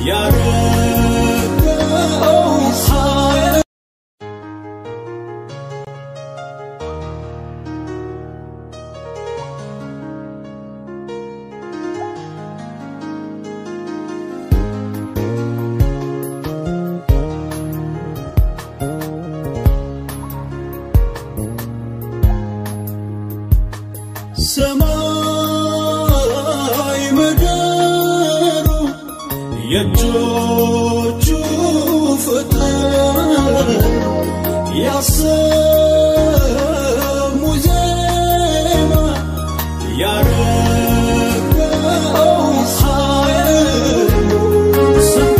ያረገው ኃይል ሰማይ ምድሩ የእጆቹ ፍጥረት ያሰሙ ዜማ ያረገው ኃይል ስንቱ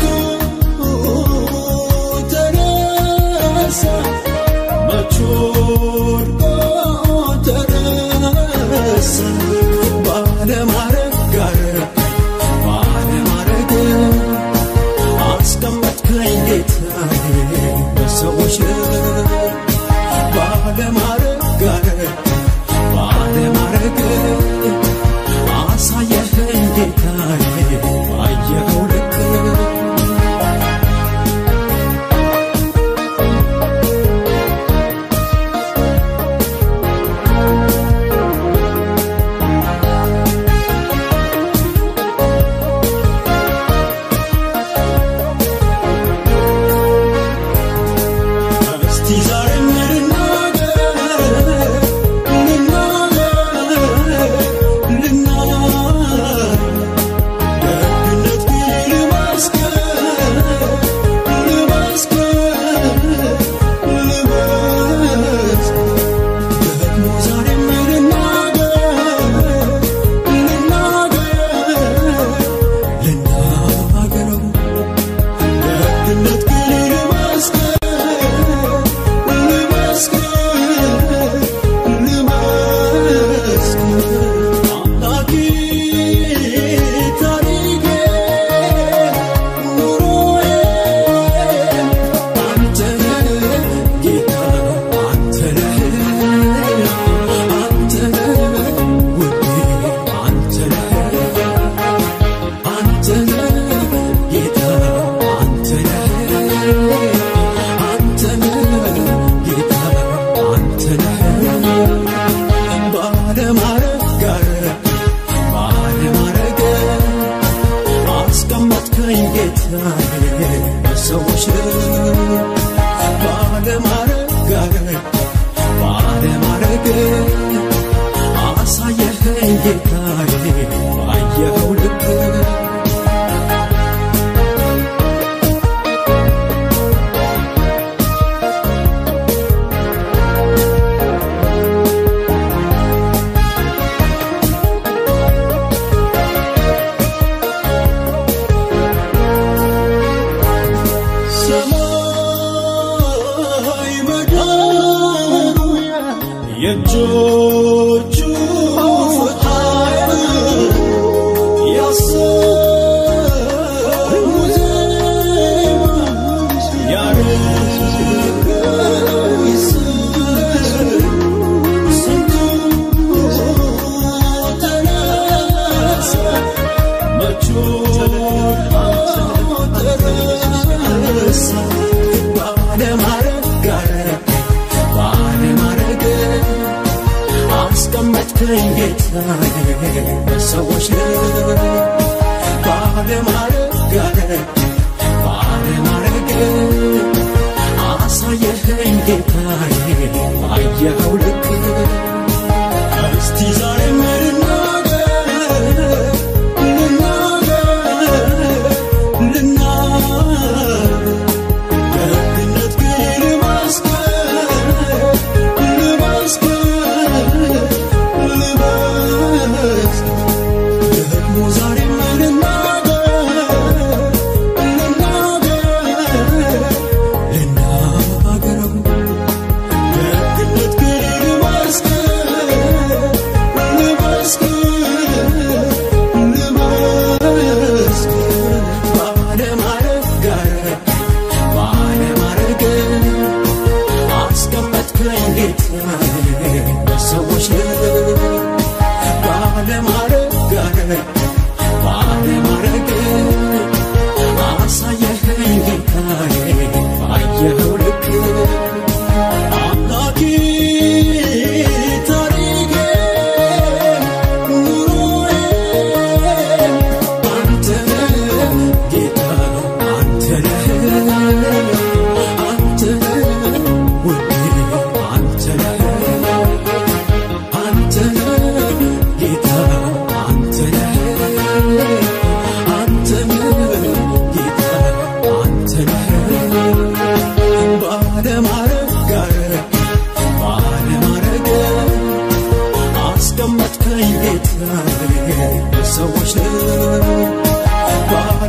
ተነሳ መች ወድቆ ተረሳ ባለማረግ ጋር ባለማረግ አስቀመጥከኝ ጌታዬ በሰዎች ባለማረግ ጋር ባለማረግ አሳየኸኝ ጌታዬ ባየኸው ልክ እስቲ ዛሬ ልናገር ልናገር ልናገር ደግነት ግን ልመስክር ልመስክር ልመስክር ደግሞ ዛሬም ልናገር ልናገር ልናገረው ደግነት ግን ልመስክር ልመስክር ልመስክር አምላኬ ታሪኬ ኑሮዬ አንተ ነህ ጌታ አንተ ነህ አንተ ነህ ውዴ አንተ ነህ አንተ ነህ ጌታ አንተ ነህ አንተ ነህ ጌታ አንተ ነህ ባለማረግ ጋር ባለማረግ አስቀመጥከኝ ጌታዬ በሰዎች ባለማረግ ጋር ባለማረግ አሳየኸኝ ጌታዬ ባየኸው ልክ ሰማይ ምድሩ የእጆቹ ኃይል ያሰሙ ዜማ ያረገው ስንቱ ተነሳ መች ተረሳ ባለማረግ ጋር ባለማረግ አስቀመጥከኝ ጌታዬ በሰዎች ባለማረግ ጋር ባለማረግ አሳየኸኝ ጌታዬ ባየኸው ልክ እስቲ ዛሬ ልናገር ልናገር ልናገር ደግነት ግን ልመስክር ልመስክር ልመስክር ደግሞ ዛሬም ልናገር ልናገር ልናገረው ደግነት ግን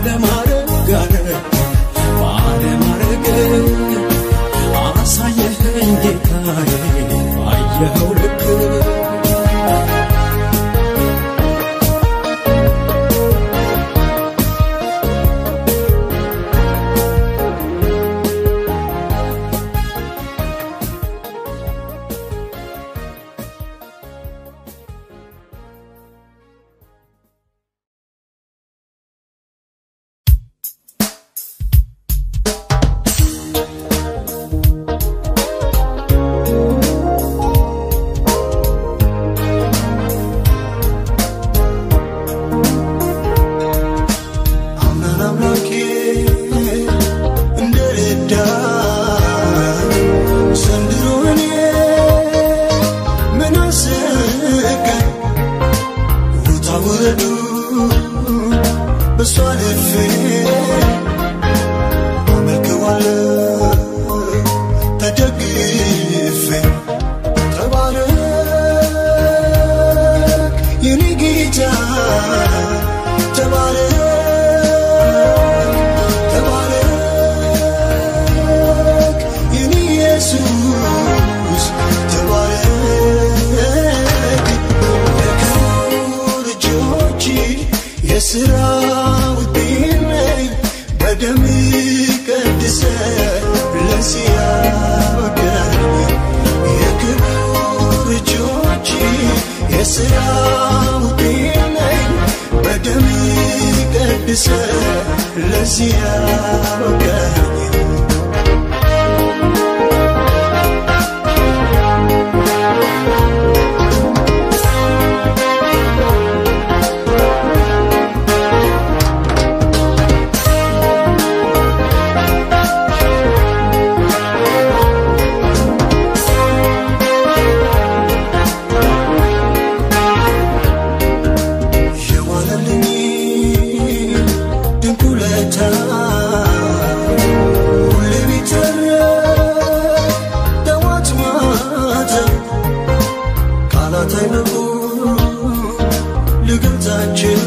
ባለማረግ ባለማረግ አሳየኸኝ ጌታዬ ባየኸው ልክ አምናን አምላኬ እንደረዳ ዘንድሮ እኔ ምን አሰጋኝ ውጣ ውረዱ በሷ አልፌ አመልከዋለሁ ተደግፌ ተባረክ የኔ ጌታ ተባረክ ተባረክ የኔ ኢየሱስ ተባረክ የክቡር እጆች የሥራ ውጤት ነኝ በደም ቀድሰ ለዚህ ያበቃኝ የክቡር እጆች የሥራ ውጤት ነኝ በደም ቀድሰ ለዚህ ያበቃኝ የዋለልኝ ድንቅ ውለታ ሁሌ ቢተረክ ጠዋት ማታ ቃላት አይበቁ ልገልጻቸው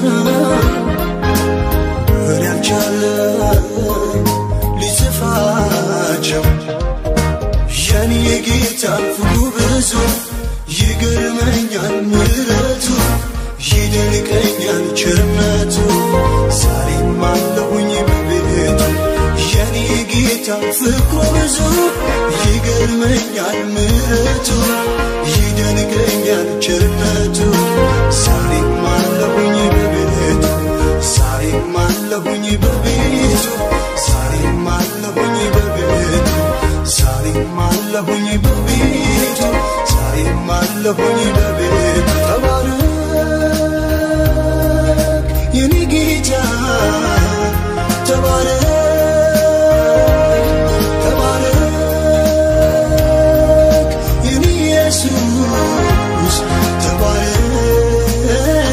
እኔ አልቻለም ሊጽፋቸው የኔ የጌታ ፍቅሩ ብዙ ይገርመኛል ምሕረቱ ይደንቀኛል ቸርነቱ ዛሬም አለሁኝ በቤቱ የኔ የጌታ ፍቅሩ ብዙ ይገርመኛል ምሕረቱ ይደንቀኛል ቸርነቱ ዛሬም አለሁኝ በቤቱ ዛሬም አለሁኝ በቤቱ ዛሬም አለሁኝ በቤቱ ዛሬም አለሁኝ በቤቱ ዛሬም አለሁኝ በቤቱ ተባረክ የኔ ጌታ ተባረክ ተባረክ የኔ ኢየሱስ ተባረክ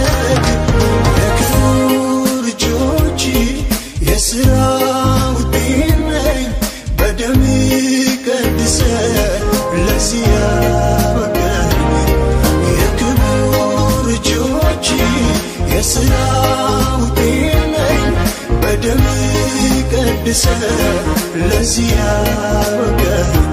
የክቡር እጆች የሥራ ውጤት ነኝ በደም ቀድሰ ለዚህ ያበቃኝ የክቡር እጆች የሥራ ውጤት ነኝ በደም ቀድሰ ለዚህ ያበቃኝ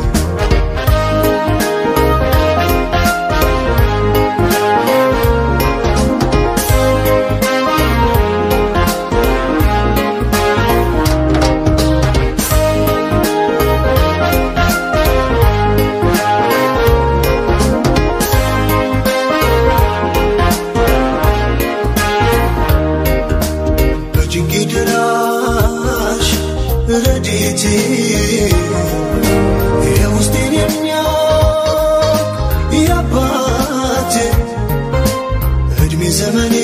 በጭንቄ ደራሽ ረድኤቴ የውስጤን የሚያውቅ የአባቴ እድሜ ዘመኔ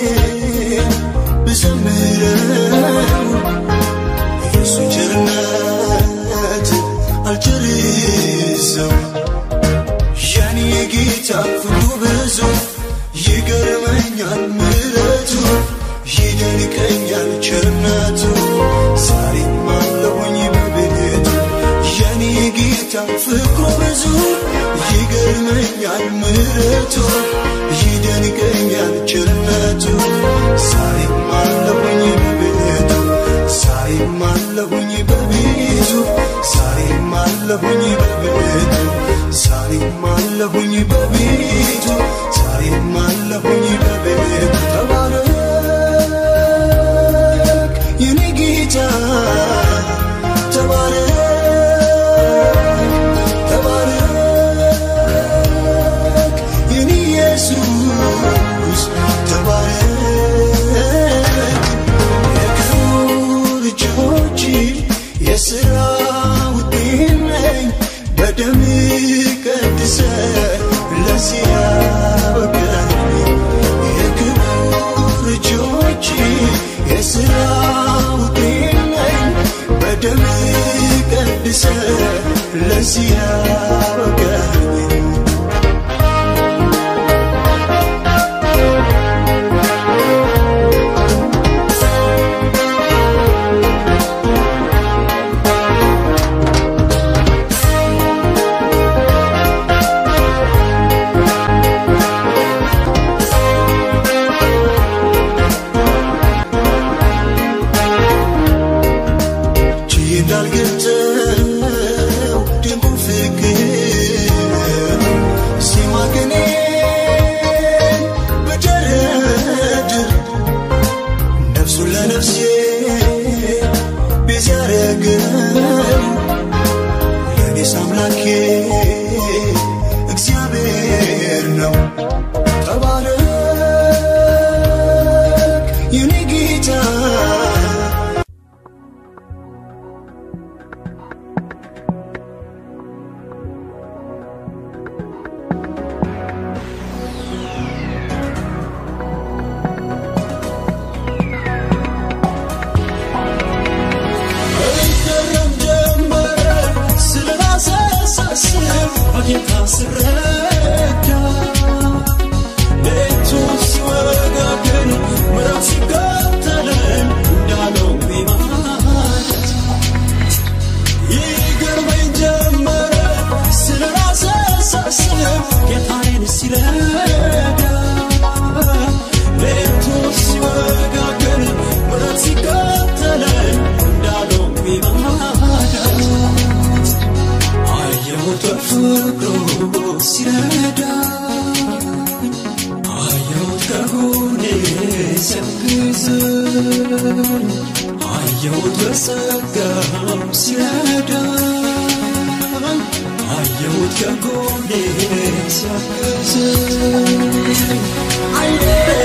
ብዘምረው የእሱን ቸርነት አልጨርሰው የኔ የጌታ ፍቅሩ ብዙ ይገርመኛል ምሕረቱ ይደንቀኛል ቸርነቱ ዛሬም አለሁኝ በቤቱ የኔ ጌታ ፍቅሩ ብዙ ይገርመኛል ምሕረቱ ይደንቀኛል ቸርነቱ ዛሬም አለሁኝ በቤቱ አለሁኝ በቤቱ ዛሬም አለሁኝ በቤቱ ዛሬም አለሁኝ በቤቱ ተባረክ የኔ ጌታ ተባረክ ተባረክ የኔ ኢየሱስ ተባረክ የክቡር እጆች የሥራ ውጤት ነኝ በደም ቀድሰ ለዚህ ያበቃኝ የክቡር እጆች የሥራ ውጤት ነኝ በደም ቀድሰ ለዚህ ያበቃኝ ችዬ እንዳልገልጸው ድንቁ ፍቅር ሲማገኔ በደረድር ነፍሱን ለነፍሴ ቤዛ ያረገው ለእኔስ አምላኬ እግዚአብሔር ነው። ተባረክ የኔ ጌታ እገረም ጀመረ ስለ ራሴ ሳስብ በጌታ ስረዳ ሌቱ ሲወጋገን ምዕራፍ ሲከተለን እንዳለው ቢማለት ይገርመኝ ጀመረ ስለ ራሴ ሳስብ ጌታዬን ሲረዳ ሌቱ ሲወጋገን ምዕራፍ ሲከተለን እንዳለው ቢማለት አየሁት በፍቅሩ ሲረዳኝ አየሁት ከጎኔ ሲያግዘኝ አየሁት በጸጋው ሲረዳኝ አየሁት ከጎኔ ሲያግዘኝ አይኔ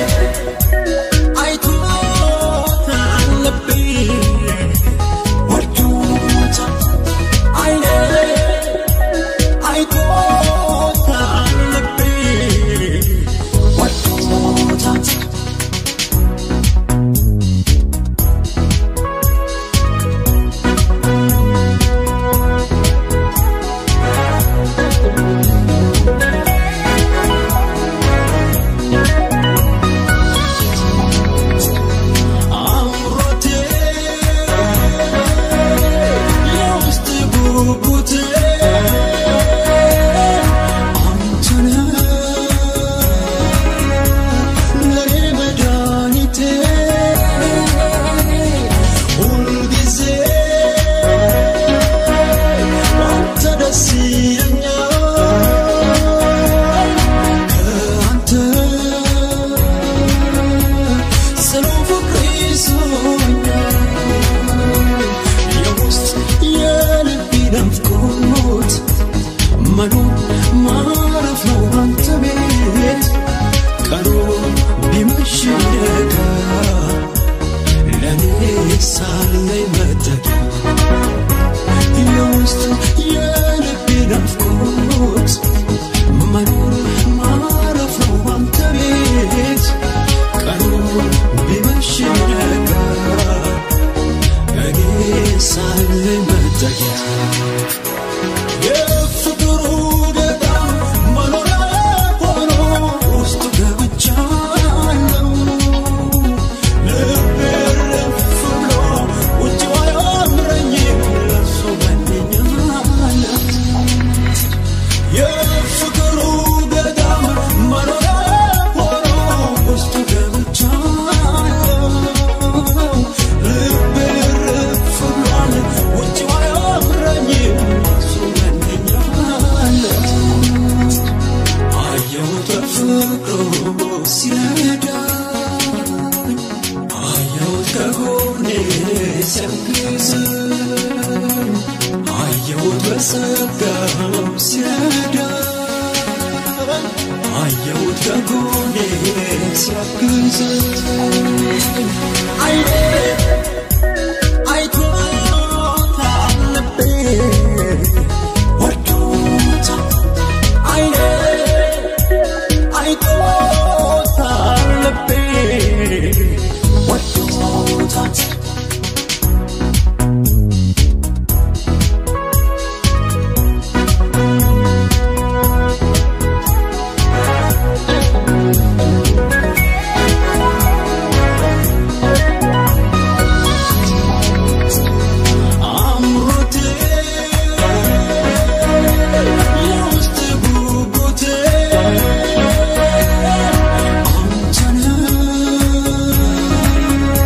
አይቶታል ልቤ ወዶታል አይኔ አይቶታል ልቤ ወዶታል አምሮቴ የውስጥ ጉጉቴ አንተነህ ለኔ መድኃኒቴ ሁልጊዜ አንተ ደስ ይለኛል ከአንተ ጽኑ ፍቅር ይዞኛል የውስጥ የልቤ ናፍቆት መኖር ማረፍ ነው አንተ ቤት ቀኑ ቢመሽ ቢነጋ ለእኔ ሳለኝ መጠጊያ የውስጥ የልቤ ናፍቆት መኖር ማረፍ ነው አንተ ቤት ቀኑ ቢመሽ ቢነጋ እኔ ሳለኝ መጠጊያ የፍቅሩ ገዳም መኖሪያ ሆኖ ውስጡ ገብቻለሁ ልቤ እርፍ ብሎ ውጭው አያምረኝም ለእርሱ መነኛለሁ የፍቅሩ ገዳም መኖሪያ ሆኖ ውስጡ ገብቻለሁ ልቤ እርፍ ብሏል ውጭው አያምረኝም አይኔ አይቶታል ልቤ ወዶታል አይኔ አይቶታል ልቤ ወዶታል አምሮቴ የውስጥ ጉጉቴ አንተነህ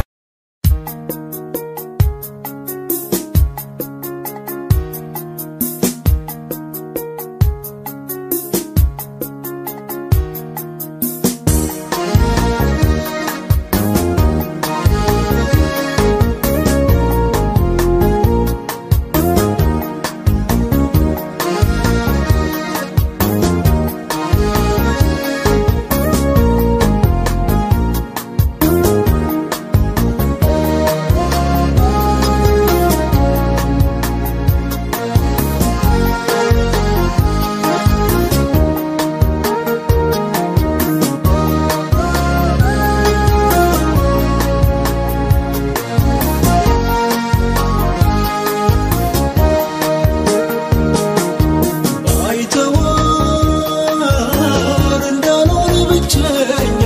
አይተዋር እንዳልሆን ብቸኛ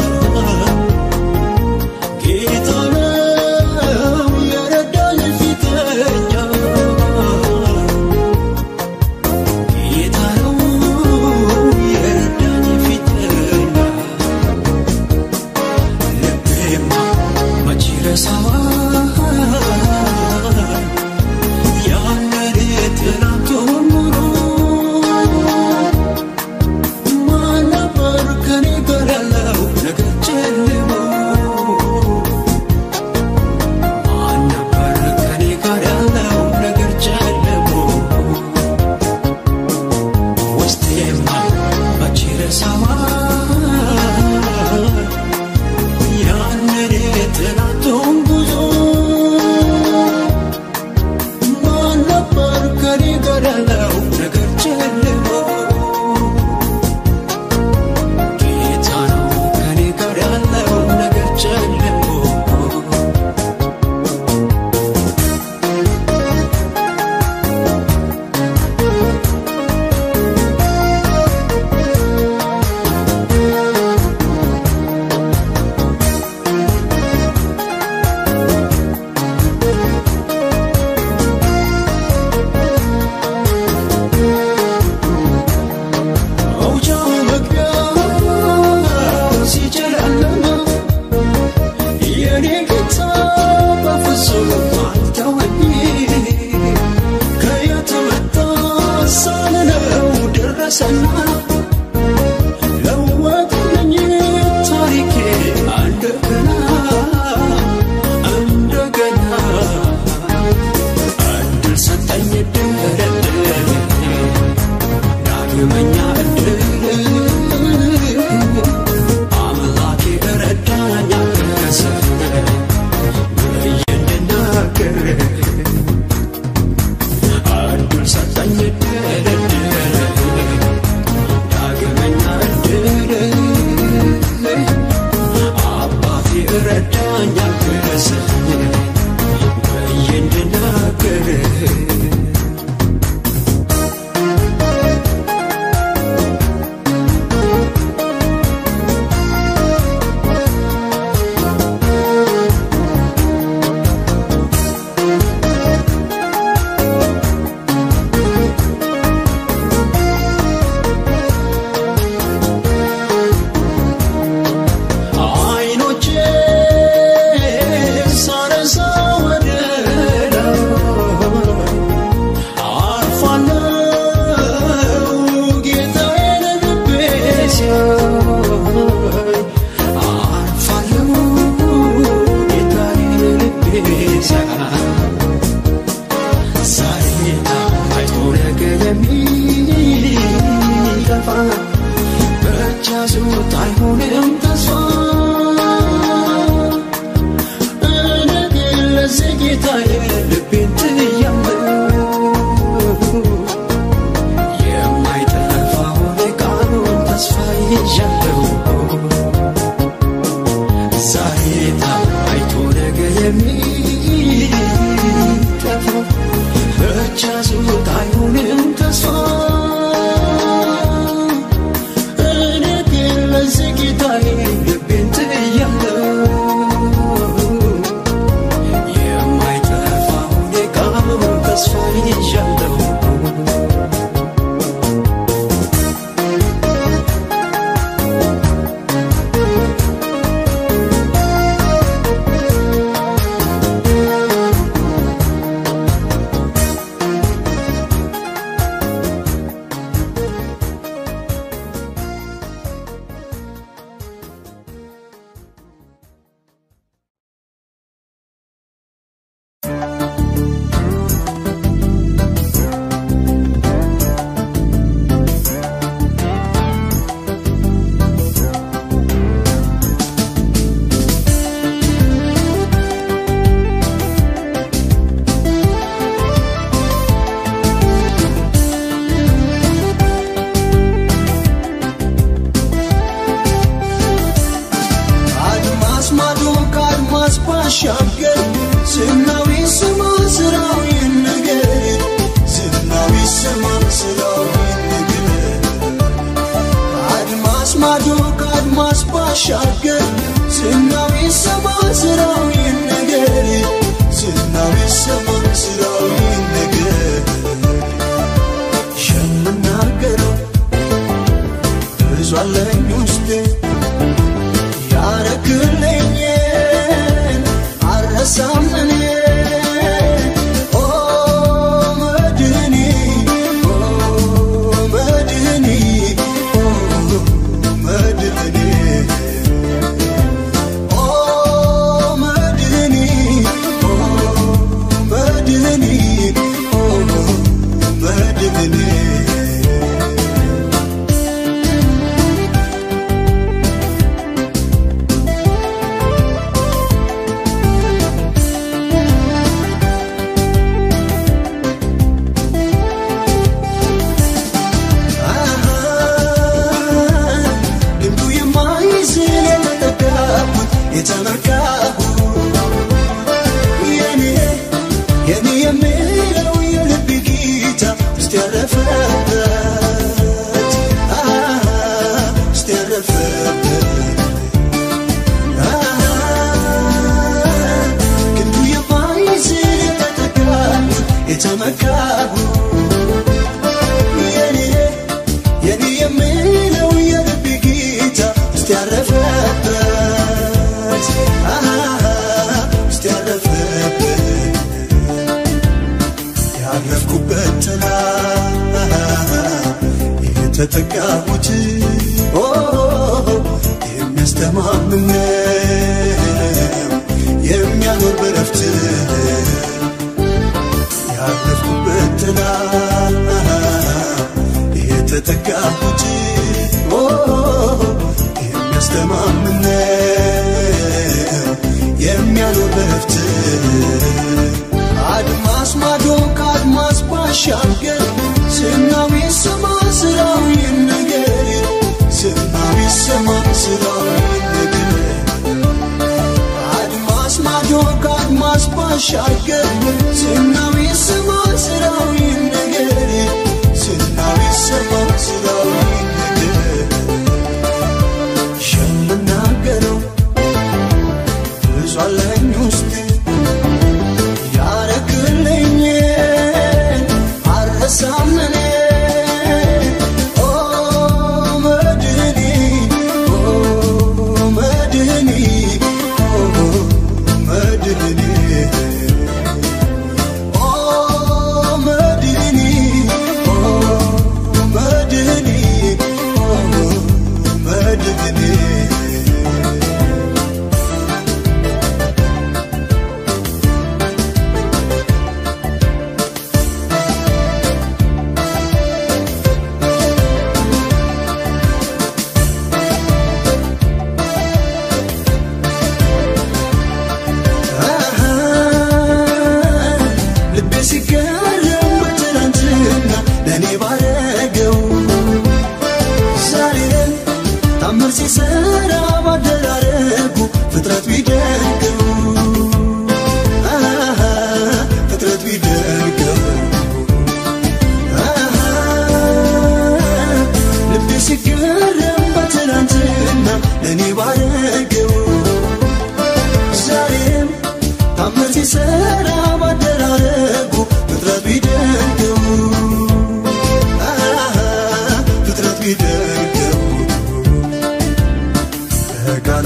ጌታ ነው የረዳኝ ፊተኛ ጌታ ነው የረዳኝ ፊተኛ ልቤማ መቼ ረሳዋል ያንን ትናንቱን ሙሉ ማን ነበር ከኔ ጋር ያለው ነገር ጨልሞ ማን ነበር ከኔ ጋር ያለው ነገር ጨልሞ ውስጤማ መቼ ረሳዋል ያንን ትናንቱን ጉዞ ማን ነበር ከኔ ጋር ያለው ነገር ጨልሞ ጌታ ነው ከኔ ጋር ያለው ነገር ጨልሞ መውጫው መግቢያው ሲጨለማ የኔ ጌታ በፍጹም አልተወኝ ከየት መጣ ሳልለው ደረሰና ለወጠልኝ ታሪኬ እንደገና እንደገና እድል ሰጠኝ እድል ዳግመኛ እድል አምላኬ ረዳኝ አገሰ ብዬ እንድናገር እድል ሰጠኝ እድል እድል ዳግመኛ እድል አባቴ ረዳኝ አገሰ ብዬ እንድናገር አይኖቼ ሳነሳ ወደ ላይ አርፋለሁ ጌታዬን ልቤ ሲያይ አርፋለሁ ጌታዬን ልቤ ሲያይ ዛሬ አይቶ ነገ የሚጠፋ በእጅ ያዙት አይሆንም ተስፋ የኔ የሚለው የልብ ጌታ እስቲ ያረፈበት አሃ፣ እስቲ ያረፈበት አሃ፣ ክንዱ የማይዝል የተጠጋሁት የተመካሁት የኔ የኔ የምለው የልብ ጌታ እስቲ ያረፈበት አሃ፣ እስቲ ያረፈበት ያረፍኩበት ጥላ የተጠጋሁት ኦ፣ የሚያስተማምን ነው የሚያኖር በረፍት ያረፍኩበት ጥላ የተጠጋሁት ኦ፣ የሚያስተማምን ነው የሚያኖር በረፍት አድማስ ማዶ ከአድማስ ባሻገር ዝናው ይሰማ ስራው ይነገር ዝናው ይሰማ ስራው ይነገር አድማስ ማዶ ከአድማስ ባሻገር ዝናው ይሰማ ስራው ይነገር ዝናው ይሰማ ስራው ይነገር የምናገረው ብዙ አለኝ ውስጤ ያረክልኝ አረሳም እኔ ኦ መድኒ ኦ መድኒ ኦ መድኒ ኦ መድኒ ኦ መድኒ ኦ መድኒ ልቤ ሲገረም በትናንትና ለእኔ ባረገው ዛሬን ታምር ሲሰራ ባደራረጉ ፍጥረት ቢደንቀው አሃ፣ ፍጥረት ቢደንቀው አሃ፣ ልቤ ሲገረም በትናንትና ለእኔ ባረገው ዛሬም ታምር ሲሰራ ባደራረጉ ፍጥረት ቢደንቀው አሃ፣ ፍጥረት ቢደንቀው በቃል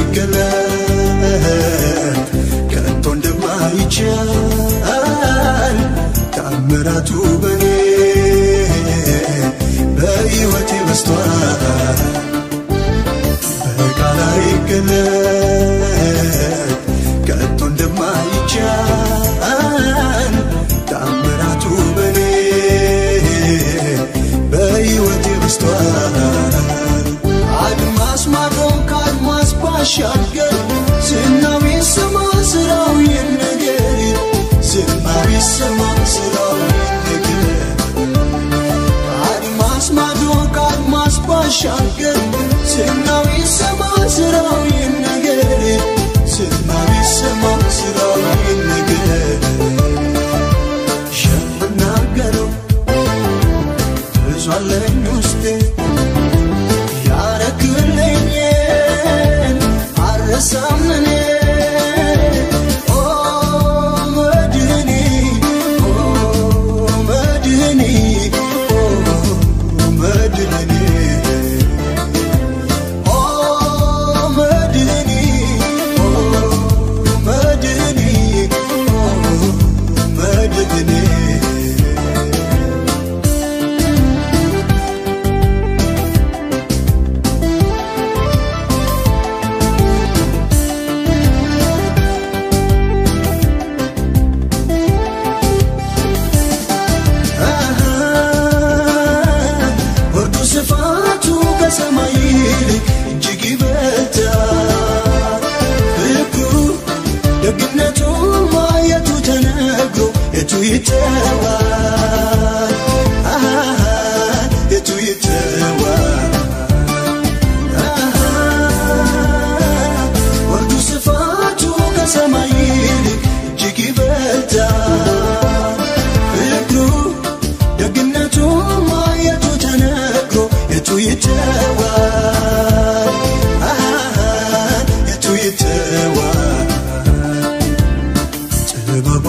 አይገለጥ ከቶ እንደማይቻል ታምራቱ በኔ በሕይወቴ በስቷል በቃል አይገለጥ ከቶ እንደማይቻል ታምራቱ በኔ በሕይወቴ በስቷል አድማስ ማዶ ከአድማስ ባሻገር ዝናው ይሰማ ስራው ይነገር ዝናው ይሰማ ስራው ይነገር አድማስ ማዶ ከአድማስ ባሻገር ዝናው ይሰማ ስራው ይነገር ዝናው ይሰማ ስራው ይነገር የምናገረው ብዙ አለኝ ውስጤ ያረክልኝን አረሳም እኔ ኦ መድህኒ ኦ መድህኒ ኦ መድህኒ ኦ መድህኒ ኦ መድህኒ ኦ መድህኒ ወርዱ ስፋቱ ከሰማይ ይልቅ እጅግ ይበልጣል። ፍቅሩ ደግነቱ ማየቱ ተነግሮ የቱ ይተዋል? አሃ፣ የቱ ይተዋል? አሃ፣ ወርዱ ስፋቱ ከሰማይ ይልቅ እጅግ ይበልጣል። ጥበቧ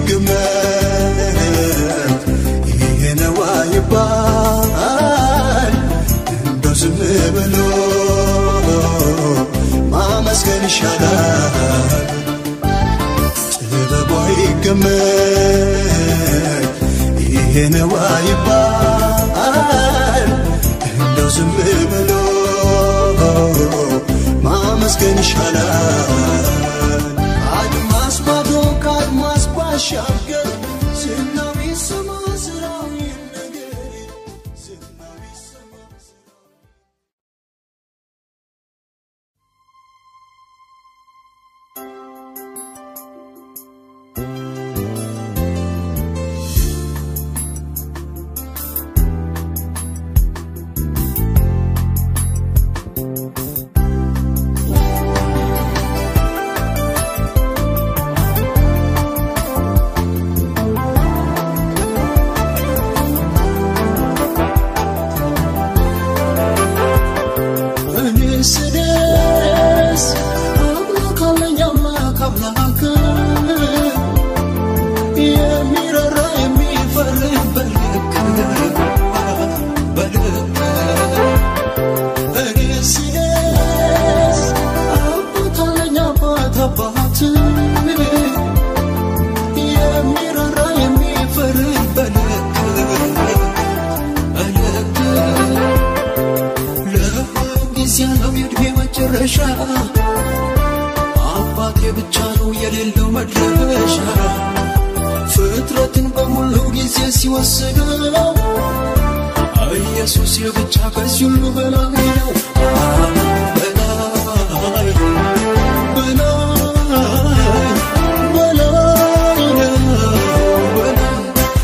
ይገመት ይሄ ነው አይባል እንደው ዝም ብሎ ማመስገን ይሻላል ጥበቧ ይገመት ይሄ ነው አይባል እንደው ዝም ብሎ ማመስገን ይሻላል አድማስ ማዶ ከአድማስ ባሻገር ዝናው ይሰማ ስራው ይነገር ዝናው ይሰማ ስራው እኔ ስደስ አምላክ አለኝ አምላክ አምላክ የሚረራ የሚፈርድ በልክ በልክ እኔ ስደስ አባት አለኝ አባት አባት የሚረራ የሚፈርድ በልክ በልክ ለሁሉም ጊዜ ያለው የእድሜ መጨረሻ አባቴ ብቻ ነው የሌለው መድረሻ ፍጥረትን በሙሉ ጊዜ ሲወስደው ኢየሱስ የብቻ ከዚህ ሁሉ በላይ ነው በላይ በላይ በላይ ነው በላይ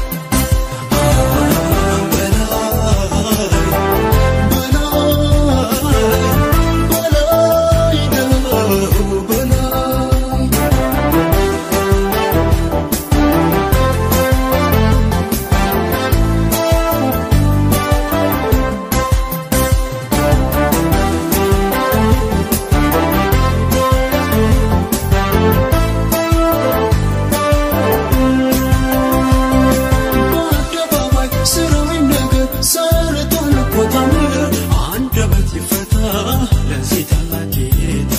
በአደባባይ ስራዊ ነገር ሰርቷል እኮ ታምር አንደበት ይፈታ ለዚህ ታላቅ ጌታ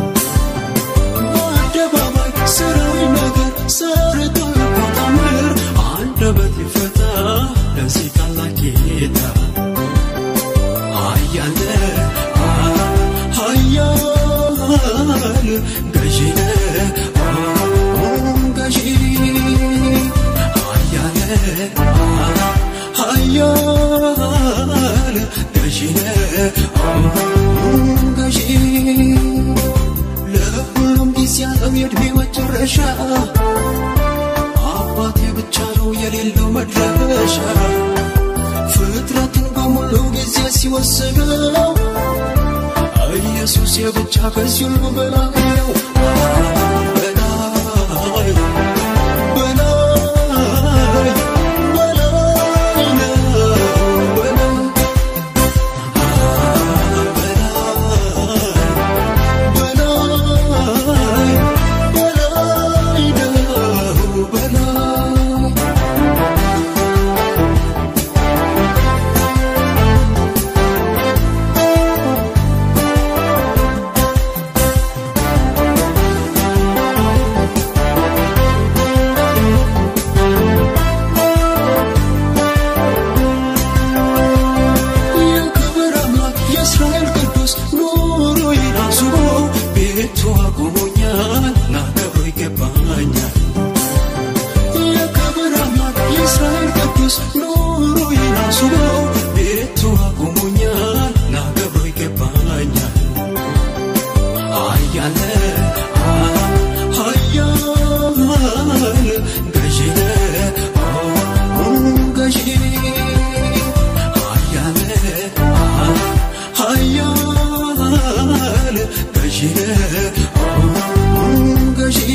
በአደባባይ ስራዊ ነገር ሰርቷል እኮ ታምር አንደበት ይፈታ ለዚህ ታላቅ ጌታ አያለ ሀያል ገዢ ነህ ገዢ ሀያል ሀያል ገዢ ነህ ገዢ ለሁሉም ጊዜ ያለው የእድሜ መጨረሻ አባቴ ብቻ ነው የሌለው መድረሻ ፍጥረትን በሙሉ ጊዜ ሲወስደው ኢየሱስ የብቻ ከዚህ ሁሉ በላይ ነው በላይ በላይ በላይ ነው በላይ በላይ በላይ ነው በላይ የክብር አምላክ የእስራኤል ቅዱስ ኑሮዬን አስቦ ቤቱ አቁሞኛል ላከብሮ ይገባኛል የክብር አምላክ የእስራኤል ቅዱስ ኑሮዬን አስቦ ቤቱ አቁሞኛል ላከብሮ ይገባኛል አያለ ሀያል ገዢ ነህ ገዢ ሀያል ሀያል ገዢ ነህ ገዢ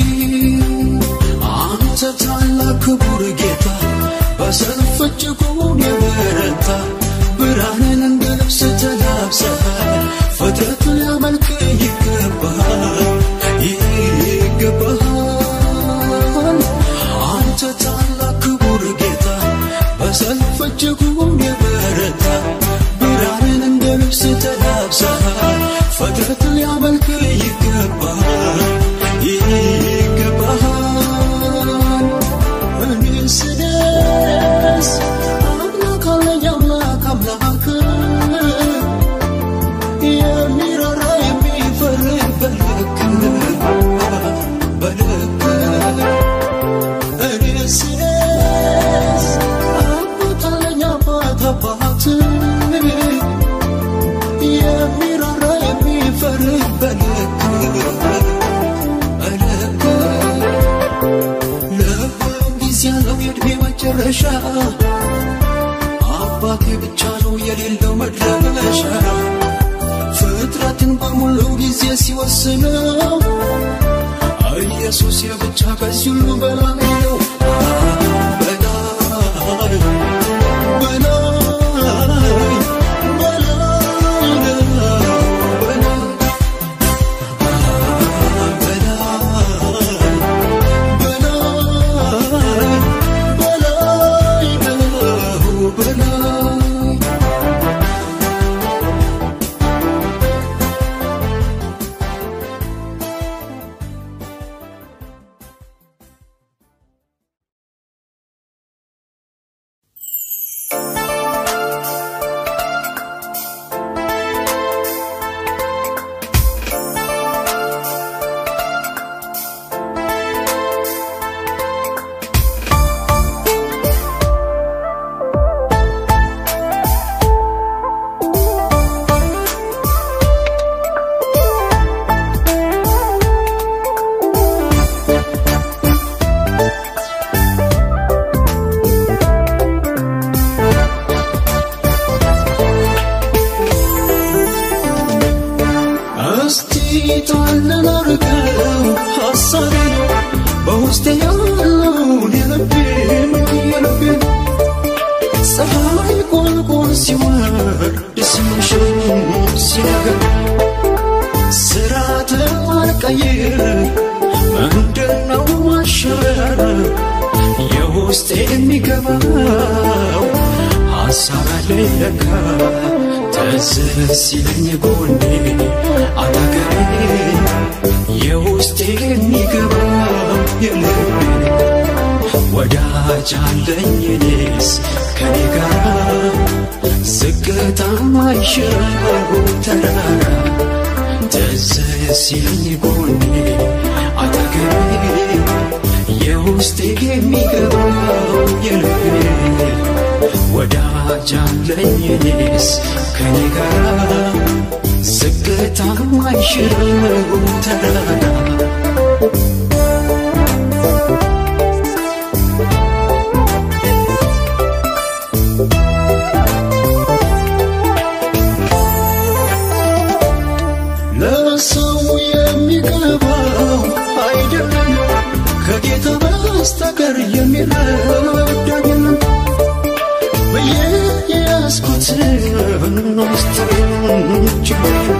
አንተ ታላቅ ክቡር ጌታ በሰልፍ እጅጉን የበረታ ብርሃንን እንደ ልብስ ተላብሰሃል ፍጥረት ሊያመልክ ይገባሃል ይገባሃል እጅጉን የበረታ ብርሃንን እንደ ልብስ ተላብሳ ፍጥረት ሊያመልክ ይገባል ይገባል እኔ ስደስ አምላክ አለኝ አምላክ አምላክ የሚራራ የሚፈርድ በልክ በልክ እኔ ስደስ አባት አለኝ አባት አባት የሚራራ የሚፈርድ በልክ በልክ ለሁሉም ጊዜ ያለው የዕድሜ መጨረሻ አባቴ ብቻ ነው የሌለው መድረሻ ፍጥረትን በሙሉ ጊዜ ሲወስነው ኢየሱስ የብቻ ከዚህ ሁሉ በላይ ነው በላይ በላይ በላይ በላይ እስቲ ጣልን አርገው ሐሳቤን በውስጤ ያለውን የልቤን የልቤን ፀሐይ ቁልቁል ሲወርድ ሲመሽም ሲነጋ ስርዓት አልቀይር ምንድነው ማሸበር የውስጤ የሚገባው ሐሳብ አለኝ ለካ ትዝ ሲለኝ ጎኔ አጠገቤ የውስጤ የሚገባው የልቤ ወዳጅ አለኝ እኔስ ከኔ ጋር ዝቅታ ማይሽረው ተራራ ትዝ ሲለኝ ጎኔ አጠገቤ የውስጤ የሚገባው የልቤ ወዳጅ አለኝ እኔስ ከኔ ጋር ዝቅታ ማይሽረው ተራራ ለሰው የሚገባው አይደለም ከጌታ በስተቀር የሚረዳ የለም ብዬ የያዝኩትን ምስጢሬን ችግር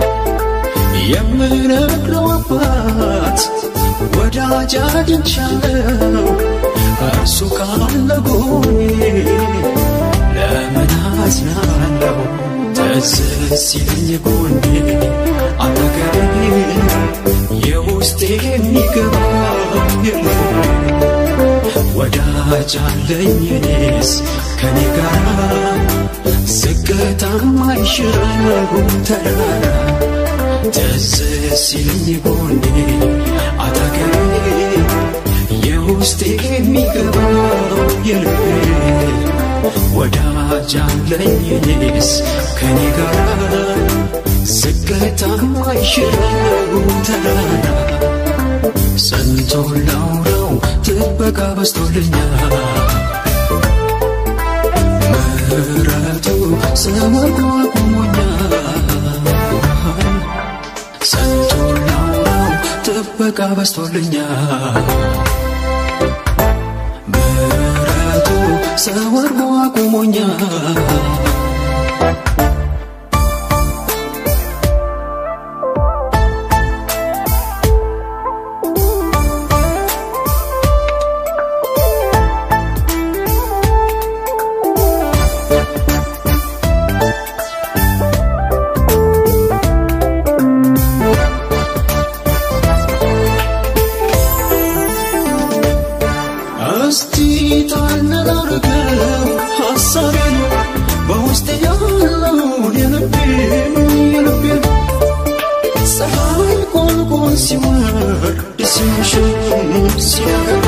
የምነግረው አባት ወዳጅ አግኝቻለሁ እርሱ ካለ ጎኔ ለምን አዝናለሁ ትዝ ሲለኝ ጎኔ አጠገቤ የውስጤ የሚገባው የለም ወዳጅ አለኝ እኔስ ከኔ ጋር ዝቅታ ማይሽረው ተራራ ትዝ ሲለኝ ጎኔ አጠገቤ የውስጤ የሚገባው የልቤ ወዳጅ አለኝ እኔስ ከኔ ጋር ዝቅታ ማይሽረው ተራራ ሰንቶ ላውራው ጥበቃ በስቶልኛል ምሕረቱ ሰወርዶ አቁሞኛል ሰንቶ ላውራው ጥበቃ በስቶልኛል ምሕረቱ ሰወርዶ አቁሞኛል እስቲ ታነጋርገው ሐሳቤን በውስጤ ያለውን የልቤን የልቤን ፀሐይ ቆልቆል ሲወርድ ሲመሽም ሲነጋ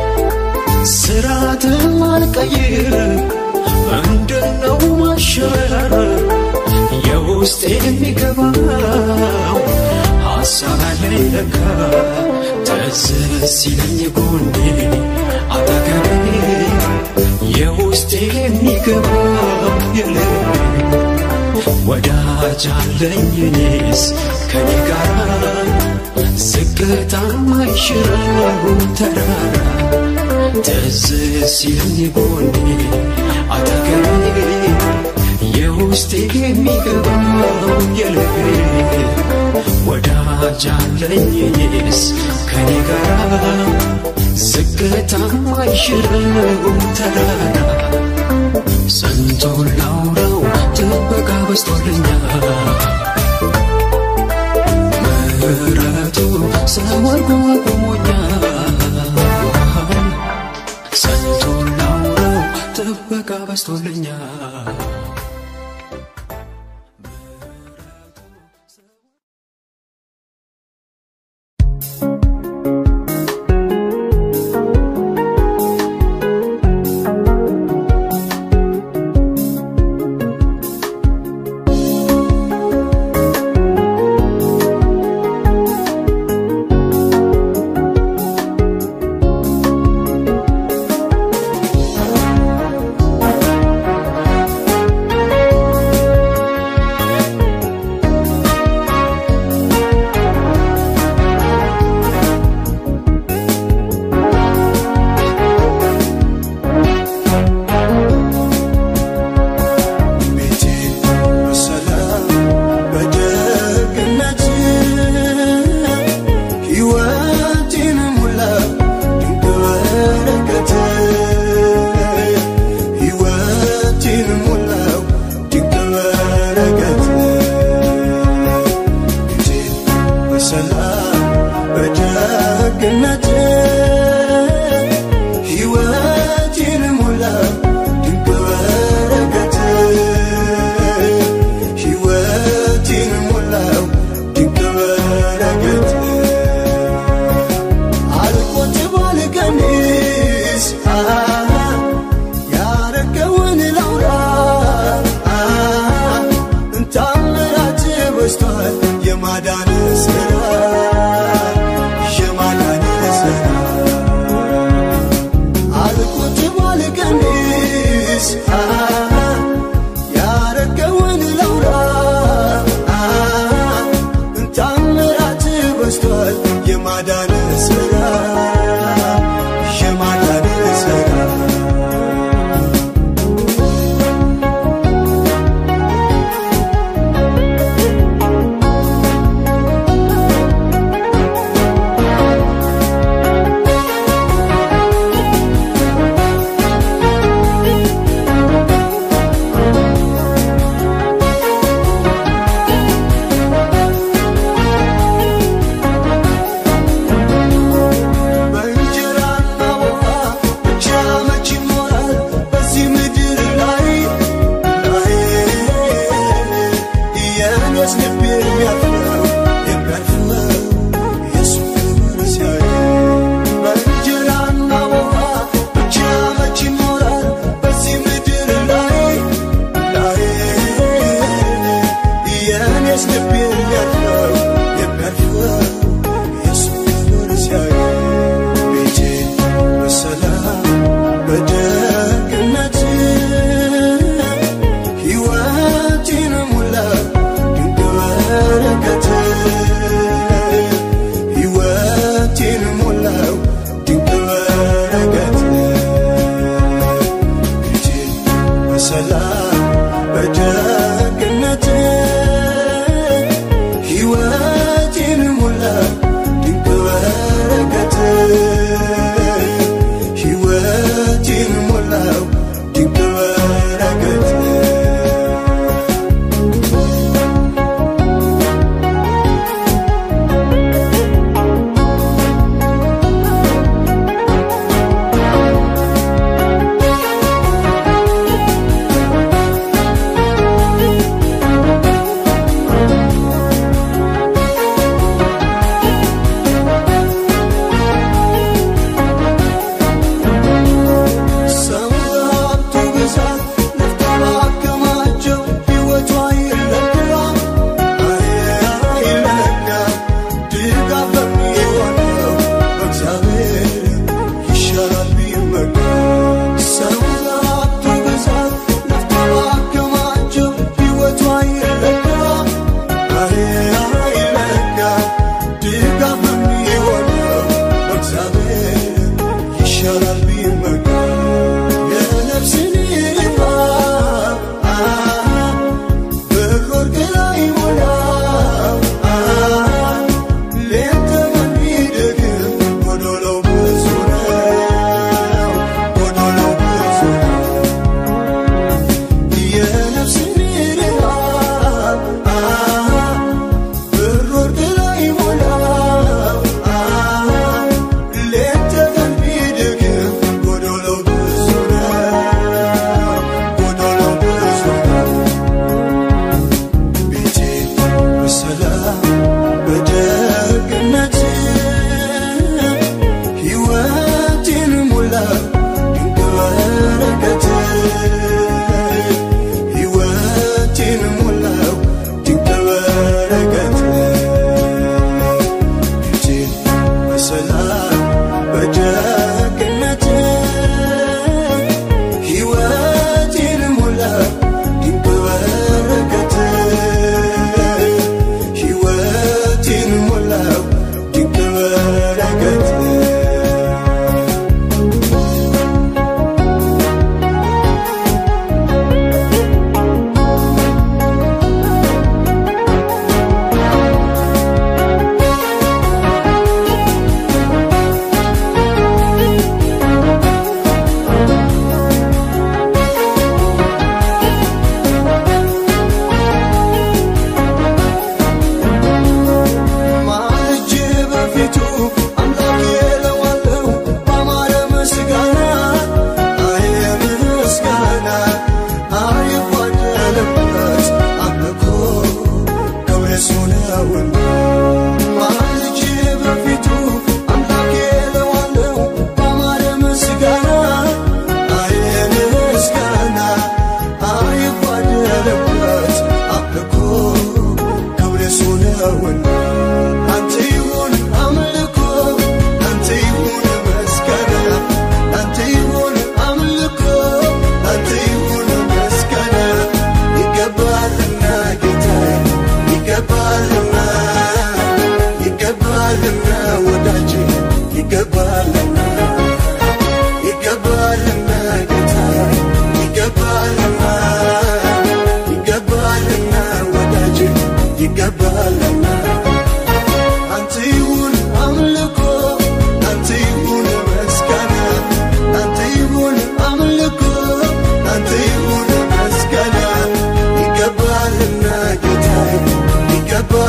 ስራትን አልቀይር ምንድነው ማሸበር የውስጤ የሚገባው ሐሳብ አለኝ ለካ ትዝ ሲለኝ ጎኔ አጠገቤ የውስጤ የሚገባው የልቤ ወዳጅ አለኝ እኔስ ከኔ ጋር ዝቅታ ማይሽረው ተራራ ትዝ ሲለኝ ጎኔ አጠገቤ የውስጤ የሚገባው የልቤ ወዳጅ አለኝ እኔስ ከኔ ጋር ዝቅታ ማይሽረው ተራራ ስንቱን ላውራው ጥበቃ በስቶልኛል ምሕረቱ ሰወርጎ አቁሞኛል ስንቱን ላውራው ጥበቃ በስቶልኛል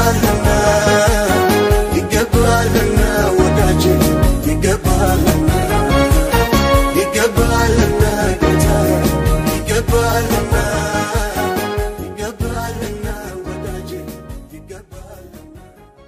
ይገባልና ይገባልና ወዳጅ ይገባልና ይገባልና ጌታ ይገባልና ይገባልና ወዳጅ ይገባልና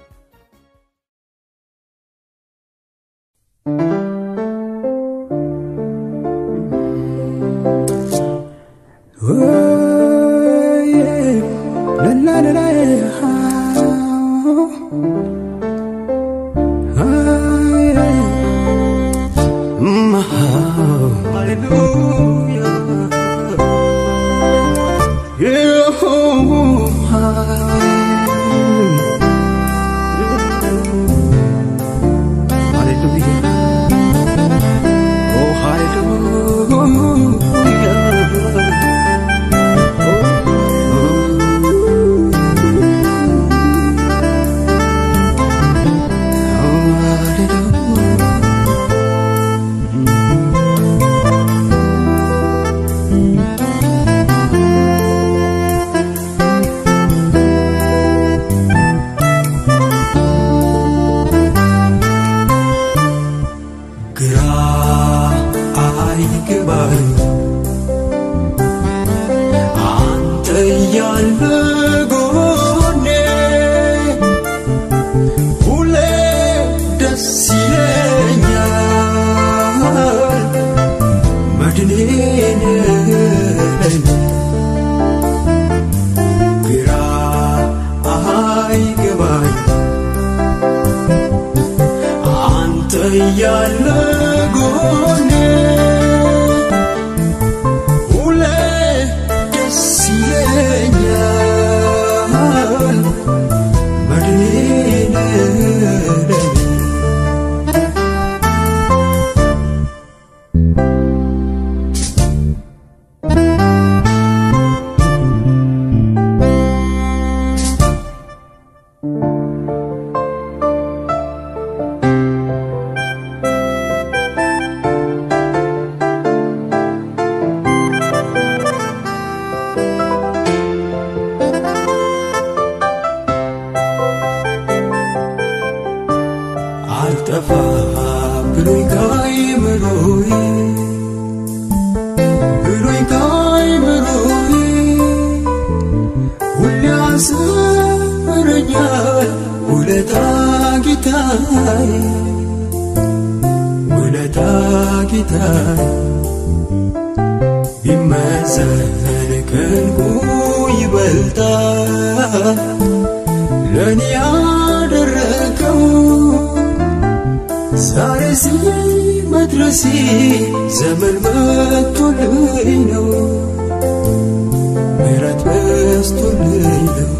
ግራ አይገባኝ አንተ እያለ ጎኔ ሁሌ ደስ ይለኛል መድኔ ነህ ግራ አይገባኝ አንተ እያለ ጎኔ ሁሌ ደስ ይለኛል መድኔ ነህ አልጠፋ ብሎኝ ካይምሮዬ ብሎኝ ካይምሮዬ ሁሌ ያስረኛል ውለታ ጌታዬ ውለታ ጌታዬ ቢመዘን ከንጉ ይበልጣል ለእኔ ያደረገው ዛሬ ስዬ መድረሴ ዘመን መጥቶልኝ ነው ምሕረት በስቶልኝ ነው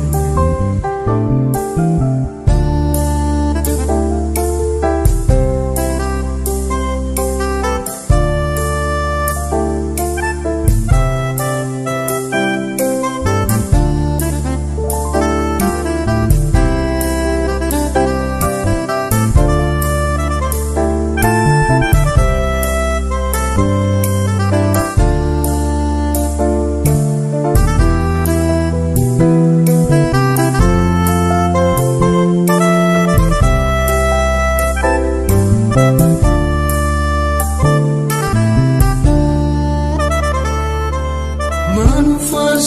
መንፈስ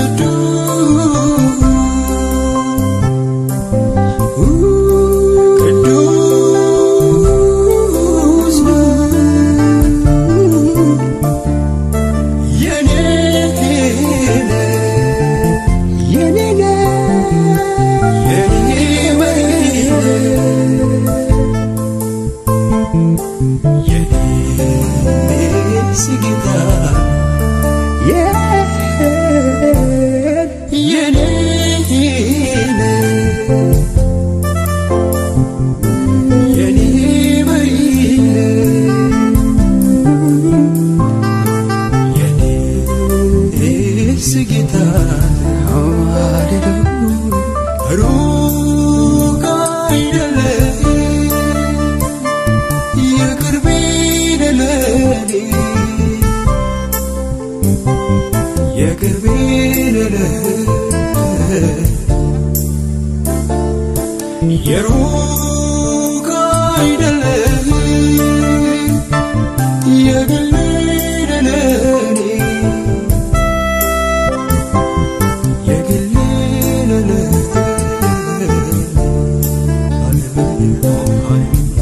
ቅዱስ የኔ የኔ የኔ ጌታ የኔ የኔ መሪ የኔስ ጌታ ሩቅ አይደለም የቅርቤ ለለኔ የቅርቤ ለለኔ የሩቅ አይደለም የግል ለኔ የግል ለኔ ሃሌሉያ ሃሌሉያ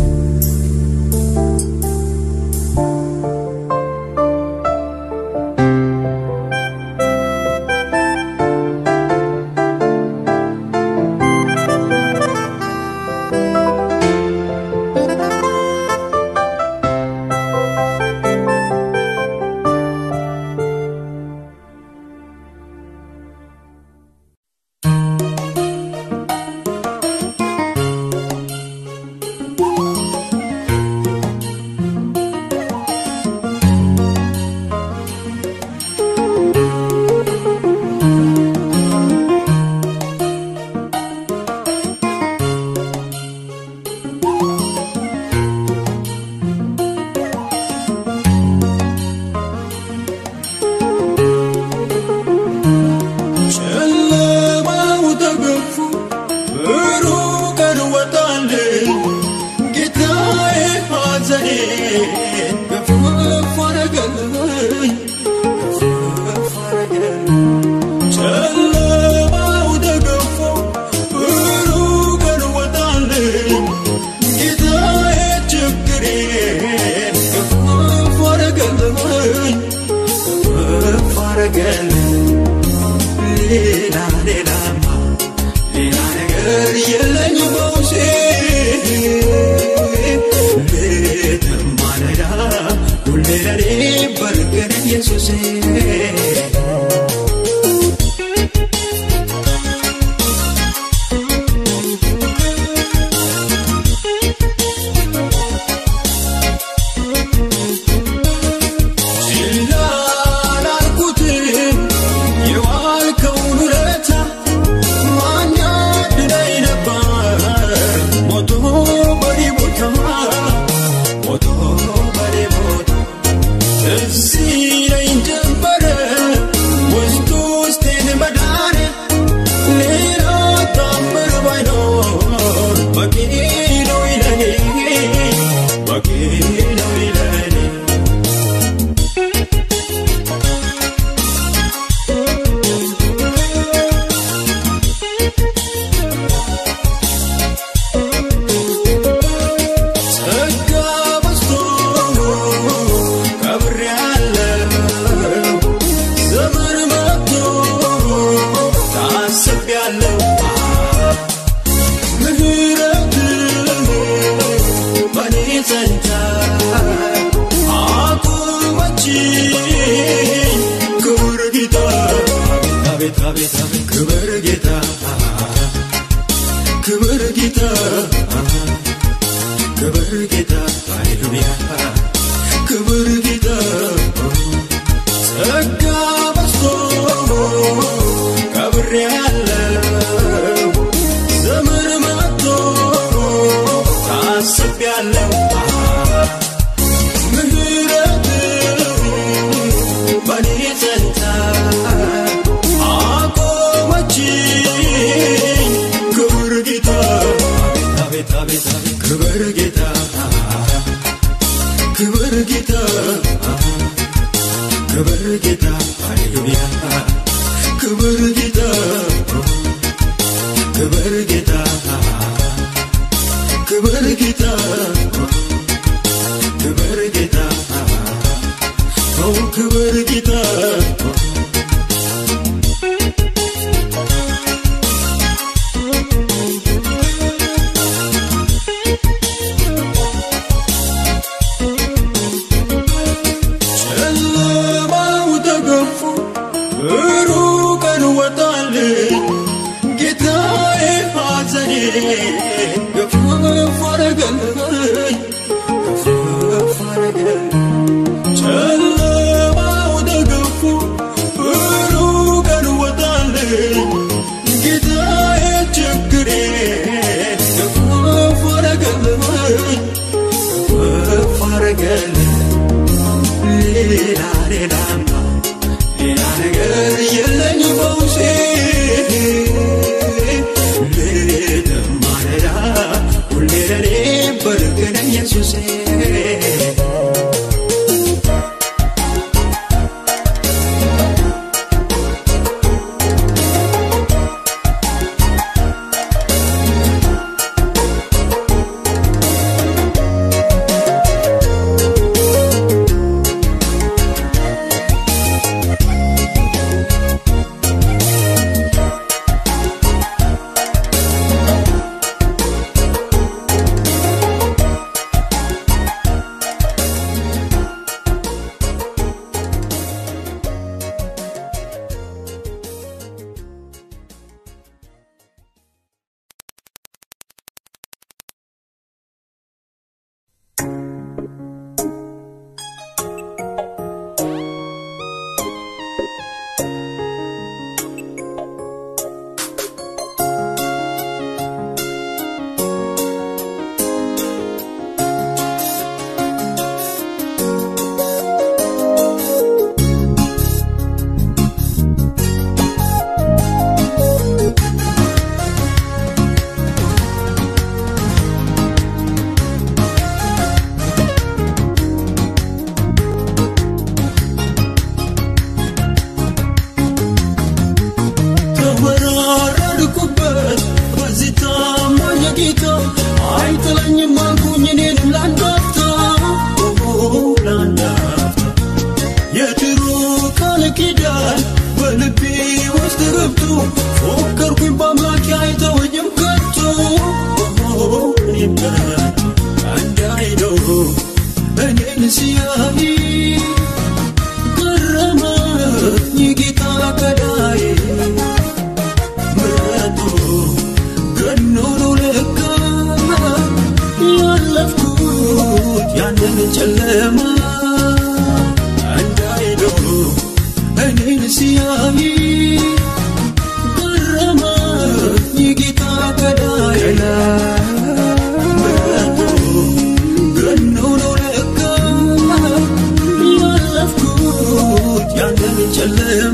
ጨለማው ተገፎ ብሩህ ቀን ወጣልኝ ጌታዬ ሐዘኔን ገፈፍ አረገልኝ ገፈፍ አረገልኝ ጨለማው ተገፎ ብሩህ ቀን ወጣልኝ ጌታዬ ችግሬን ገፈፍ አረገልኝ ገፈፍ አረገልኝ ሌላ ሌላማ ሌላ ነገር የለኝ በውሴ ሌትም ማለዳ ሁሌ ለኔ በርገን ኢየሱሴ ችላ አላልኩትም የዋልከውን ውለታ ማን ያድነኝ ነበር ሞቶ በኔ ቦታ ሞቶ በኔ ቦታ ትዝ ይለኝ ጀመረ ውስጥ ውስጤን መዳን ሌላ ታምር ባይኖር በቂ ነው ይለኔ በቂ ነው ይለኔ ጸጋ በዝቶ ከብሬያለሁ ዘመን መጥቶ ታስቤያለሁ ምህረት በኔ ጸንታ አቁመችኝ ክብር ጌታ አቤት አቤት አቤት ክብር ጌታ ክብር ጌታ ክብር ጌታ ሃሌሉያ ክብር ጌታ ጸጋ በዝቶ ከብሬያለሁ ዘመን መጥቶ ታስቤያለሁ ምህረት በኔ ጸንታ አቆመችኝ ክብር ጌታ አቤት አቤት አቤት ክብር ጌታ ክብር ጌታ ክብር ጌታ ሃሌሉያ ክብር ጌታ ክብር ጌታ ክብር ጌታ ክብር ጌታ ኦ ክብር ጌታ ጨለማው ተገፎ ብሩህ ቀን ወጣልኝ ጌታዬ ሐዘኔ ገፈፍ አረገልኝ ገፈፍ አረገልኝ ጨለማው ተገፎ ብሩህ ቀን ወጣልኝ ጌታዬ ችግሬን ገፈፍ አረገልኝ ገፈፍ አረገልኝ ሌላ ሌላማ ሌላ ነገር የለኝ በውሴ ሌትም ማለዳ ብብቱ ፎከርኩኝ በአምላኬ አይተወኝም ከቶ እኔም ከቶ እንዳይለው እኔን ሲያይ ገረመኝ ጌታ ገዳዬ ምሕረቱ ገኖ ነው ለካ ያለፍኩት ያንን ጨለማ እንዳይለው እኔን ሲያይ ገረመኝ ጌታ ገዳዬ ምሕረቱ ገኖ ነው ለካ ያለፍኩት ያንን ጨለማ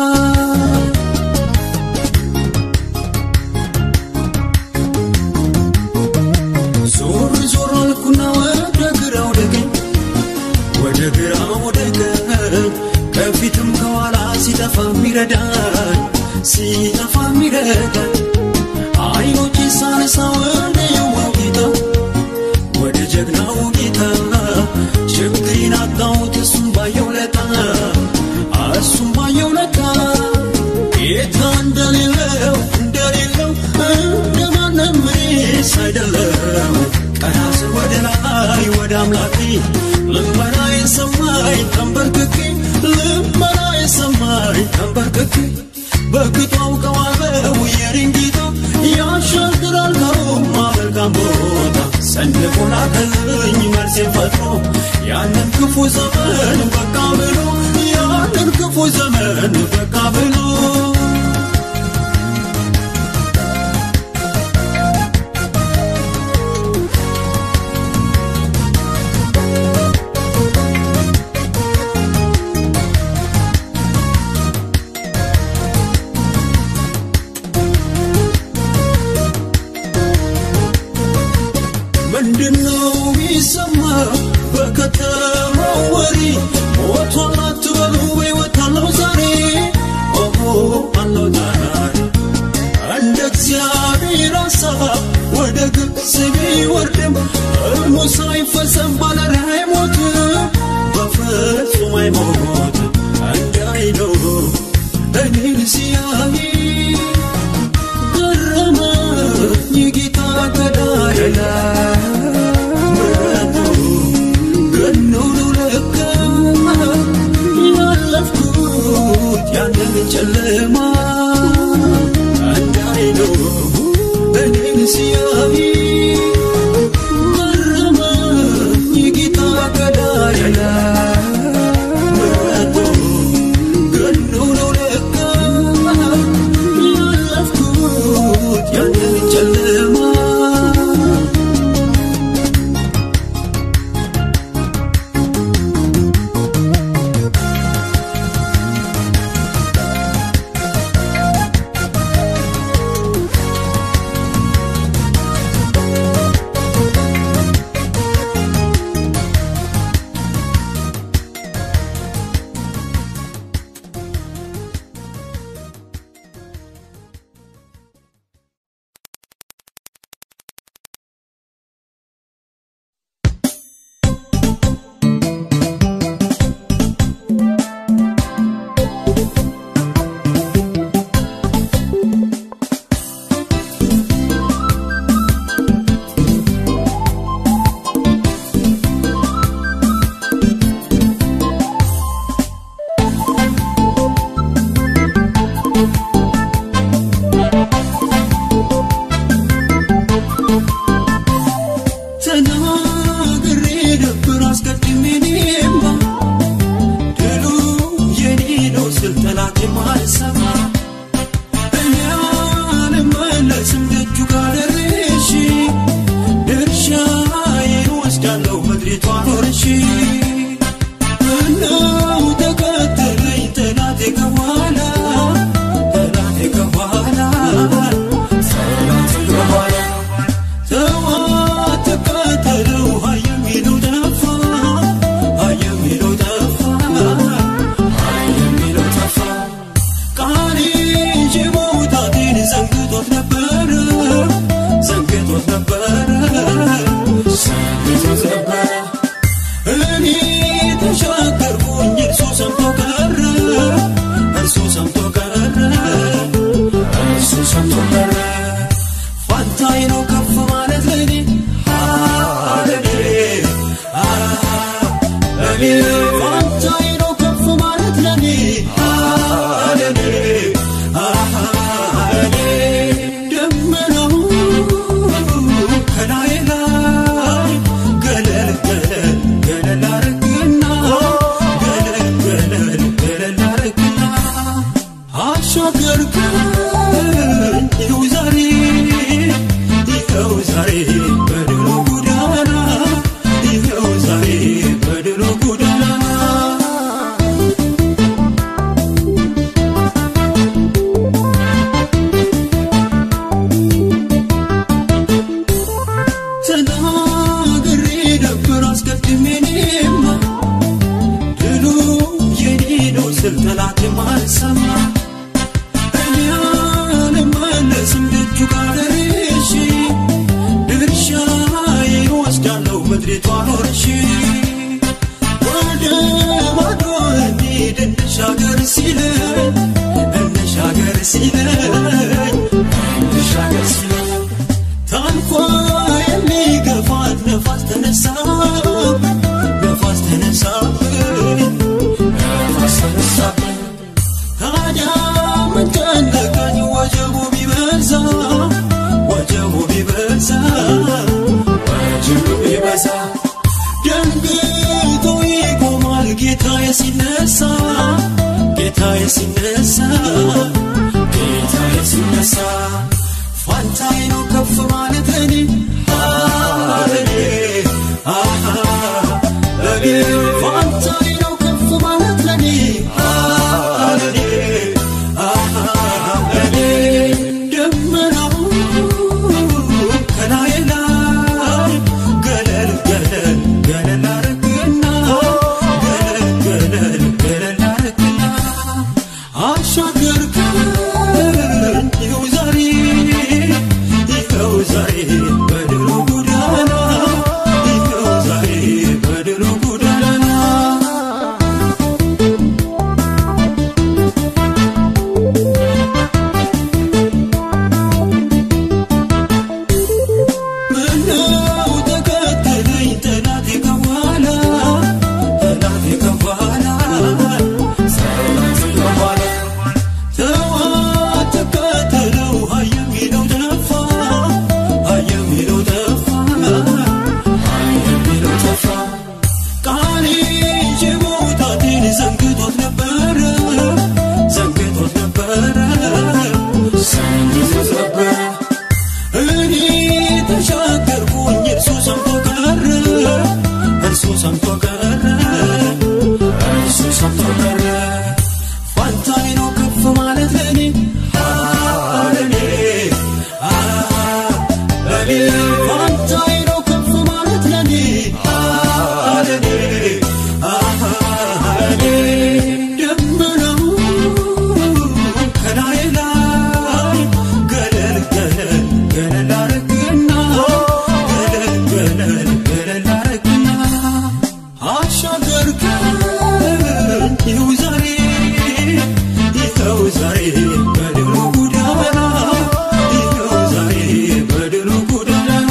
ዞር ዞር አልኩና ወደ ግራ ወደ ቀኝ ወደ ግራ ወደ ቀኝ ከፊትም ከኋላ ሲጠፋ ሚረዳኝ ሲጠፋ ሚረዳኝ አይኖቼ ሳነሳ ወደ የዋው ጌታ ወደ ጀግናው ጌታ ችግሬን አጣሁት እሱም ባየው ለታ እሱም ባየው ለታ ጌታ እንደሌለው እንደሌለው እንደማንም እኔስ አይደለም ቀና ስል ወደ ላይ ወደ አምላኬ ልመናዬን ሰማኝ ተንበርክኬ ልመናዬን ሰማኝ ተንበርክኬ በቅጡ አውቀዋለሁ የኔን ጌታ ያሻግራል ከሮማ መልካም ቦታ ሰንቆ ላከልኝ መልሴን ፈጥሮ ያንን ክፉ ዘመን በቃ ብሎ ያንን ክፉ ዘመን በቃ ብሎ ምንድነው የሚሰማ በከተማው ወሬ ሞቷል አትበሉ በሕይወት አለው ዛሬ ኦሆ አለው ዛሬ እንደ እግዚአብሔር ሐሳብ ወደ ግብፅ ቢወርድም ሕልሙ ሳይፈጸም ባለራዕይ አይሞትም በፍጹም አይሞትም እንዳይለው እኔን ሲያይ ገረመኝ ጌታ ገዳዬ ምሕረቱ ገኖ ነው ለካ ያለፍኩት ያንን ጨለማ እንዳይለው እኔን ሲያይ ገረመኝ ጌታ ገዳዬ ምሕረቱ ገኖ ነው ለካ ያለፍኩት ያንን ጨለማ ጠላት የማልሰማ እኔ አልመለስም ደጁ ጋር ደርሼ ድርሻዬን ወስዳለሁ ምድሪቷን ወርሼ ወደ ማዶ እንሂድ እንሻገር ሲለኝ እንሻገር ሲለኝ እንሻገር ሲለኝ ታንኳ የሚገፋት ነፋስ ተነሳ ነፋስ ተነሳብኝ ነፋስ ተነሳብኝ ታዲያ ምን ጨነቀኝ ወጀቡ ቢበዛ ወጀቡ ቢበዛ ወጀቡ ቢበዛ ደንግጦ ይቆማል ጌታዬ ሲነሳ ጌታዬ ሲነሳ ጌታዬ ሲነሳ ፋንታዬ ነው ከፍ ማለት ለኔ ለኔ አሃ ለኔ ፋንታዬ ነው ከፍ ማለት ለኔ ለኔ አሃ ለኔ ደመናው ከላይ ላይ ገለል ገለል ገለል አረግና ገለል ገለል ገለል አረግና አሻገርከን ይኸው ዛሬ ይኸው ዛሬ በድሮ ጎዳና ይኸው ዛሬ በድሮ ጎዳና ምነው ተከተለኝ ጠላቴ ከኋላ ጠላቴ ከኋላ ጠላቴ ከኋላ ተው አትከተለው ሀይ የሚለው ጠፋ ሀይ የሚለው ጠፋ ሀይ የሚለው ጠፋ ቃሌ ይዤ መውጣቴን ዘንግቶት ነበረ ዘንግቶት ነበረ ዘንግቶት ነበረ እኔ ተሻገርኩኝ እርሱ ሰምቶ ቀረ እርሱ ሰምቶ ቀረ እርሱ ሰምቶ ቀረ ፋንታዬ ነው ከፍ ማለት ለኔ ለኔ ለኔ ፋንታዬ ነው ከፍ ማለት ለኔ ለኔ ለኔ ደመናው ከላይ ላይ ገለል ገለል ገለል አረግና ገለል ገለል ገለል አረግና አሻገርከን ይኸው ዛሬ ይኸው ዛሬ በድሮ ጎዳና ይኸው ዛሬ በድሮ ጎዳና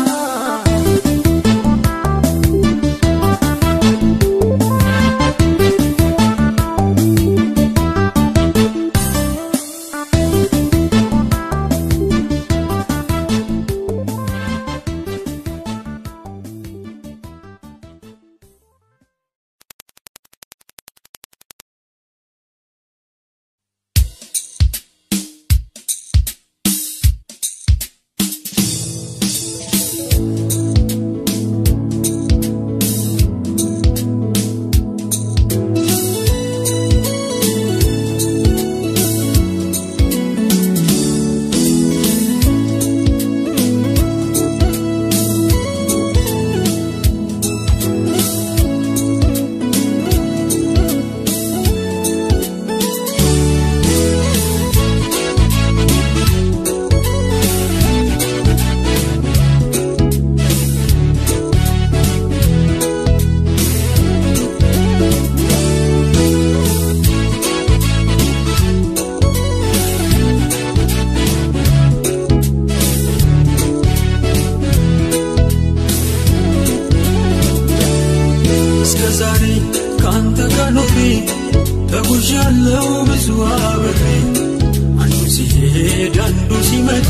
እስከ ዛሬ ከአንተ ጋር ኖሬ ተጉዣለሁ ብዙ አብሬ አንዱ ሲሄድ አንዱ ሲመጣ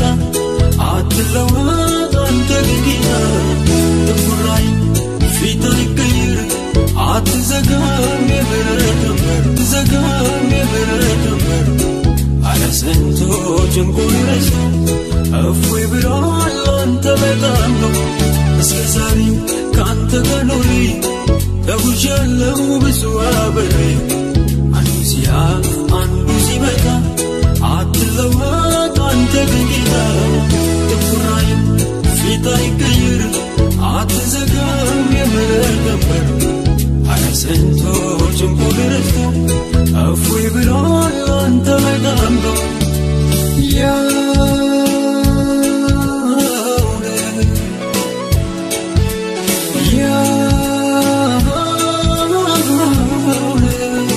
አትለወጥ አንተ ግን ጌታ ጥቁር ላይ ፊት አይቀይር አትዘጋም የብረት በር ዘጋም የብረት በር አለ ስንቶች እንቁን ረስቶ እፎይ ብሏል አንተ በጣም ነው እስከ ዛሬ ከአንተ ጋር ኖሬ ተጉዣለሁ ብዙ አብሬ አንዱ ሲያልፍ አንዱ ሲመጣ አትለወጥ አንተ ግን ጌታ ጥቁር አይን ፊት አይቀይር አትዘጋም የምሕረት በር አረ ስንቶች እንቁን ረስቶ እፎይ ብሏል አንተ ላይ ተጠምዶ ያውነ ያውነ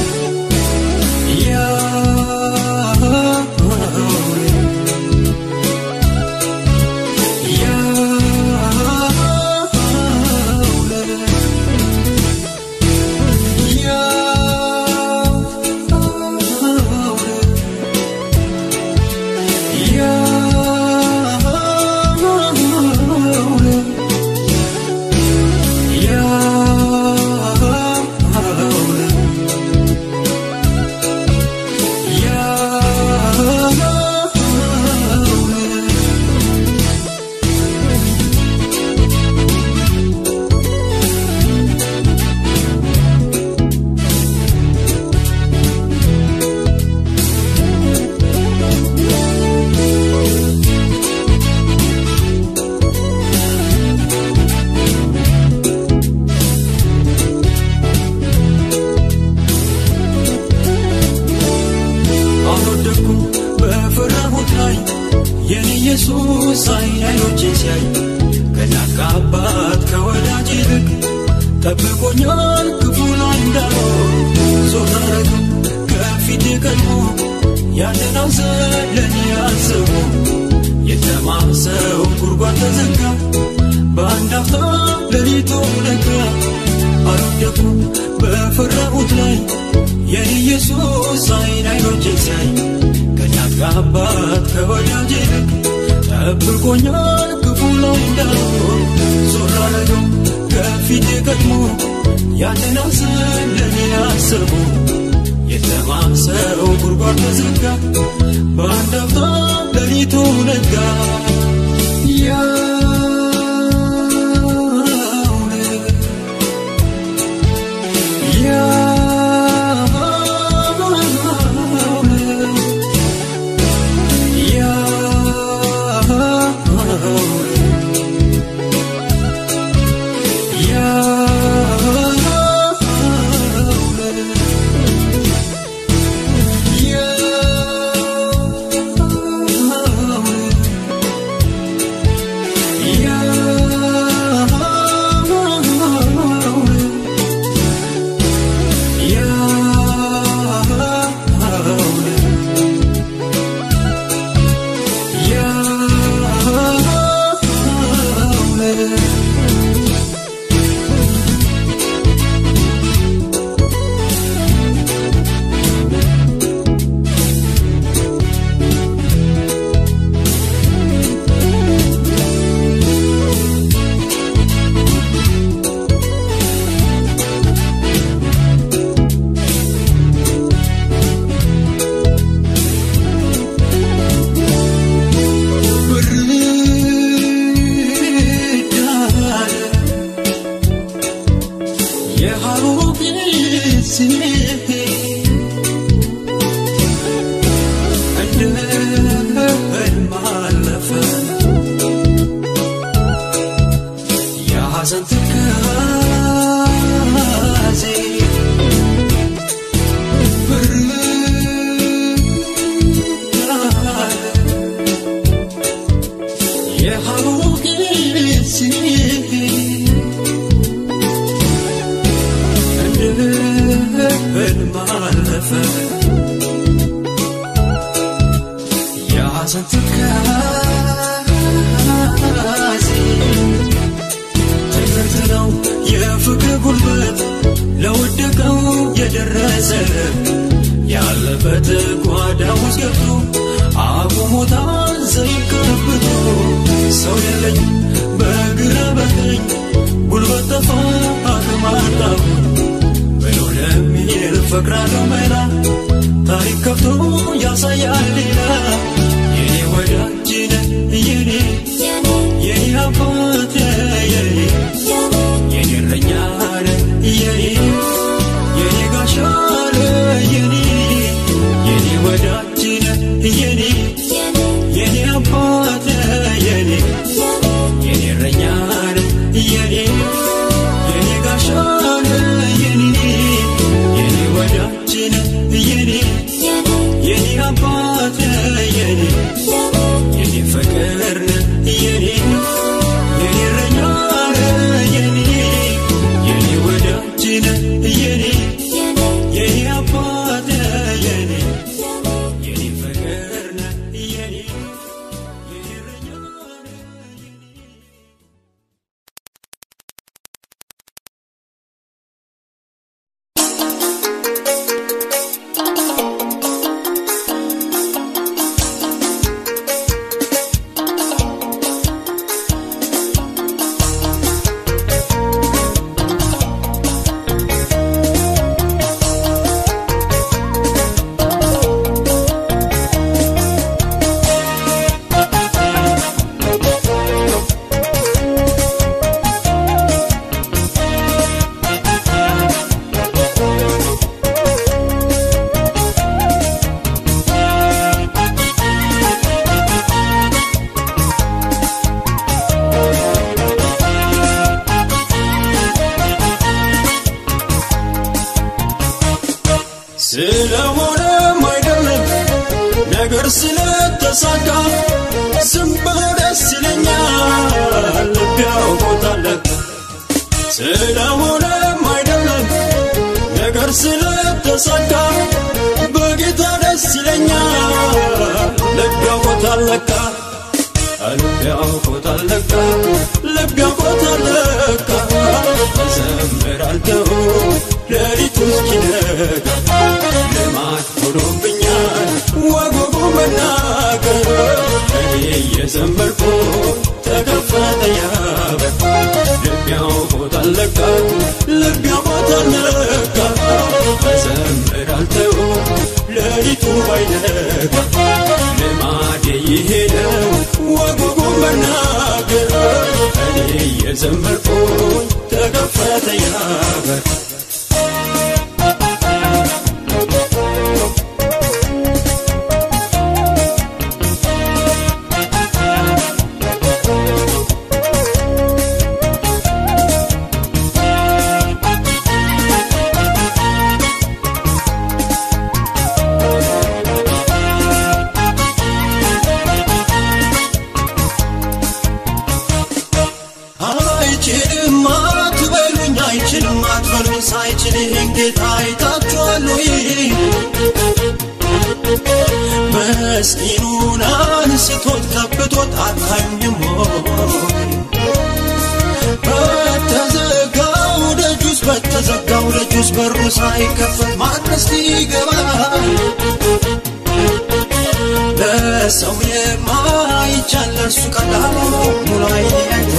አልወደኩም በፍራሁት ላይ የኔ ኢየሱስ አይን አይኖቼን ሲያይ ከእናት ከአባት ከወዳጅ ይልቅ ጠብቆኛል ክፉ ላይ እንዳልሆን ዞር አረገው ከፊቴ ቀድሞ ያንን ሐዘን ለእኔ አስቦ የተማሰው ጉድጓድ ተዘጋ በአንድ አፍታ ሌሊቱ ነጋ አልወደኩም በፈራሁት ላይ የኔ ኢየሱስ አይን አይኖቼን ሲያይ ከእናት ከአባት ከወዳጅ ይልቅ ጠብቆኛል ክፉ ላይ እንዳልሆን ዞር አረገው ከፊቴ ቀድሞ ያንን ሐዘን ለእኔ አስቦ የተማሰው ጉድጓድ ተዘጋ በአንድ አፍታ ሌሊቱ ነጋ ያውነ የሐዘን ትካዜ ብርዳለ የሐሩቅ ጊዜ እንደ ህልም አለፈ የሐዘን ትካዜ ትምህርት ነው የፍቅር ጉልበት ለወደቀው የደረሰ ያለበት ጓዳ ውስጥ ገብቶ አቁሞታል ዘይት ቀብቶ ሰው የለኝ በግራ በቀኝ ጉልበት ጠፋ አቅም አጣሁ ብሎ ለሚል ፈቅራለሁ መላ ታሪክ ከፍቶ ያሳያል ሌላ የኔ ወዳጅ ነህ የኔ የኔ አባት የኔ የኔ እረኛ ነህ የኔ የኔ ጋሻ ነህ የኔ የኔ ወዳጅ ነህ የኔ የኔ አባት ነህ የኔ የኔ እረኛ ነህ የኔ የኔ ጋሻ ነህ የኔ የኔ ወዳጅ ነህ ስለሆነም አይደለም ነገር ስለተሳካ ዝም ብሎ ደስ ይለኛል ልብ ያውቆታል ስለሆነም አይደለም ነገር ስለተሳካ በጌታ ደስ ይለኛል ልብ ያውቆታል ለካ ልብ ያውቆታል ለካ ልብ ያውቆታል ለካ እዘምራለሁ ሌሊቱ እስኪነጋ ልማድ ሆኖብኛል ወጉ መናገር እኔ እየዘመርኩ ተከፈተ ያበር ልብ ያውቆታል ለካ ልብ ያውቆታል ለካ እዘምራለሁ ሌሊቱ ባይነጋ ልማዴ ይሄ ነው ወጉ መናገር እኔ እየዘመርኩ ተከፈተ ያበር አይችልም አትበሉኝ አይችልም አትበሉኝ ሳይችል ይህን ጌታ አይታችኋል ወይ መስኪኑን አንስቶት ከብቶት አታዩኝም ወይ በተዘጋው ደጁስ በተዘጋው ደጁስ በሩ ሳይከፈት ማንስ ይገባል ለሰው የማይቻል ለእርሱ ቀላል ነው ሙላይ አይቶ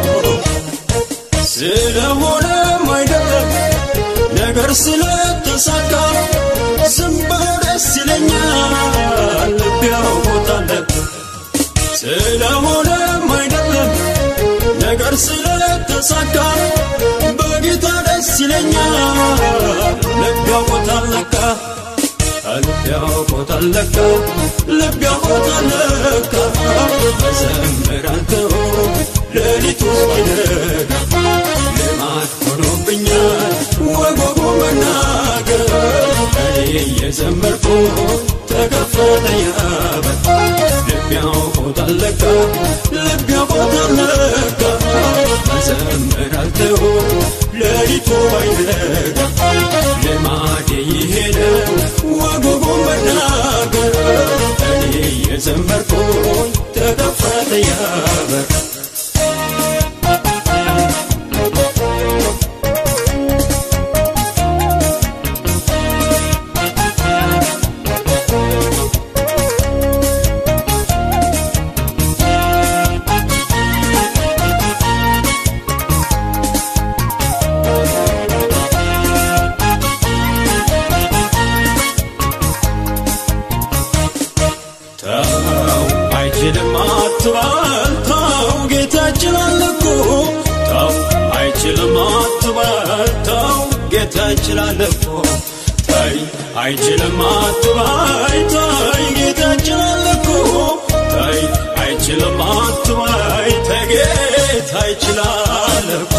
ስለሆነም አይደለም ነገር ስለተሳካ ዝም ብሎ ደስ ይለኛል ልብ ያውቆታል ስለሆነም አይደለም ነገር ስለተሳካ በጌታ ደስ ይለኛል ልብ ያውቆታል ለካ ልብ ያውቆታል ለካ ልብ ያውቆታል ለካ እዘምራለሁ ሌሊቱ እስኪነጋ ልማድ ሆኖብኛል ወጎጎ መናገር እኔ እየዘመርኩ ተከፈተ ያበር ልብ ያውቆታል ለካ ልብ ያውቆታል ለካ እዘምራለሁ ሌሊቱ ባይነጋ ልማዴ ይሄ ነው ወጉ መናገር እኔ የዘመርኩኝ ተከፈተ ያበር ተው አይችልም አትበል ተው ጌታ ይችላል እኮ ተው አይችልም አትበል ተው ጌታ ይችላል እኮ ተይ አይችልም አትበል ተይ ጌታ ይችላል እኮ ተይ አይችልም አትበል ተይ ጌታ ይችላል እኮ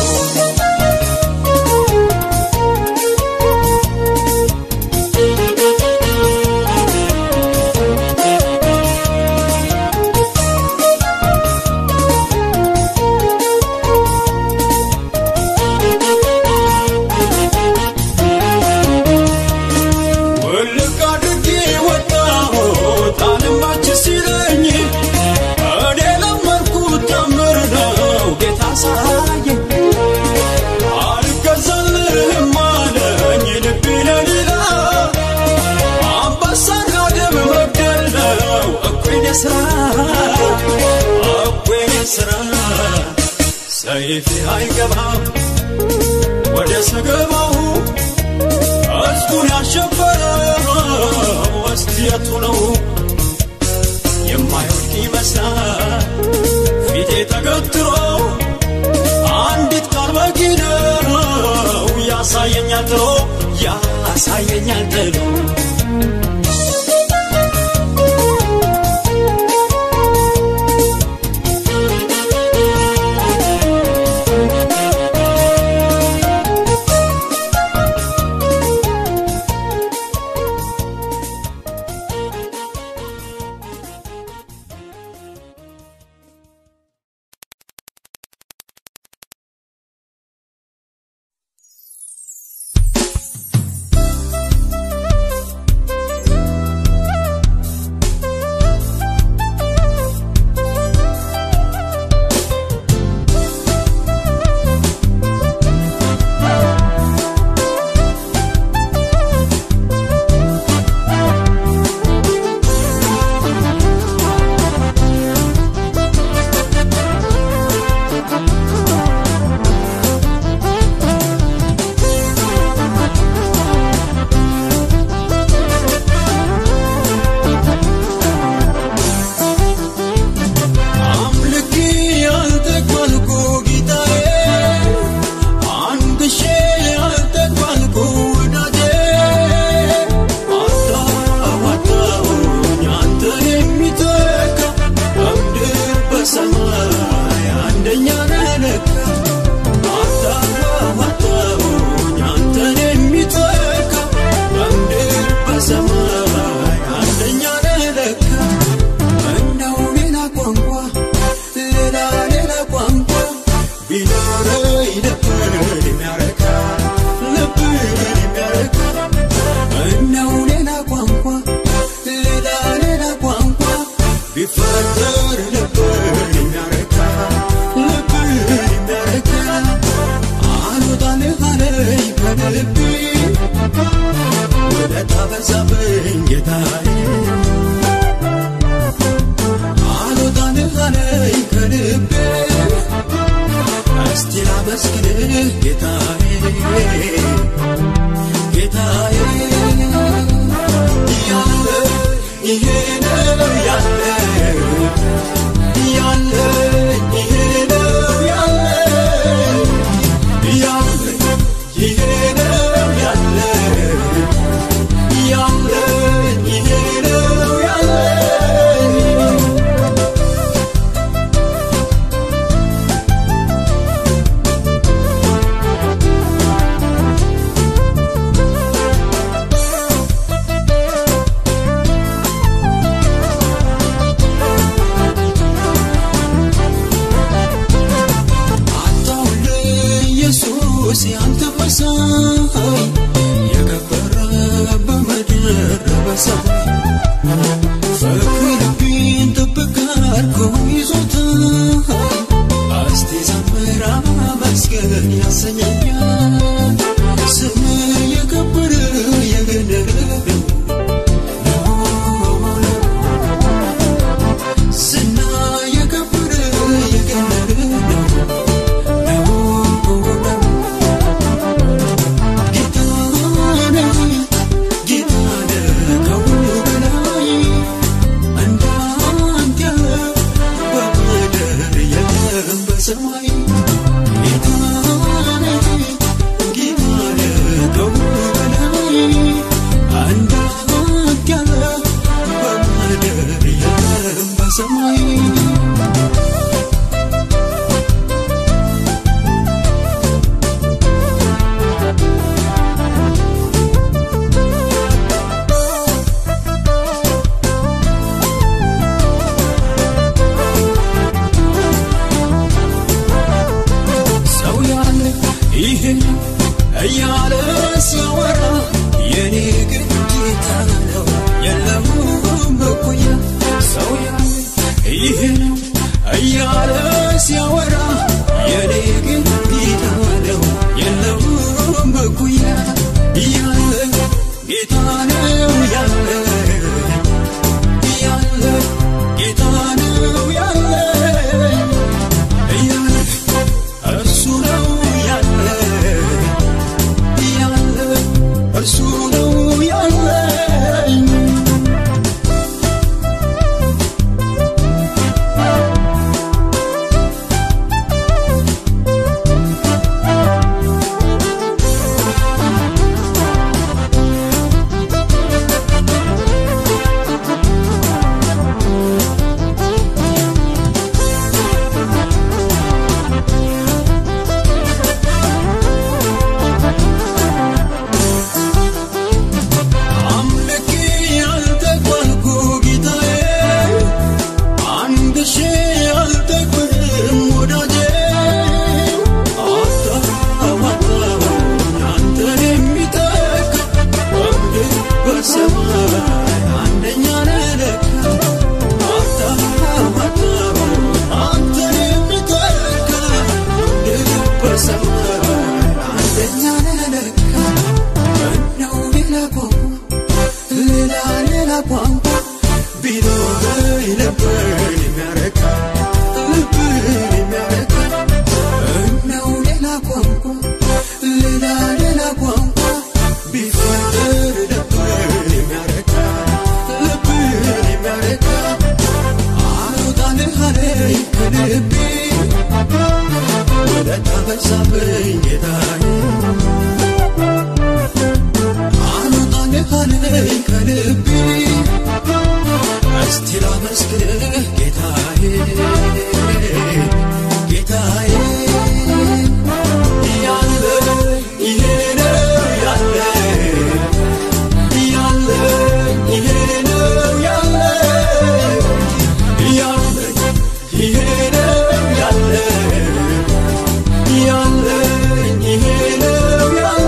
ውልቅ አድርጌ ወጣሁት አልማች ሲለኝ እኔ ለመድኩት ታምር ነው ጌታ ሳየኝ አልገዛልህም አለኝ ልቤ ለሌላ አንበሳና ደም መግደል ነው እኩይኔ ስራ እኩይኔ ስራ ሰይፌ አይገባም ወደ ሰገባው ሕዝቡን ያሸበረው ወስየቱ ነው የማይወድቅ ይመስላል ፊቴ ተገትሮ አንዲት ቃል በቂ ነው ያሳየኛል ጥሎ ያሳየኛል ጥሎ በዛብኝ ጌታዬ አልወጣልህ አለኝ ከልቤ እስቲ ላመስግንህ ጌታዬ ጌታዬ ያለ ይሄ ነው ያለ ያለ ይሄ ነው ያለ ያለ ይሄ ነው ያለ ያለ ይሄ ነው ያለ አታውል ኢየሱስ ያንተ መሳይ የከበረ በምድር በሰማይ ፍቅር ልቤን ጥብቅ አድርጎ ይዞታል እስቲ ዘምር አመስግን ያሰኘኛል ስም የከበረ የገነነ ዝና የከበረ የገነነ ነው ሰማይ ሰው ያለ ይህን እያለ ሲያወራ የኔ ግን ጌታ ነው የለም እኩያ ሰው ያለ ይህን እያለ ሲያወራ የኔ ግን ጌታ ነው የለም እኩያ ያለ ጌታ ነው ያለ ያለ ጌታ ነው ያለ ያለ እርሱ ነው ያለ ያለ እርሱ ነው ያለ አምልኬ ያልጠግባልኩ ጌታዬ አንድ ሺህ ያልጠግብም ወዳጄ አታዋጣው አንተን የሚተካ በምድር በሰማይ አንደኛ ነህ ለካ አታዋጣው አንተን የሚተካ በምድር በሰማይ አንደኛ ነህ ለካ ምነው ሌላ ቋንቋ ሌላ ሌላ ቋንቋ ቢኖረኝ ነበር የሚያረካ ልብን የሚያረካ ምነው ሌላ ቋንቋ ሌላ ሌላ ቋንቋ ቢፈጠር ነበር የሚያረካ ልብን የሚያረካ አልወጣልህ አለኝ ከልቤ ውለታ በዛብኝ ጌታዬ አልወጣልህ አለኝ ከልቤ እስቲ ላመስግንህ ጌታዬ ጌታዬ ያለ ይሄ ነው ያለ ያለ ይሄ ነው ያለ ያለ ይሄ ነው ያለ ያለ ይሄ ነው ያለ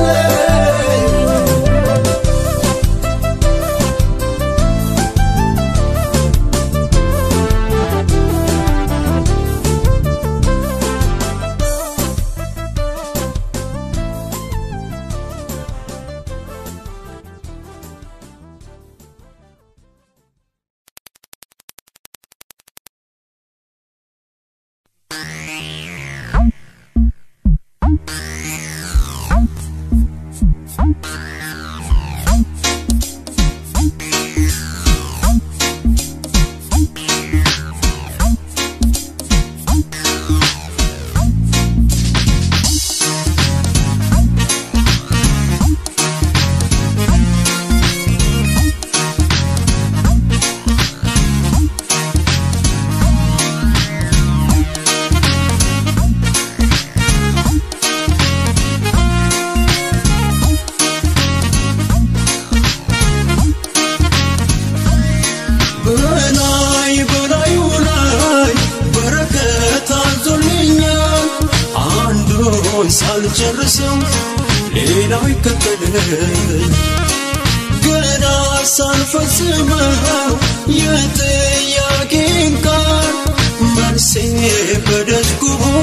ሳልጨርሰው ሌላው ይከተል ገና ሳልፈጽመው የጥያቄን ቃል መልሴ በደጅጉ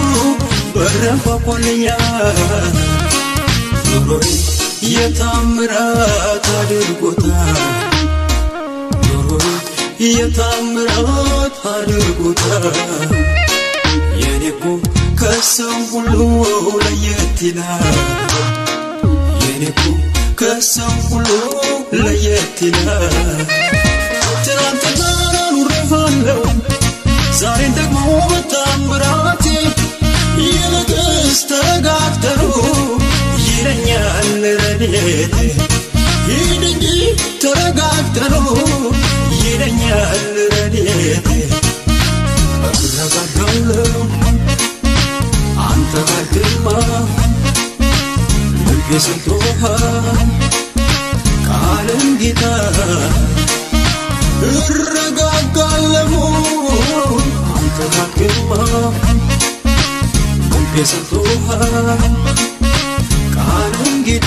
በረንኳኳልኛል ኑሮዬ የታምራት አድርጎታል ኑሮዬ የታምራት አድርጎታል የኔኮ ከሰው ሁሉ ለየት ይላል የኔኮ ከሰው ሁሉ ለየት ይላል ትናንትና ኑሬፋለሁ ዛሬን ደግሞ በታምራቴ ይልቅስ ተረጋግተሩ ይለኛል ረድኤቴ ሂድ እንጂ ተረጋግተሩ ይለኛል ረድኤቴ እረጋጋለሁ አንተ ጋር ግርማ ልቤ ሰጥቶሃል ቃልን ጌታ እረጋጋለሁ አንተ ጋር ግርማ ልቤ ሰጥቶሃል ቃልን ጌታ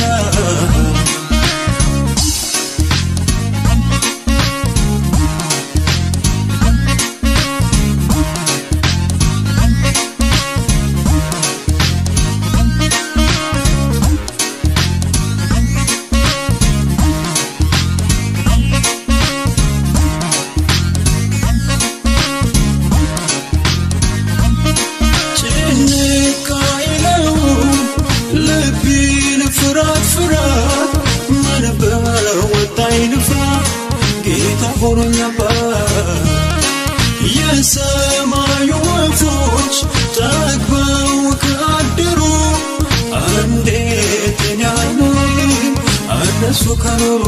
ጭንቅ አይለው ልቤን ፍራት ፍራት ምን በወጣኝ ልፍራ ጌታ ሆኖኝ አባት የሰማዩ ወፎች ጠግበው ካደሩ እንዴት እኔ አልኖርም እነሱ ከኖሩ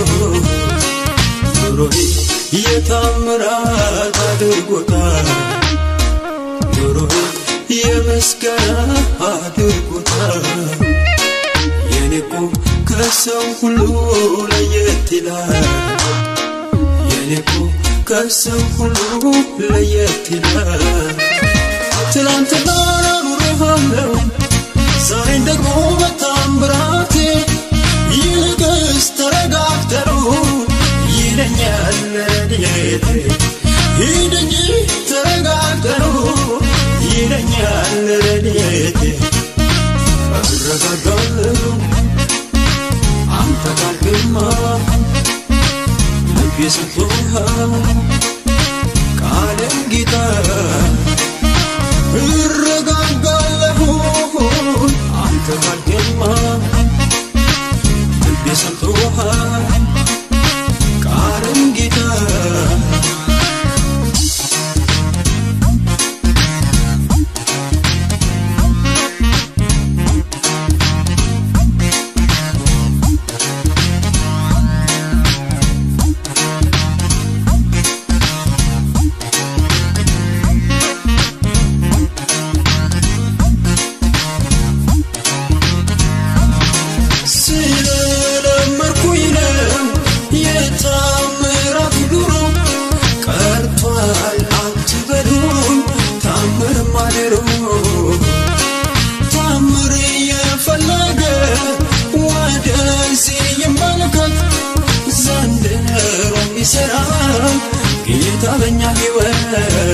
ኑሮዬ የታምራት አድርጎታል ኑሮዬ የምስጋና አድርጎታል የኔኮ ከሰው ሁሉ ለየት ይላል የኔኮ ከሰው ሁሉ ለየት ይላል ትላንትና ኑሬሃለሁ ዛሬን ደግሞ በታምራቴ ይልቅስ ተረጋግተሩ ይለኛል ረድኤቴ ሂድ እንጂ ተረጋግተሩ ይለኛል ረድኤቴ እረጋጋለሁ አንተ ጋር ግርማ ልቤ ሰጥቶሃል ቃልን ጌታ እረጋጋለሁ አንተ ጋር ግርማ ልቤ ሰጥቶሃል ቃልን ጌታ ስለለመድኩኝ ነው የታምራት ኑሮ ቀርቷል አትበሉኝ ታምር ማደሮ ታምር የፈለገ ወደዚህ ይመልከት ዘንድሮ ይሠራል ጌታ በእኛ ሕይወት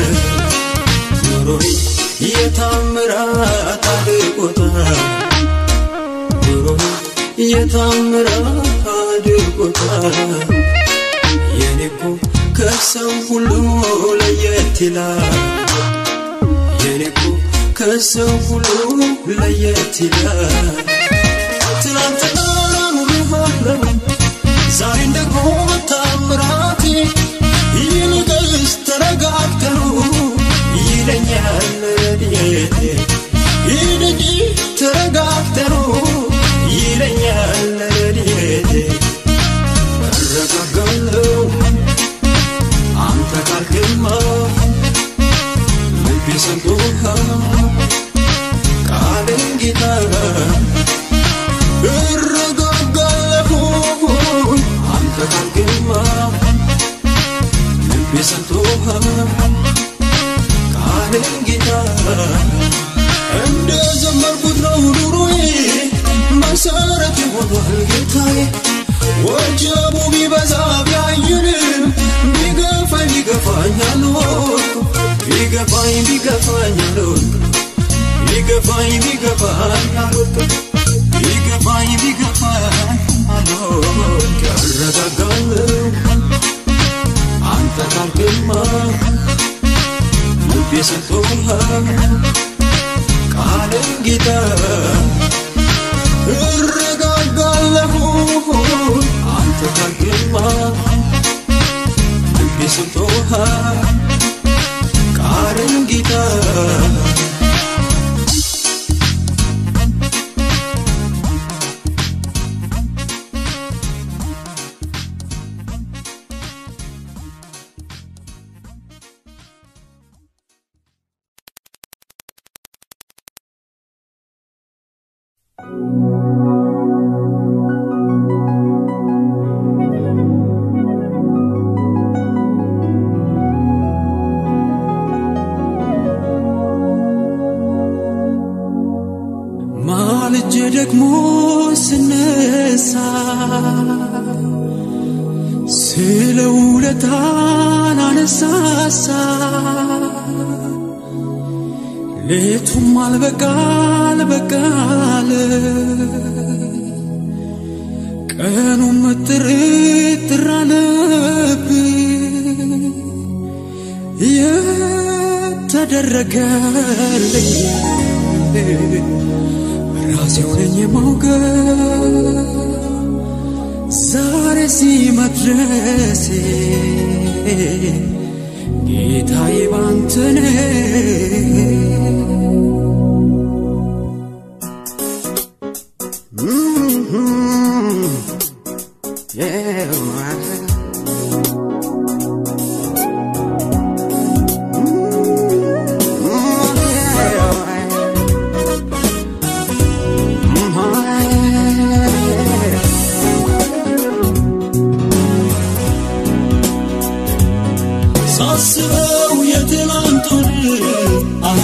ኑሮዬ የታምራት አድርጎታል ኑሮዬ የታምራት አድርጎታል የኔኮ ከሰው ሁሉ ለየት ይላል የኔኮ ከሰው ሁሉ ለየት ይላል ትናንትና ኑሬሃለሁ ዛሬን ደግሞ በታምራቴ ይልቅስ ተረጋግተሩ ይለኛል ረድኤቴ ሂድ እንጂ ተረጋግተሩ ይለኛል ረድኤቴ እረጋጋለሁ አንተ ጋር ግርማ ልቤ ሰምቶሃል ቃልን ጌታ እረጋጋለሁ አንተ ጋር ግርማ ልቤ ሰምቶሃል ቃልን ጌታ እንደ ዘመርኩት ነው ኑሮ መሰረት ሆኗል ጌታዬ ወጀቡ ቢበዛ ቢያይንም ቢገፋኝ ቢገፋኝ አልወድኩም ቢገፋኝ ቢገፋኝ አልወድኩም ቢገፋኝ ቢገፋኝ አልወድኩም ቢገፋኝ ቢገፋኝ አልወድኩም ያረጋጋለሁ አንተ ካልክማ ልቤ ሰጥቶሃል ቃልን ጌታ እረጋጋለሁ አንተ ካልክማ ልቤ ሰጥቶሃል ቃልን ጌታ ማልጄ ደግሞ ስነሳ ስለ ውለታን አነሳሳ ሌቱም አልበቃል በቃል ቀኑም ጥርጥር አለብኝ የተደረገልኝ ራሴው ነኝ የማውቀው ዛሬ ሲመድረሴ ጌታዬ ባንተ ሳስበው የትናንቱን አሃ፣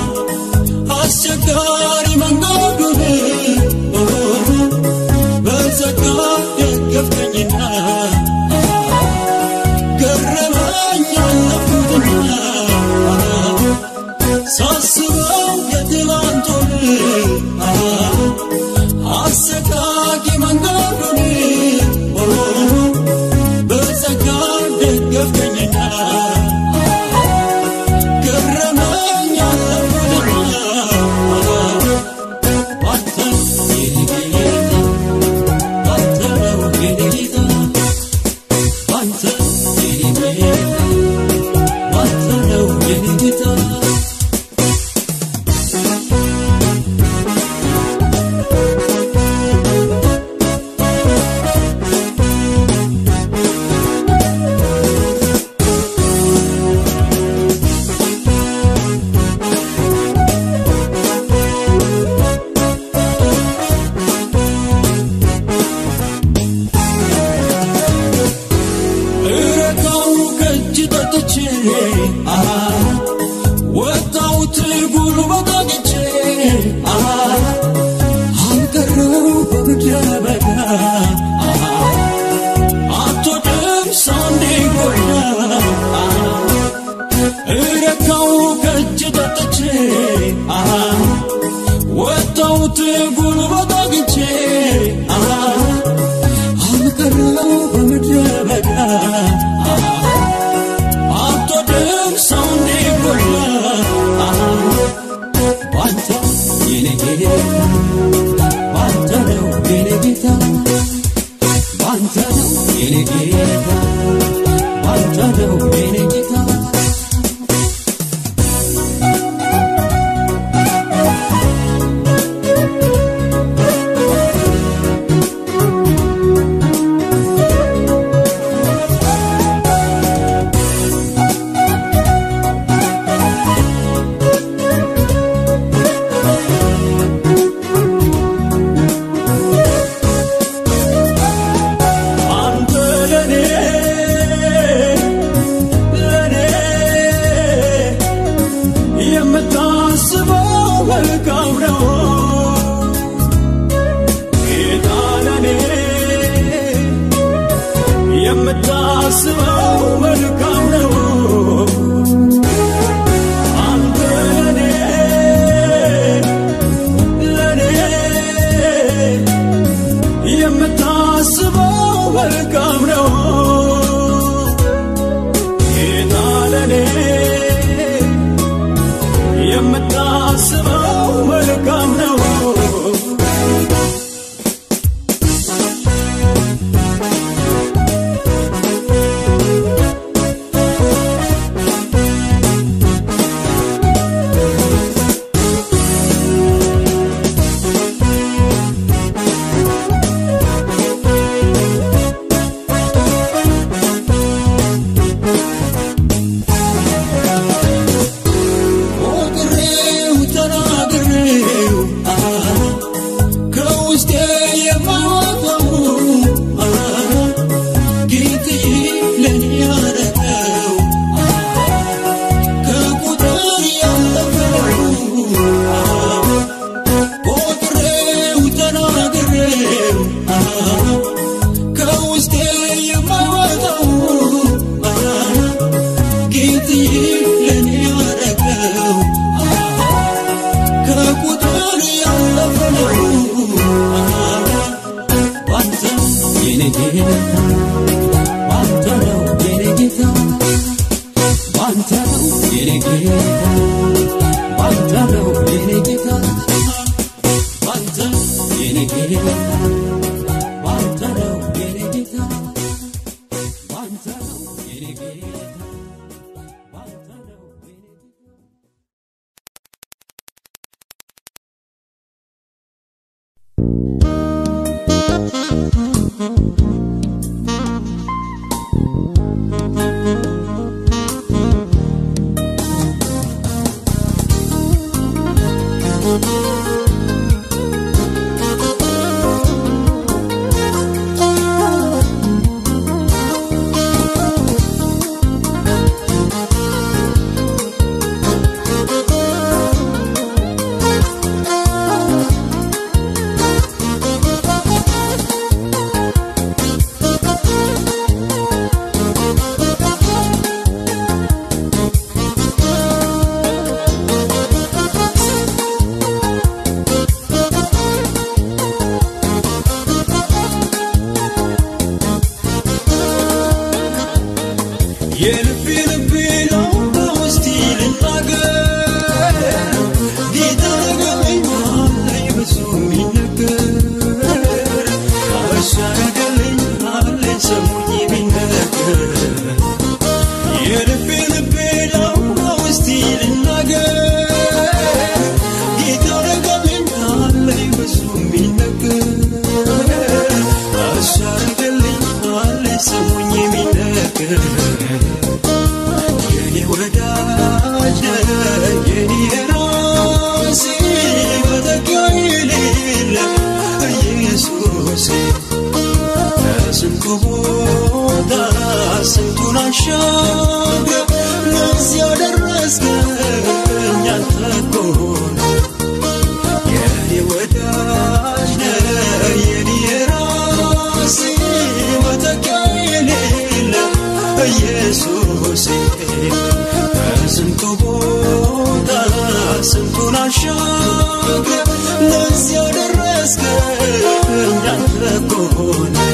አስቸጋሪ መንገዱን ኦሆ፣ በጸጋ ደገፍከኝና አሃ፣ ገረመኝ ያለፉትና አሃ፣ ሳስበው የትናንቱን አሃ፣ አሰቃቂ መንገዱን ኦሆ፣ በጸጋ ደገፍከኝና ገረመኝ ያለፉትና አንተ የኔ ጌታ አንተ ነው የኔ ጌታ አንተ የኔ ጌታ አንተ ነው የኔ ጌታ እረካው ከእጅ ጠጥቼ አሃ፣ ወጣሁት ጉልበት አግኝቼ አሃ፣ አልቀረው በምድረ በዳ አሃ፣ አትወድም ሰው እንዲጎዳ አሃ፣ እረካው ከእጅ ጠጥቼ አሃ፣ ወጣሁት ጉልበት አግኝቼ አሃ፣ አልቀረው በምድረ በዳ አትወድም ሰው እንዲጎዳ ባንተ የኔ ጌታ ባንተ ነው የኔ ጌታ ባንተ ነው የኔ ጌታ ባንተ ነው የኔ ጌታ አንተ ለኔ የምታስበው መልካም ነው አንተ ለኔ ለኔ የምታስበው መልካም ነው ጌታ ለኔ የምታስበው መልካም ነው ሞክሬው ተናግሬው ከውስጤ የማወጣው ጌታዬ ለኔ ያደረገው ከቁጥር ያለፈው ሞክሬው ተናግሬው ከውስጤ የማወጣው ጌታዬ ለኔ ያደረገው ከቁጥር ያለፈ ነው ባንተ የኔ ጌታ ባንተ ነው የኔ ጌታ ባንተ ነው የኔ ጌታ ባንተ ነው የኔ ጌታ ባንተ የኔ ጌታ ባንተ ነው የኔ ጌታ ባንተ ነው የኔ ጌታ ባንተ ነው የኔ ጌታ የልቤ ልቤ ነው በውስጤ ልናገር ጌታ ነገረኝ አለኝ ብዙ የሚነገር እሱ ያደረገልኝ አለኝ ሰሙኝ የሚነገር የልቤ ልቤ ነው በውስጤ ልናገር ጌታ ነገረኝ አለኝ ብዙ የሚነገር እሱ ያደረገልኝ አለኝ ሰሙኝ የሚነገር የኔ ወዳጅ የኔ ራሴ መተኪያ የሌለ ኢየሱሴ ከስንቱ ቦታ ስንቱን አሻግረ ለዚህ ያደረስከኝ አንተ እኮ ነህ። የኔ ወዳጅ ነህ የኔ ራሴ መተኪያ የሌለ ኢየሱሴ ከስንቱ ቦታ ስንቱን አሻግረ ለዚህ ያደረስከኝ አንተ እኮ ነህ።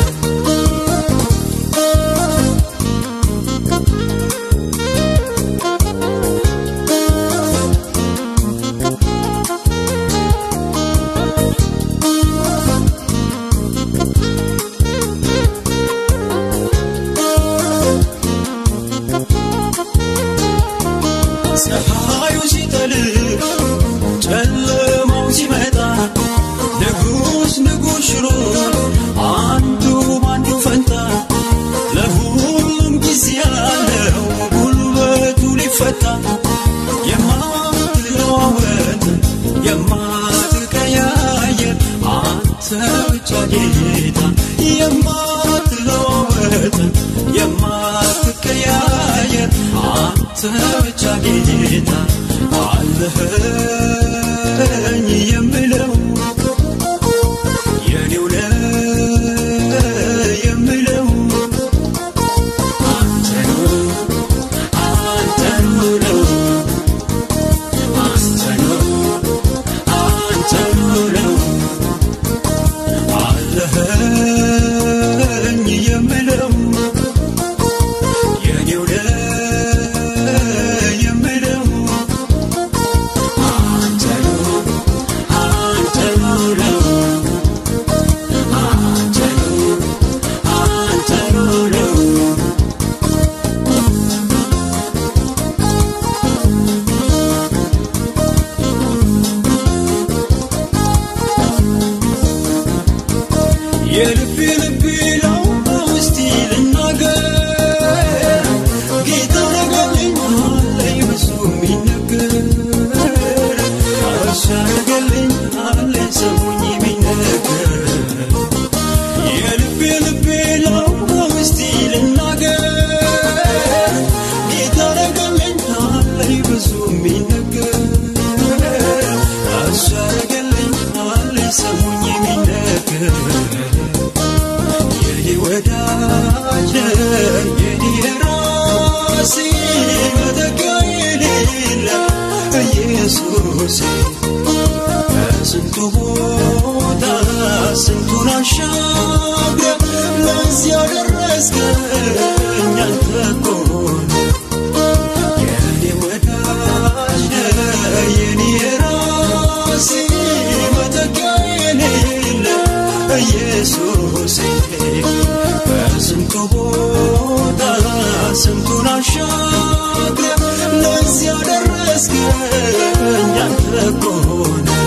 ፀሐዩ ሲጠልቅ ጨለማው ሲመጣ ንጉስ ንጉስ ሽሮ አንዱ ባንዱ ፈንታ ለሁሉም ጊዜ ያለው ጉልበቱ ሊፈታ የማትለዋወጥ የማትቀያየር አንተ ብቻ ጌታ የማትለዋወጥ የማትቀያየር አንተ ብቻ ጌታ አለኸኝ የምለው የኔው ነህ የምለው በስንቱ ቦታ ስንቱን አሻግረ ለዚህ ያደረስከኝ አንተ እኮ የኔ ወዳጅ ነህ የኔ ራሴ መተኪያ የሌለ ኢየሱሴ በስንቱ ቦታ ስንቱን አሻግረ ለዚህ ያደረስከኝ አንተ እኮ ነህ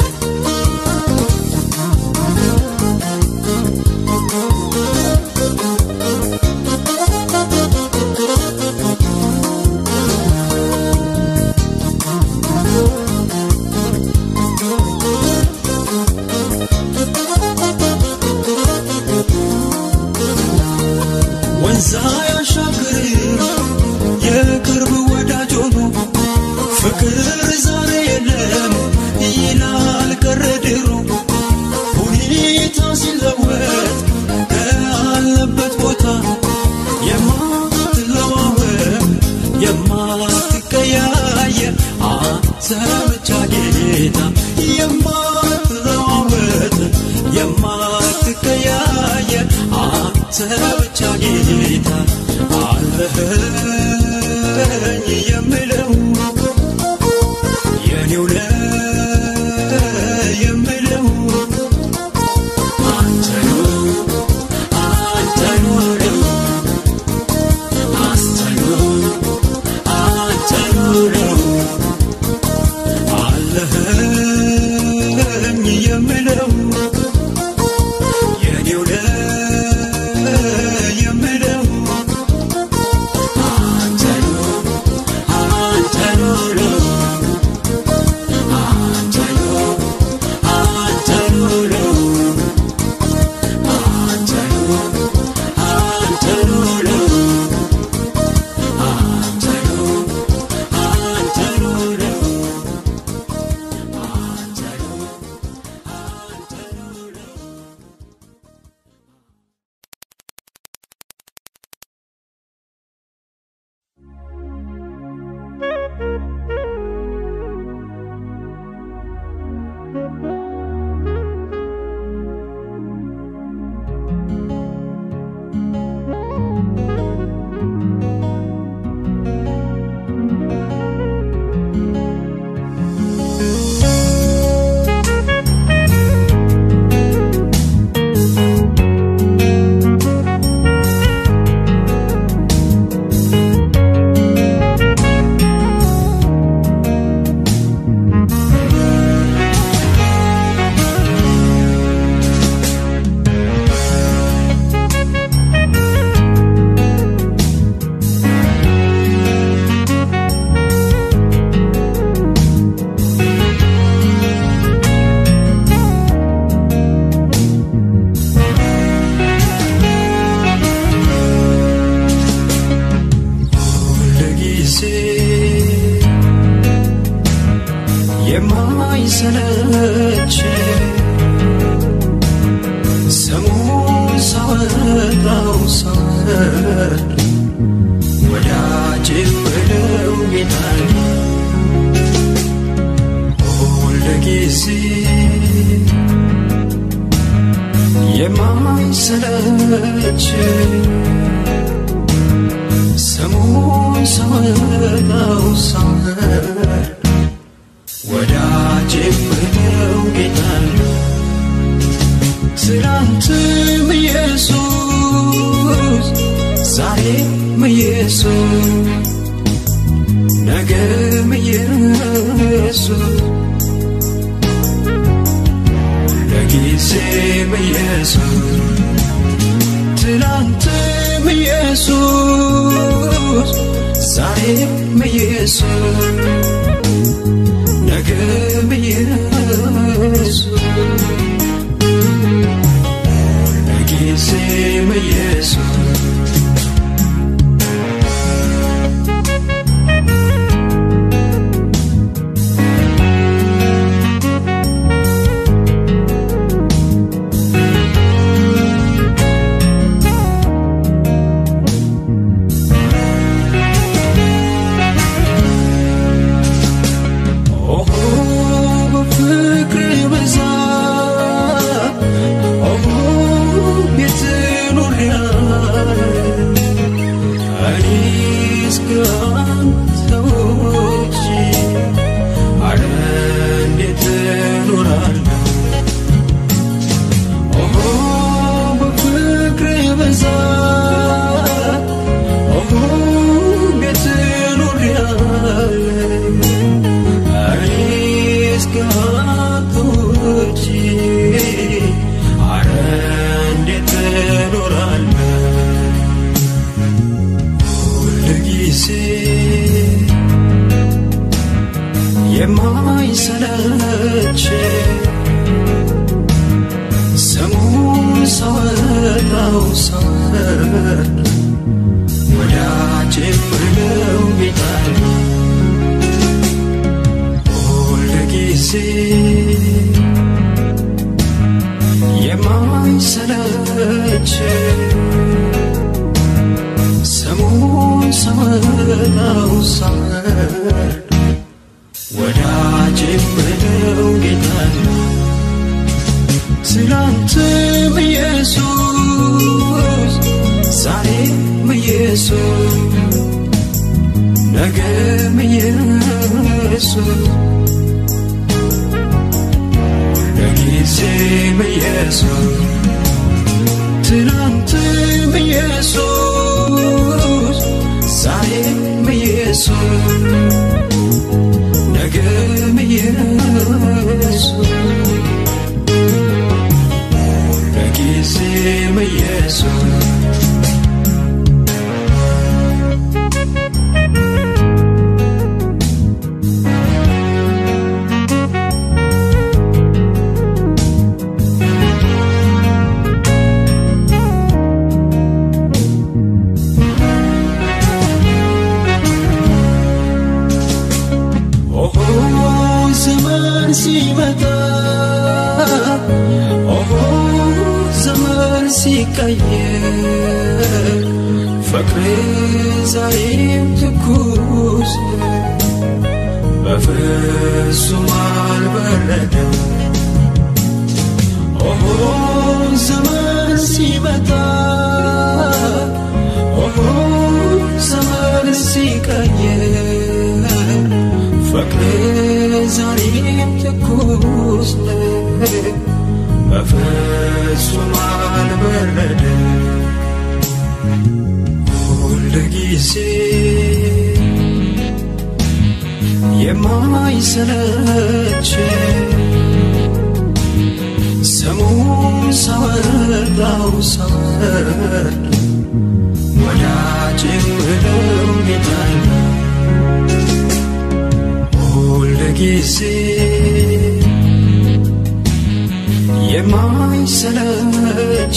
ወንዛ ያሻግር የቅርብ ወዳጅ ሆኖ ፍቅር ዛሬ የለም ይላል ቀረ ድሮ ሁኔታ ሲለወጥ ካለበት ቦታ የማትለዋወጥ የማትቀያየር አንተ ብቻ ጌታ የማትለዋወጥ የማትቀያየር አንተ ብቻ ጌታ አለኸኝ የምለው የኔው ነህ የምለው አንተ ነው አንተ ነው አንተ ነው አንተ ነው አለኸኝ የምለው የኔው ነህ የምለው አንተ ነው አንተ ነው አንተ ነው አንተ ነው አንተ ነው አንተ ነው አንተ ነው አንተ ነው አንተ ነው አንተ ነው ሁልጊዜ የማይሰለች ስሙን ሳወጣው ሳወርድ ወዳጅ ብለው ጌታን ሁልጊዜ የማይሰለች ስሙን ሳወጣው ሳወርድ ወዳጅ ብለው ጌታን ትናንትም ኢየሱስ ዛሬም ኢየሱስ ነገም ኢየሱስ ለጊዜም ኢየሱስ ትናንትም ኢየሱስ ዛሬም ኢየሱስ ነገም ኢየሱስ ለጊዜም ኢየሱስ ኦሆ በፍቅር ብዛት እኔስ ከአንተ ውጪ አረ እንዴት እኖራለሁ? ኦሆ በፍቅርህ ብዛት ኦሆ እንዴት ኖሬያለሁ? እኔስ ከአንተ ውጪ አረ እንዴት እኖራለሁ? ሁልጊዜ የማይሰለች ስሙን ሳወጣው ሳወርድ ወዳጄ የምለው ጌታ ነው። ሁልጊዜ የማይሰለች ስሙን ሳወጣው ሳወርድ ወዳጄ የምለው ጌታ ነው። ትናንትም ኢየሱስ ዛሬም ኢየሱስ ነገም ኢየሱስ ለጊዜም ኢየሱስ ትናንትም ኢየሱስ ዛሬም ኢየሱስ ነገም ኢየሱስ ለጊዜም ኢየሱስ ኦሆ ዘመን ሲመጣ ኦሆ ዘመን ሲቀየር ፍቅር ዛሬም ትኩስ ነው፣ በፍጹም አልበረደም። ኦሆ ዘመን ሲመጣ ኦሆ ዘመን ሲቀየር ፍቅር ዛሬም ትኩስ ነው፣ በፍጹም አልበረደም። ሁልጊዜ የማይሰለች ስሙን ሳወጣው ሳወርድ ወዳጄ የምለው ጌታ ነው። ሁልጊዜ የማይሰለች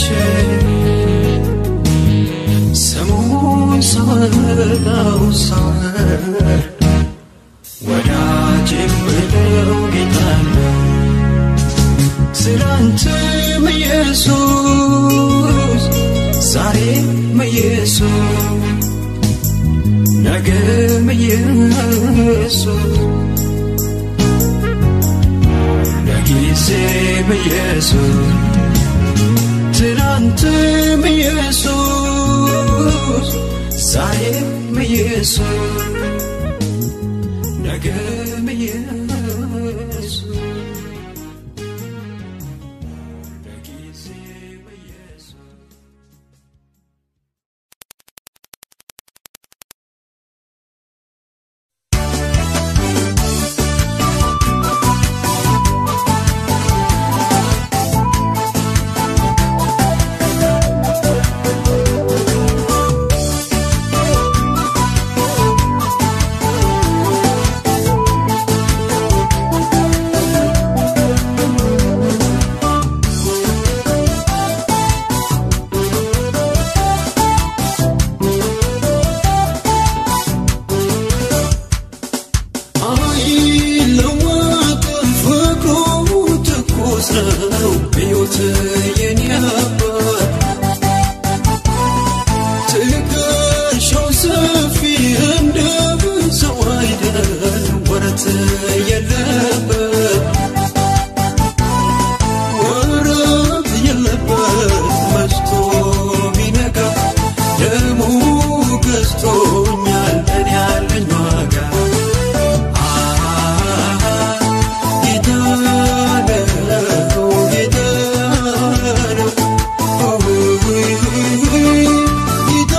ስሙን ሳወጣው ሳወርድ ወዳጄ የምለው ጌታ ነው። ትናንትም ኢየሱስ ዛሬም ኢየሱስ ነገም ኢየሱስ ለጊዜም ኢየሱስ ትናንትም ኢየሱስ ዛሬም ኢየሱስ ነገም ኢየሱስ ለጊዜም ኢየሱስ ኦ ገዝቶኛል እኔ ያለኝ ዋጋ ጌታ ነው ጌታ ነው ጌታ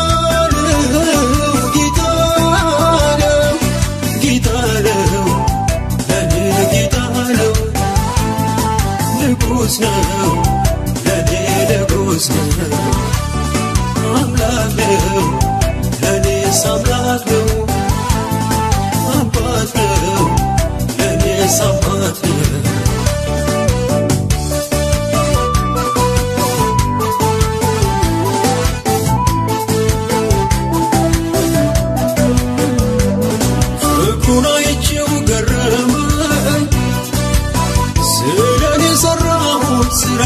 ነው ጌታ ነው ጌታ ነው ለኔ ጌታ ነው ንጉሥ ነው ለኔ ንጉሥ ነው አምላክ ነው ለኔስ አምላክ ነው አባት ነው ለኔስ አባት ነው ፍቅሩን አይቼው ገረመኝ ስለኔ የሰራሁት ስራ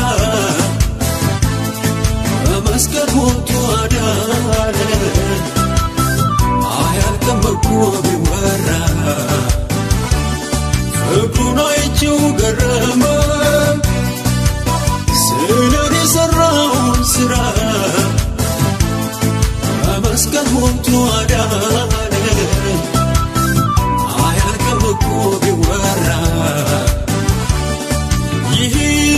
በመስቀል ሞቱ አዳነ አያልቅም እኮ ቢወራ ፍቅሩን አይቼው ገረመኝ ስለኔ የሰራሁት ስራ በመስቀል ሞቱ አዳነ አያልቅም እኮ ቢወራ ይህ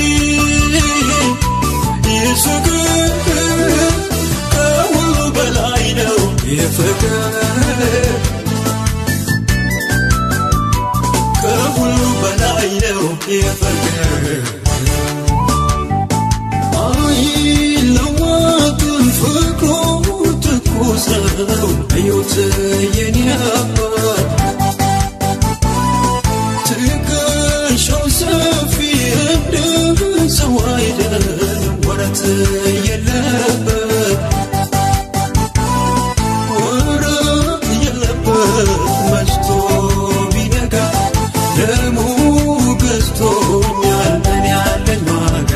ይህ ፍቅር ከሁሉ በላይ ነው ይህ ፍቅር ከሁሉ በላይ ነው ይህ ፍቅር አይለወጥም ፍቅሩ ትኩስ ነው እዩት የኔ አባት ትከሻው ሰፊ እንደ ሰው አይደለም ወረት የለበት ወረት የለበት መሽቶ ቢነጋ ደሙ ገዝቶኛል እኔ ያለኝ ዋጋ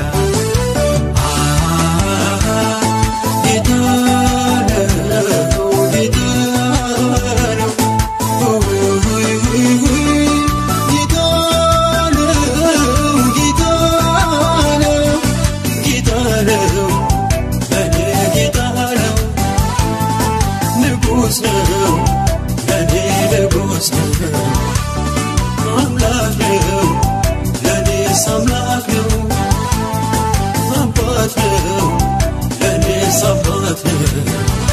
ጌታ ነው ጌታ ነው ጌታ ነው ጌታ ነው ጌታ ነው ለኔ ጌታ ነው ንጉሥ ነው ለኔ ንጉሥ ነው አምላክ ነው ለኔስ አምላክ ነው አባት ነው ለኔስ አባት ነው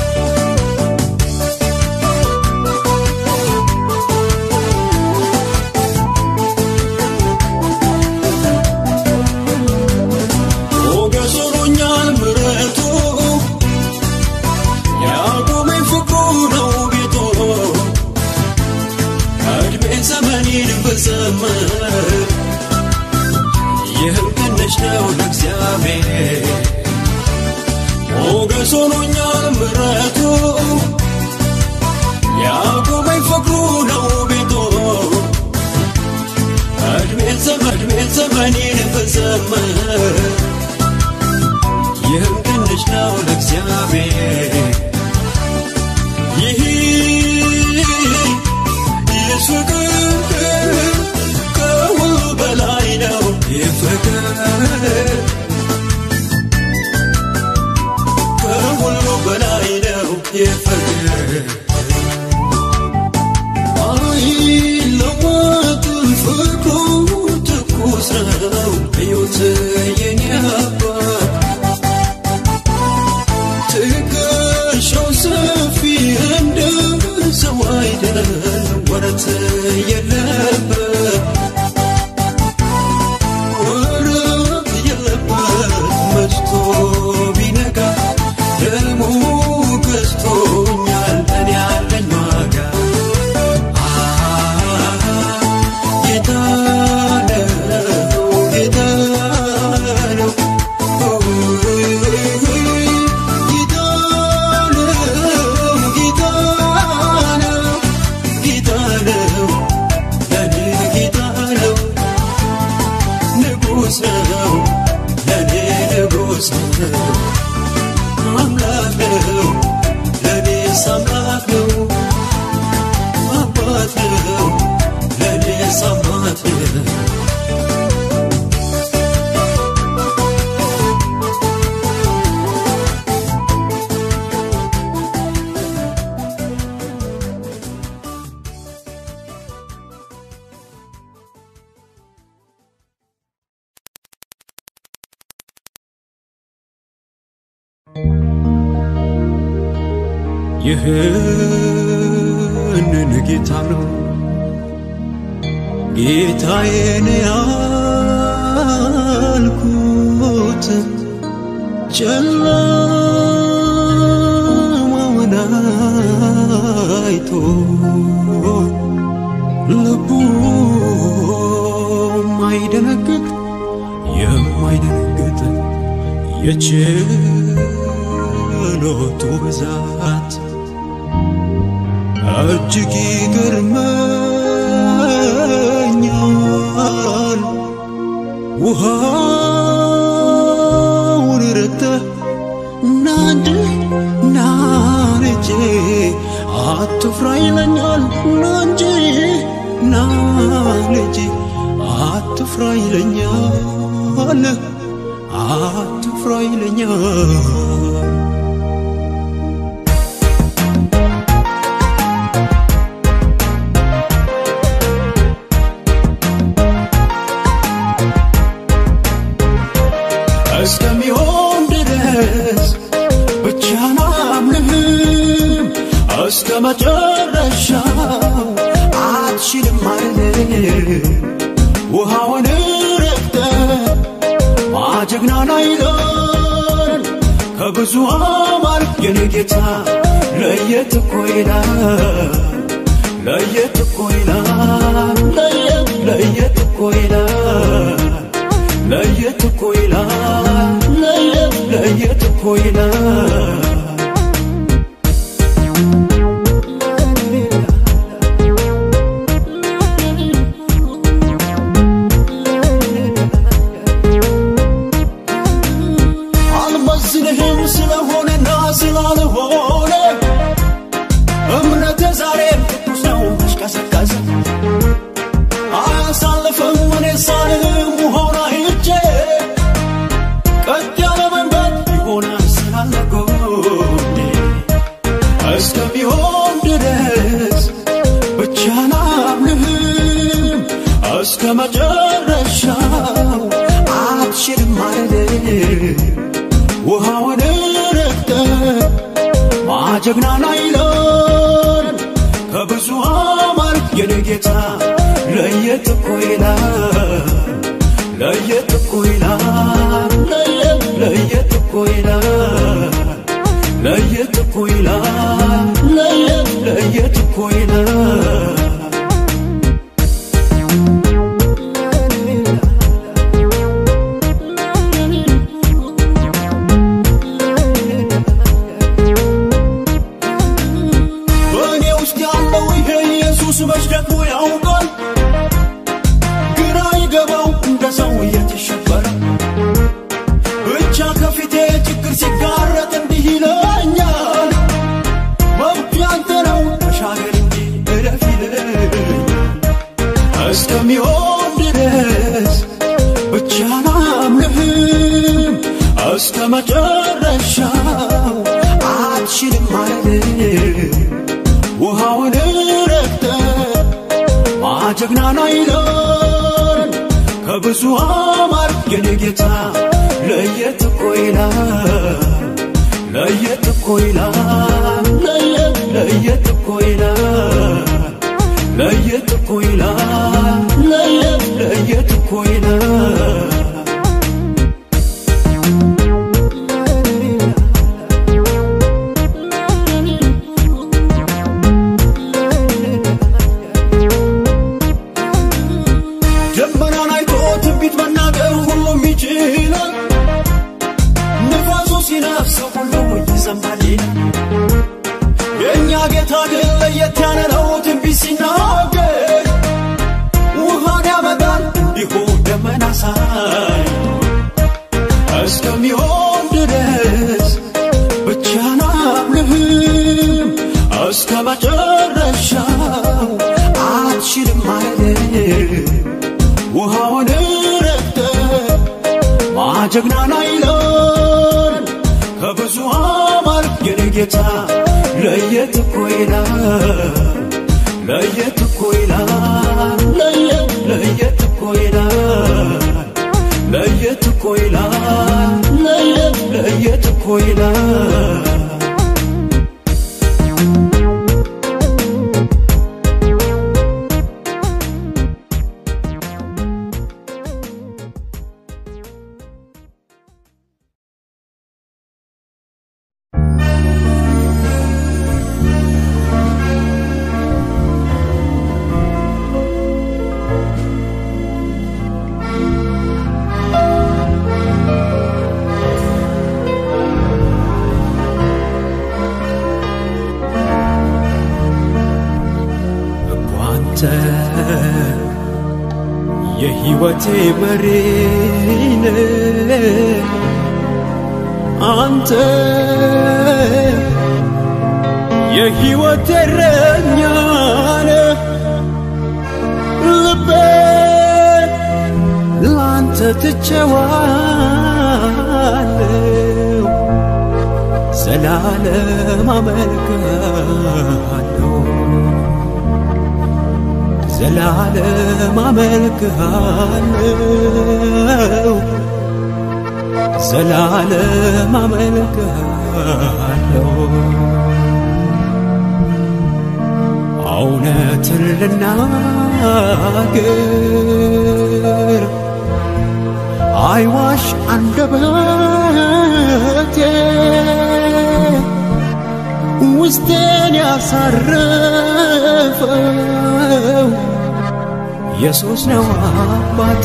ሞገስ ሆኖኛል ምሕረቱ ያቆመኝ ፍቅሩ ነው ቤቱ እድሜ ዘመኔን ብዘምር ይህም ትንሽ ነው ለእግዚአብሔር ሞገስ ሆኖኛል ምሕረቱ ያቆመኝ ፍቅሩ ነው ቤቱ እድሜ ዘመን እድሜ ዘመኔን ብዘምር ይህም ትንሽ ነው ለእግዚአብሔር ይህ ይህ ፍቅር ከሁሉ በላይ ነው ይህ ፍቅር ከሁሉ በላይ ነው ይህ ፍቅር አይለወጥም ፍቅሩ ትኩስ ነው እዩት የኔ አባት ትከሻው ሰፊ እንደ ሰው አይደለም ወረት የለበት ወረት የለበት መሽቶ ቢነጋ ደሙ ገዝቶኛል እኔ ያለኝ ዋጋ ጌታ ነው ጌታ ነው ጌታ ነው ጌታ ነው ጌታ ነው ይህንን ጌታ ነው ጌታዬን ያልኩት ጨለማውን አይቶ ልቡ የማይደነግጥ የማይደነግጥ የችሎቱ ብዛት እጅግ ይገርመኛል። ውሃውን ረግጠህ ና እንጂ ና ልጄ አትፍራ ይለኛል። ና እንጂ ና ልጄ አትፍራ ይለኛል። አትፍራ ይለኛል። እስከሚሆን ድረስ ብቻህን አምልህም እስከ መጨረሻው አትችልም ማለት ውሃውን ረግጠህ ማጀግናና ይላል ከብዙ አማር የኔ ጌታ ለየት እኮ ይላል ለየት እኮ ይላል ለየት ለየት እኮ ይላል ለየት እኮ ይላል ለየት ለየት እኮ ይላል አልመዝንህም ስለሆነና ስላልሆነ እምነትህ ዛሬም ቅዱስ ነው መሽቀሰቀሰ አያሳልፍም እኔ ሳልልም ውሆና ሄጄ ቀጥ ያለ መንገድ ይሆናል ስላለ ጎኔ እስከሚሆን ድረስ ብቻህን አምልህም እስከ መጨረሻው አትችልም ማለት ውሃውን ረግጠህ ማጀግናና ይላል ከብዙ አማር የኔ ጌታ ለየት እኮ ይላል ለየት እኮ ይላል ለየት ለየት እኮ ይላል ለየት እኮ ይላል ለየት ለየት እኮ ይላል በእኔ ውስጥ ያለው ይሄ ኢየሱስ መች ደግሞ ያውቃል ግራ ይገባው እንደ ሰው እየተሸበረ ብቻ ከፊቴ ችግር ሲጋረጥ እንዲህ ይለኛል መብቱ ያንተ ነው ተሻገር እንጂ እለፍ ይለኛል እስከሚሆን ድረስ ብቻህን አምልህም እስከ መጨረሻው አትችልም ማለት ውሃውን ረግጠህ ማጀግናና ይላል ከብዙ አማር የኔ ጌታ ለየት እኮ ይላል ለየት እኮ ይላል ለየት ለየት እኮ ይላል ለየት እኮ ይላል ለየት ለየት እኮ ይላል ደመናን አይቶ ትንቢት መናገር ሁሉም ይችላል። ንፋሱ ሲነፍሰው ሁሉ ይሰማል ይላል። የእኛ ጌታ ግን ለየት ያለ ነው። ትንቢት ሲናገር ውሃን ያመጣል እንዲሁ ደመና ሳይ እስከሚሆን ድረስ ብቻህን አምልህም እስከ መጨረሻው አትችልም ማለት ውሃውን ረግጠህ ማጀግናና ይላል ከብዙ አማር የኔ ጌታ ለየት እኮ ይላል ለየት እኮ ይላል ለየት ለየት እኮ ይላል ለየት እኮ ይላል ለየት ለየት እኮ ይላል አንተ የሕይወቴ መሪነ አንተ የሕይወቴ እረኛ ነህ ልቤን ላንተ ትቼዋለሁ ዘላለም አመልክሃለሁ ዘላለም አመልክሃለሁ ዘላለም አመልክሃለሁ እውነትን ልናገር አይዋሽ አንደበቴ ውስጤን ያሳረፈው ኢየሱስ ነው አባቴ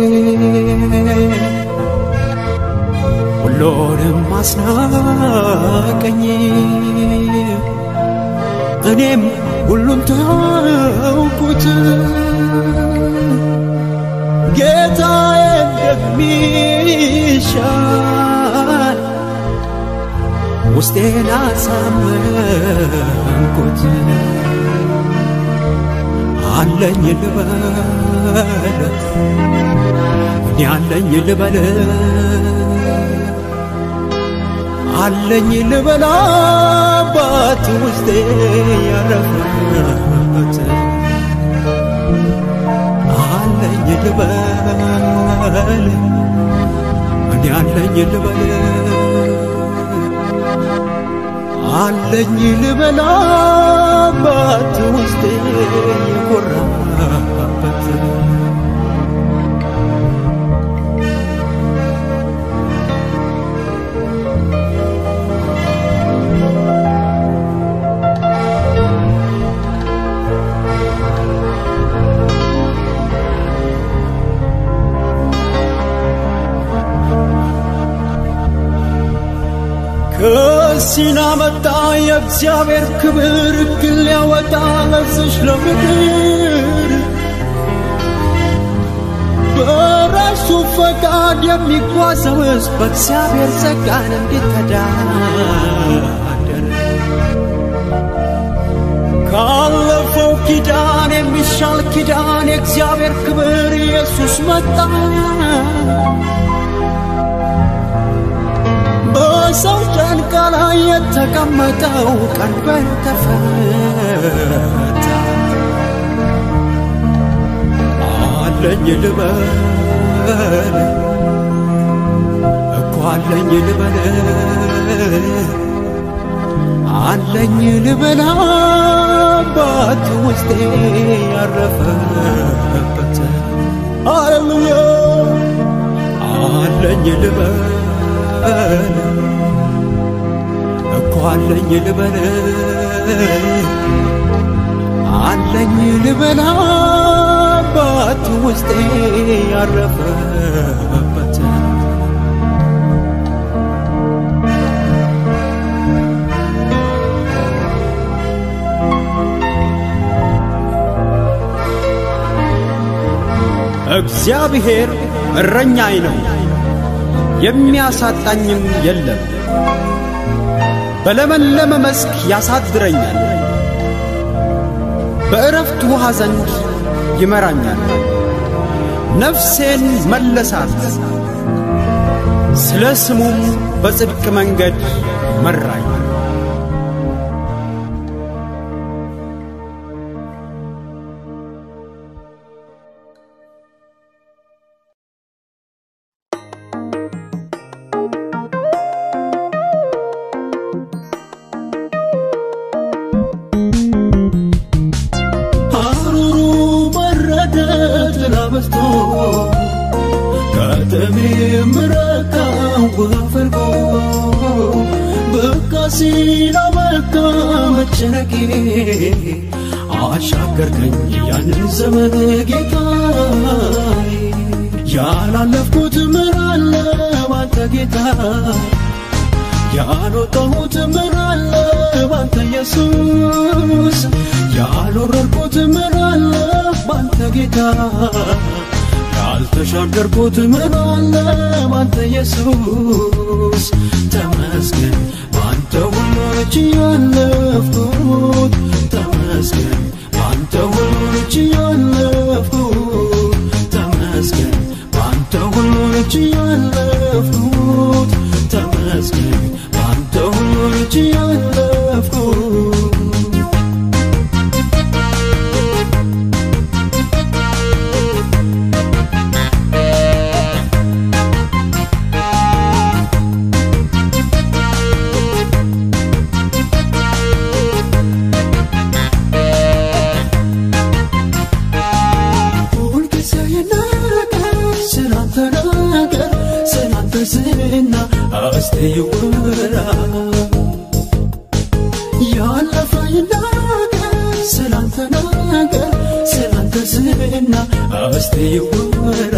ሁሉንም አስናቀኝ እኔም ሁሉም ተውኩት ጌታዬ እንደሚሻል ውስጤን አሳመንኩት አለኝ ልበል እኔ አለኝ ልበል አለኝ ልበል አባት ውስጤ ያረፈበት አለኝ ልበል እኔ አለኝ ልበል አለኝ ልበል አባት ውስጤ የኮራበት ከሲና መጣ የእግዚአብሔር ክብር እክል ሊያወጣ ለዝሽ ለምድር በራሱ ፈቃድ የሚጓዘውስ በእግዚአብሔር ጸጋን እንዲተዳደር ካለፈው ኪዳን የሚሻል ኪዳን የእግዚአብሔር ክብር ኢየሱስ መጣ በሰው ጫንቃ ላይ የተቀመጠው ቀንበር ተፈታ። አለኝ ልበል እኮ አለኝ ልበል አለኝ ልበል አባት ውስጤ ያረፈበት ሃሌሉያ አለኝ ልበል እኮ አለኝ ልበል አለኝ ልበል አባት ውስጤ ያረፈበት እግዚአብሔር እረኛዬ ነው የሚያሳጣኝም የለም። በለመለመ መስክ ያሳድረኛል፣ በእረፍት ውሃ ዘንድ ይመራኛል። ነፍሴን መለሳት፣ ስለ ስሙም በጽድቅ መንገድ መራኝ። ሐሩሩ በረደ ጥላ በዝቶ ከተሜም ረካው ውሃ ፈልቆ በቃ ሲል አበቃ መጨነቄ አሻገርከኝ ያንን ዘመን ጌታዬ ያላለፍኩት ምን አለ ባንተ ጌታ ያልወጣሁት ምን አለ ባንተ ኢየሱስ ያልወረድኩት ምን አለ ጌታ ያልተሻገርኩት ምን አለ ባንተ ኢየሱስ ተመስገን ባንተ ሁሉን ችያለፍኩት ተመስገን ባንተ ሁሉን ችያለፍኩት ተመስገን ባንተ ሁሉን ችያለፍኩት ተመስገን ባንተ ሁሉን ችያለፍኩት ሁልጊዜ ይናገር ስላንተ ነገር ስላንተ ዝና እስቲ ይወራ ያለፈ ይናገር ስላንተ ነገር ስላንተ ዝና እስቲ ይወራ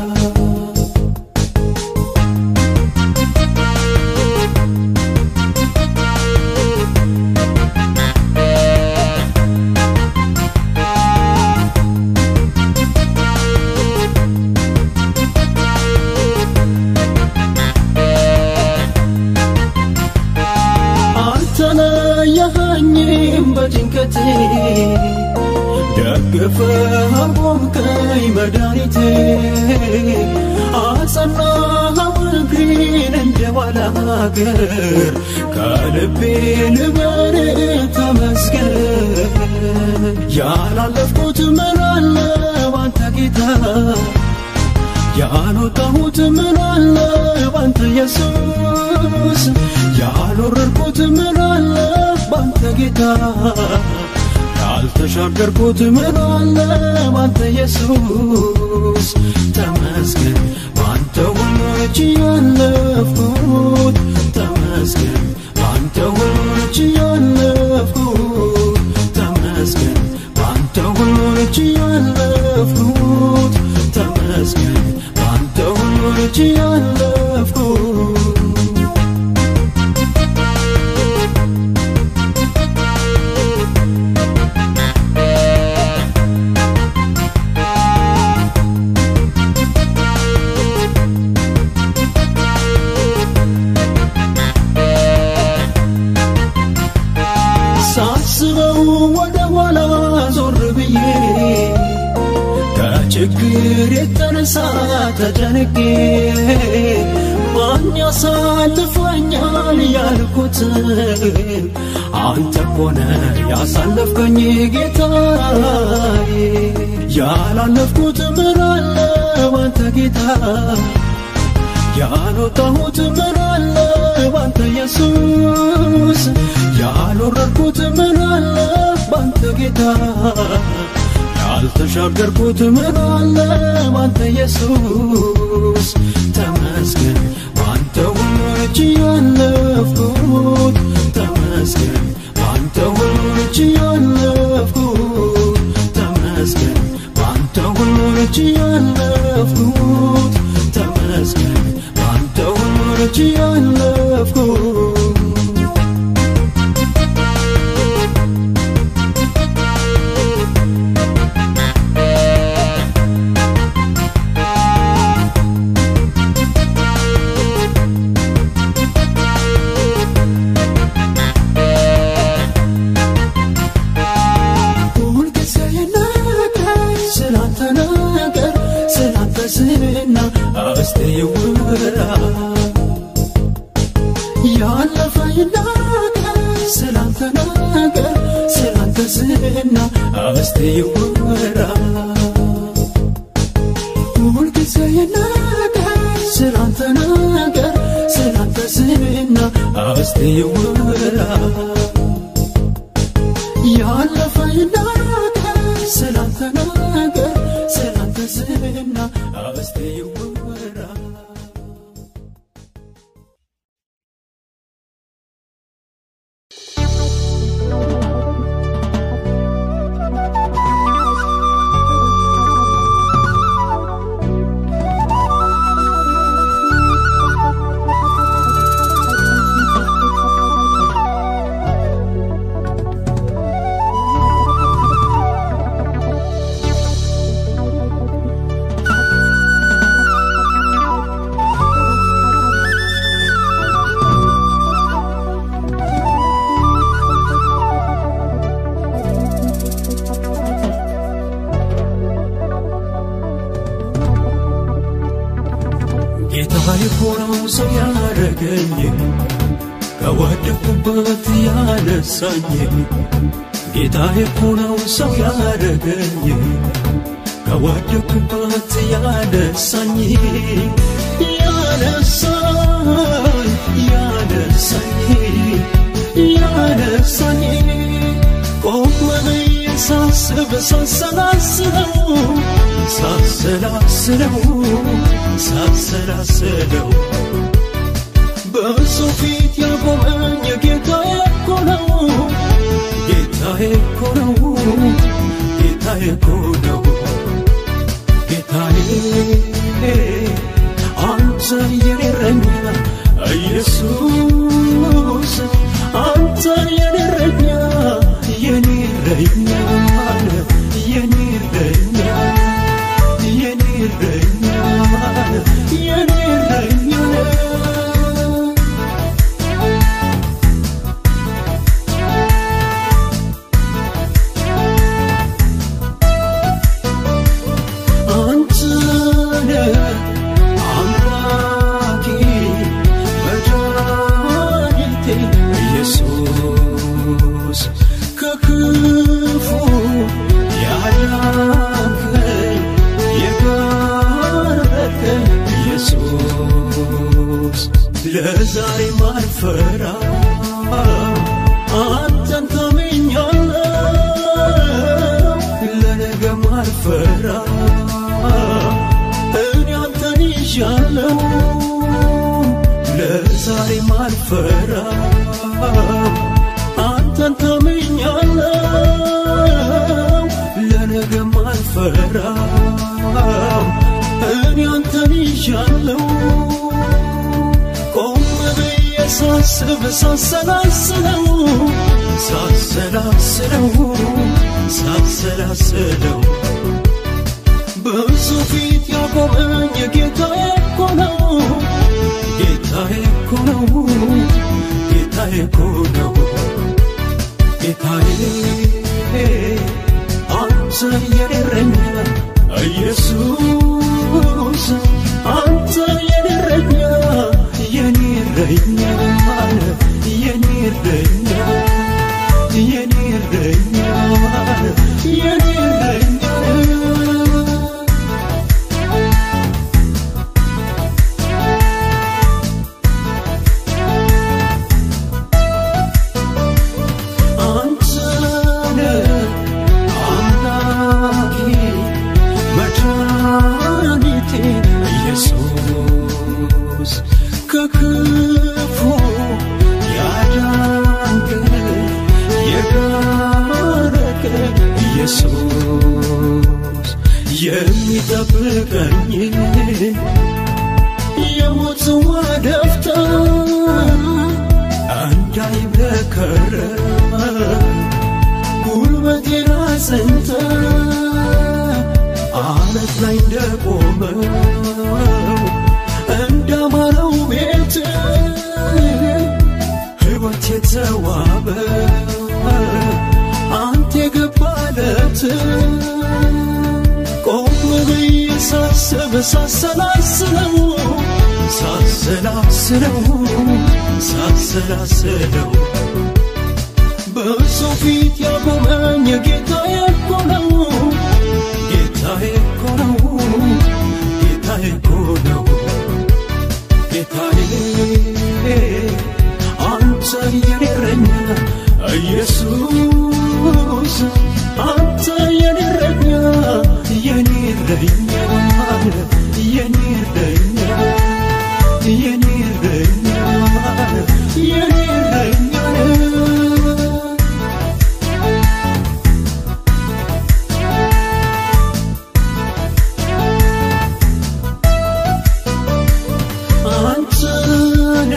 አልተለየኸኝም በጭንቀቴ ደግፈህ አቆምከኝ መድኃኒቴ አጸናኸው እግሬን እንደ ባላገር ከልቤ ልበል ተመስገን ያላለፍኩት ምን አለ ባንተ ጌታ ያልወጣሁት ምን አለ ባንተ ኢየሱስ ያልወረድኩት ምን አለ ባንተ ጌታ ያልተሻገርኩት ምን አለ ባንተ ኢየሱስ ተመስገን ባንተ ሁሉ ችያለፍኩት ተመስገን ባንተ ሁሉ ችያለፍኩት ተመስገን ባንተ ሁሉ ችያለፍኩት ተመስገን ባንተ ሁሉ ችያለፍኩት ሳስበው ወደ ኋላ ዞር ብዬ ከችግር የተነሳ ተጨንቄ ማን ያሳልፈኛል ያልኩት አንተ ኮነ ያሳለፍከኝ ጌታዬ ያላለፍኩት ምን አለ ባንተ ጌታ ያልወጣሁት ምን አለ ባንተ ኢየሱስ ያልወረድኩት ምን አለ ባንተ ጌታ ያልተሻገርኩት ምን አለ ባንተ ኢየሱስ ተመስገን ባንተ ሁሉ ችያለፍኩት ተመስገን ባንተ ሁሉ ችያለፍኩት ተመስገን ባንተ ሁሉ ችያለፍኩት ተመስገን ባንተ ሁሉ ችያለፍኩት ሁልጊዜ ይናገር ስላንተ ነገር ስላንተ ዝና እስቲ ይወራ ያለፈ ይናገር ስላንተ ነገር ስላንተ ዝና እስቲ ይወራ ሁልጊዜ ይናገር ስላንተ ነገር ስላንተ ዝና እስቲ ይወራ ያለፈ ይናገር ስላንተ ነገር ስላንተ ዝና እስቲ ይወራ ያረገኝ ከወደኩበት ያነሳኝ ጌታዬ እኮ ነው ሰው ያረገኝ ከወደኩበት ያነሳኝ ያነሳኝ ያነሳኝ ያነሳኝ ቆመ ብዬ ሳስብ ሳሰላስለው ሳሰላስለው ሳሰላስለው በእሱ ፊት ያቆመኝ ጌታዬ እኮ ነው ጌታዬ እኮ ነው ጌታዬ እኮ ነው ጌታዬ አንተ የኔ እረኛ ኢየሱስ አንተ የኔ እረኛ የኔ እረኛ የኔ እረኛ የኔ እረኛ የኔ እረኛ አንተነ አምላኬ መድኃኒቴ ኢየሱስ ከክፉ ያዳንከኝ የጋረድከኝ ኢየሱስ ለዛሬ ማልፈራ አንተን ታመኛለሁ ለነገ ማልፈራ እኔ አንተን ይዣለሁ ለዛሬ ማልፈራ አንተን ታመኛለሁ ለነገ ማልፈራ እኔ አንተን ይዣለሁ ቆም ብዬ ሳስብ ሳሰላስለው ሳሰላስለው ሳሰላስለው በእሱ ፊት ያቆመኝ ጌታዬ እኮ ነው ጌታዬ እኮ ነው ጌታዬ እኮ ነው ጌታዬ አንተ የኔ እረኛ ኢየሱስ አንተ የኔ እረኛ የኔ እረኛ የኔ እረኛ የኔ እረኛ የኔ እረኛ አንተነ አምላኬ መድኃኒቴ ኢየሱስ ከክፉ ያዳንከኝ የጋረድከኝ ኢየሱስ የሚጠብቀኝ የሞት ጽዋ ደፍተህ እንዳይብረከረም ጉልበቴን አጽንተህ አለት ላይ እንደቆመው እንዳማረው ቤት ሕይወት የተዋበ አንተ የገባለት ቆም ብዬ ሳስብ ሳሰላስለው ሳሰላስለው ሳሰላስለው በእሱ ፊት ያቆመኝ ጌታዬ እኮ ነው ጌታዬ እኮ ነው ጌታዬ እኮ ነው ጌታዬ አንተ የኔ እረኛ ኢየሱስ አንተ የኔ እረኛ የኔ እረኛ የኔ እረኛ የኔ እረኛ የኔ እረኛ አንተነ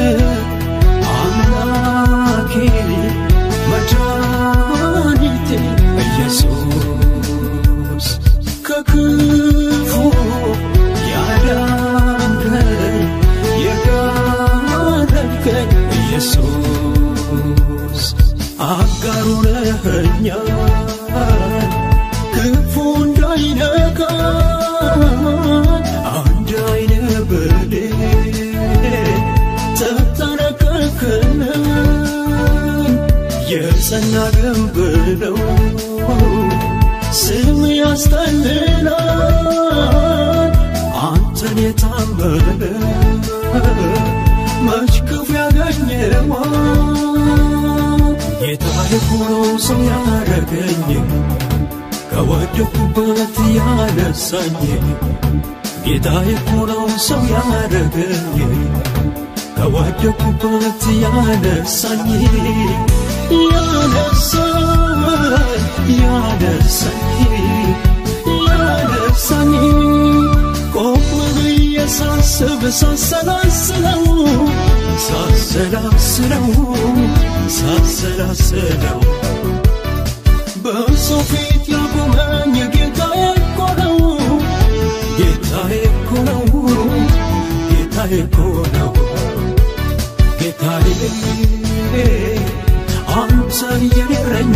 አምላኬ መድኃኒቴ ኢየሱስ ከክፉ ያዳንከኝ የጋረድከኝ ኢየሱስ አጋሩ ነኸኛል ክፉ እንዳይነካን አንድ አይነ ብሌን ጣራና ግንብ ነው ስም ያስጠልላል አንተን የታመነ መች ክፉ ያገኘዋል ጌታዬ እኮ ነው ሰው ያደረገኝ ከወደኩበት ያነሳኝ ጌታዬ እኮ ነው ሰው ያደረገኝ ከወደኩበት ያነሳኝ ያነሳኝ ያነሳኝ ያነሳኝ ቆም ብዬ ሳስብ ሳሰላስለው ሳሰላስለው ሳሰላስለው በሰው ፊት ያቆመኝ ጌታዬ እኮ ነው ጌታዬ እኮ ነው ጌታዬ እኮ ነው ጌታዬ አንተ የኔ እረኛ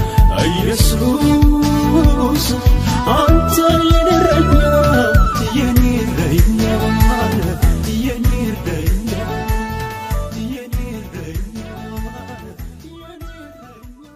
ኢየሱስ አንተ የኔ እረኛ የኔ እረኛ የኔ እረኛ የኔ እረኛ የኔ እረኛ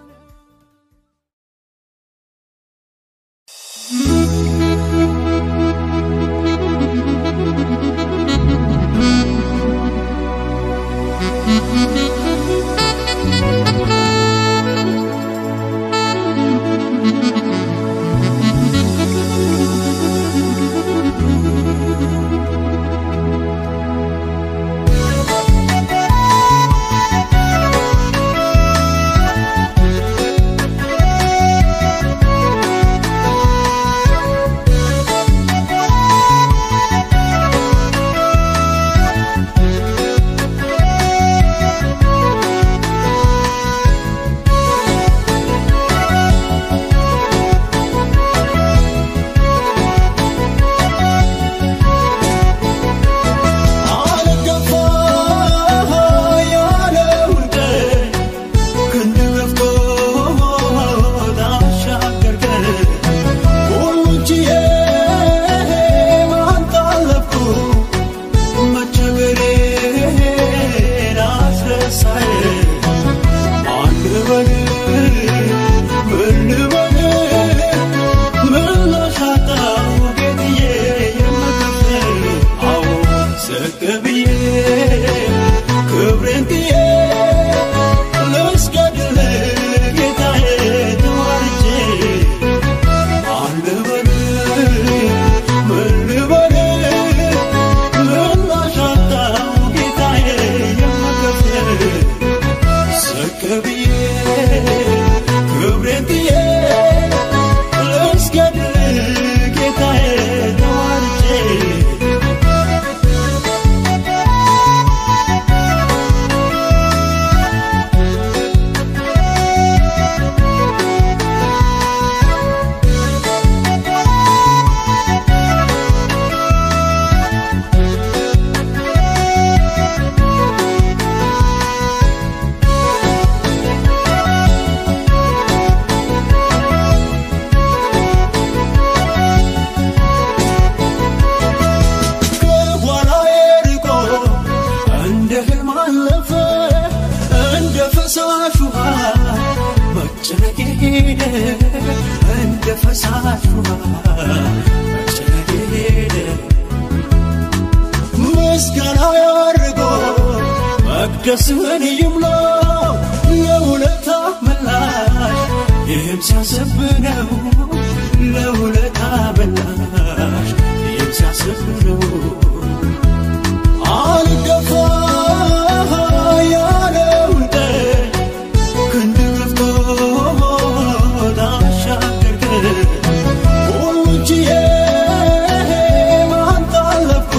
አልገፋ ያለውን ቀን ክንድ ገፍቶ ላሻገርከን ሁሉን ችዬ ማን ጣለፍኩ መቸገሬን አስረሳኝ ማን ልበል ምን ልበል ምን ላሻጣው ጌትዬ የምከፍል አዎ ዝቅ ብዬ ክብሬን ጥዬ ልስገድል ጌታዬ ተዋርጄ ማን ልበል ምን ልበል ምን ላሻጣው ጌታዬ የምከፍል ዝቅ ብዬ ክብሬን ጥዬ ልስገድል ጌታዬ ተዋርጄ ከኋላዬ ርቆ እንደ ህልም አለፈ እንደ ፈሳሽ ውሃ መጨነቄ ሄደ እንደ ፈሳሽ ውሃ መጨነቄ ሄደ ምስጋና ያርጎ መቅደስህን ይምላ ለውለታ ምላሽ ይህም ሲያስብ ነው ለውለታ ምላሽ ይህም ሲያስብ ነው አልገፋ ያለውን ቀን ክንድ ገፍቶ ላሻገርከን ሁሉን ችዬ ማን ጣለፍኩ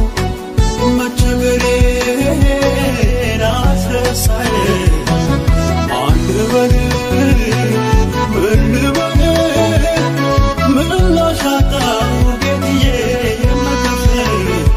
መቸገሬን አስረሳኝ ማን ልበል ምን ልበል ምን ላሻጣው ጌትዬ የምከፍል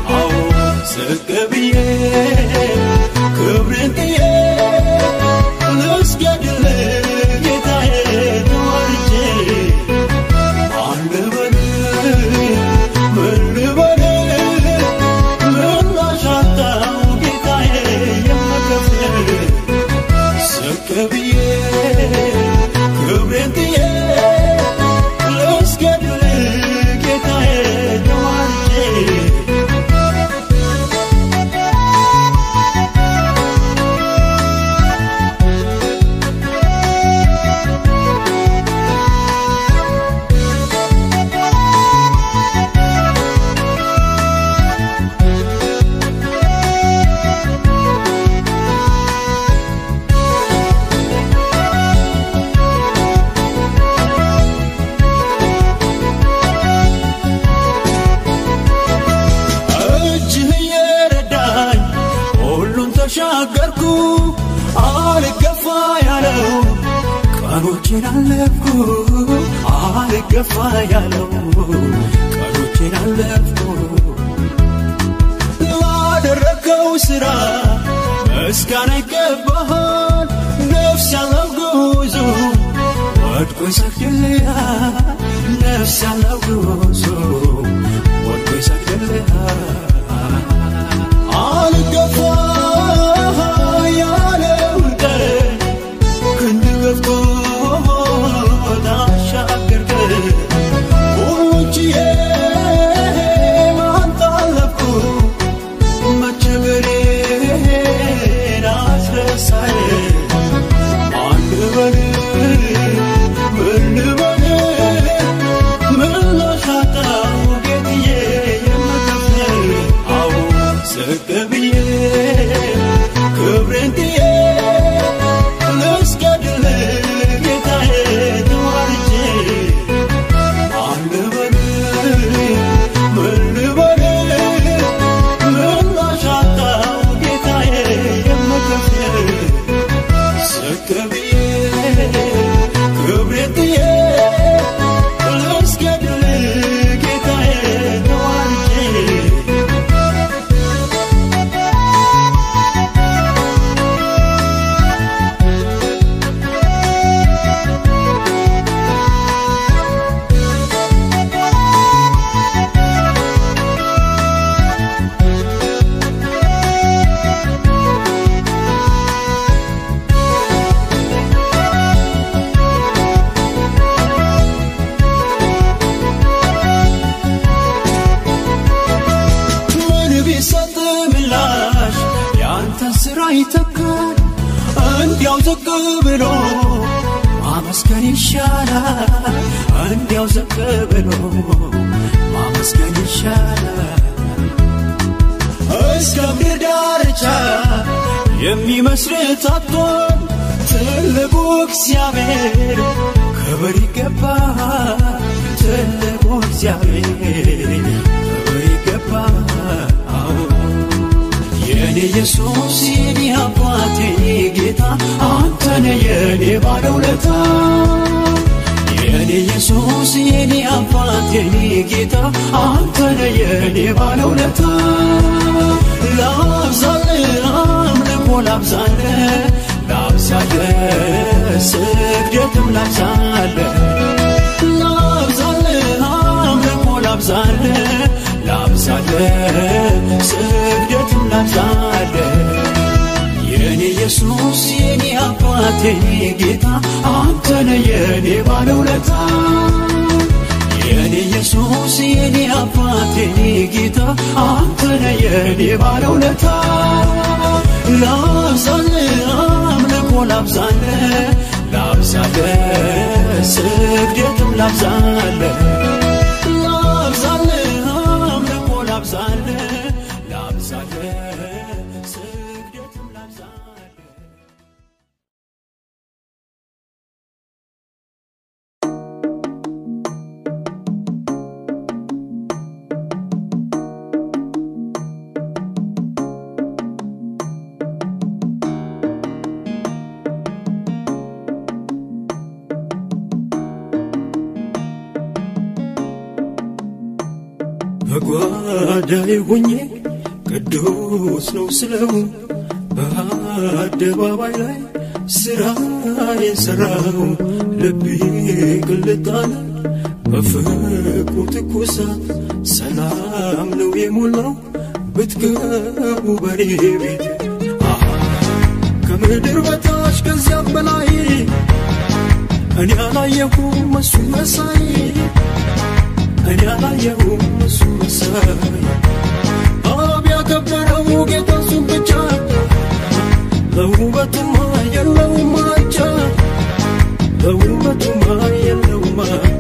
ቀኖቼን አለፍኩ አልገፋ ያለው ቀኖቼን አለፍኩ ላደረገው ስራ ምስጋና ይገባሃል ነፍስ ያለው ጉዞ ወድቆ ይሰግድልሃል ነፍስ ያለው ጉዞ ወድቆ ይሰግድልሃል አልገፋ ያለውን ቀን ክንድ ገፍቶ ታሻገርከን ሁሉን ችዬ ማን ታለፍኩ መቸገሬን አስረሳኝ ማን ልበል ምን ልበል ምን ላሻጣው ጌትዬ የምከፍል አዎ ዝቅ ብዬ ክብሬን ጥዬ ልስገድል ጌታዬ ተዋርጄ ማን ልበል ምን ልበል ምን ላሻጣው ጌታዬ የምከፍል ዝቅ ብዬ ክብሬን ጥዬ ልስገድል ጌታዬ ተዋርጄ ምን ቢሰጥ ምላሽ ያንተ ስራ ይተካል እንዲያው ዝቅ ብሎ ማመስገን ይሻላል እንዲያው ዝቅ ብሎ ማመስገን ይሻላል እስከ ምድር ዳርቻ የሚመስል ታጥቶን ትልቁ እግዚአብሔር ክብር ይገባል ትልቁ እግዚአብሔር ክብር ይገባል አዎ የኔ ኢየሱስ የኔ አባቴ ጌታ አንተነ የኔ ባለውለታ የኔ ኢየሱስ የኔ አባቴ ጌታ አንተነ የኔ ባለውለታ ላብዛል አምልኮ ላብዛል ላብዛል ስግደትም ላብዛል ላብዛል አምልኮ ላብዛል ላብዛል ስግደትም ላብዛል የኔ ኢየሱስ የኔ አባቴ ጌታ አንተነ የኔ ባለውለታ የኔ ኢየሱስ የኔ አባቴ ጌታ አንተነ የኔ ባለውለታ ላብዛል አምልኮ ላብዛል ላብዛል ስግደትም ላብዛል ላብዛል አምልኮ ላብዛል ላብዛል ስግደትም ላብዛል በጓዳዬ ሆኜ ቅዱስ ነው ስለው በአደባባይ ላይ ስራዬን ሰራው ልቤ ቅልጥ አለ በፍቅሩ ትኩሳት ሰላም ነው የሞላው ብትገቡ በኔ ቤት አሃ ከምድር በታች ከዚያም በላይ እኔ አላየሁም እሱ መሳይ እኔ አላየሁም እሱ መሳይ አብ ያከበረው ጌታ እሱን ብቻ ለውበቱማ የለውም አቻ ለውበቱማ የለውም አቻ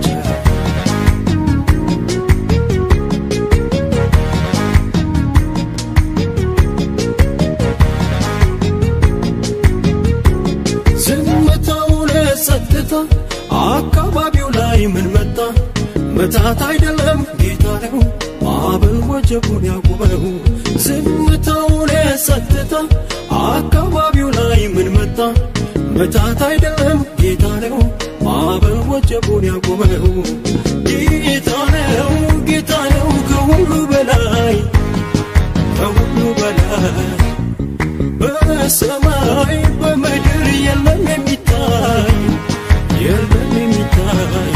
ዝምታው ለጸጥታ አካባቢው ላይ ምን መጣ መታት አይደለም ጌታ ነው ማዕበል ወጀቡን ያቁመው ዝምታው ለጸጥታ አካባቢው ላይ ምን መጣ መታት አይደለም ጌታ ነው ማዕበል ወጀቡን ያቆመው ጌታ ነው ጌታ ነው ከሁሉ በላይ ከሁሉ በላይ በሰማይ በምድር የለም የሚታይ የለም የሚታይ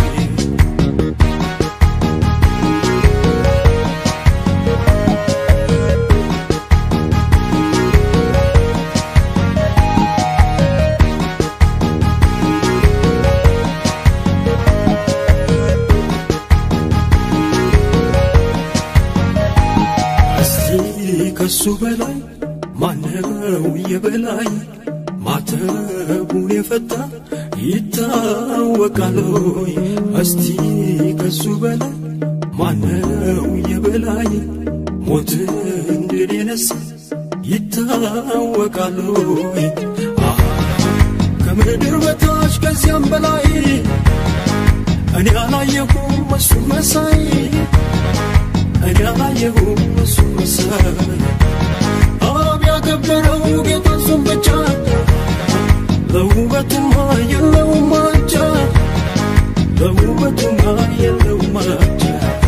እስቲ ከሱ በላይ ማነው የበላይ ማተቡን የፈታ ይታወቃል ሆይ እስቲ ከሱ በላይ ማነው የበላይ ሞትን ድል የነሳ ይታወቃል ሆይ አሃ ከምድር በታች ከዚያም በላይ እኔ አላየሁም እሱ መሳይ እኔ አላየሁም እሱ መሳይ አብ ያከበረው ጌታ እሱን ብቻ ለውበቱማ የለውም ማቻ ለውበቱማ የለውም ማቻ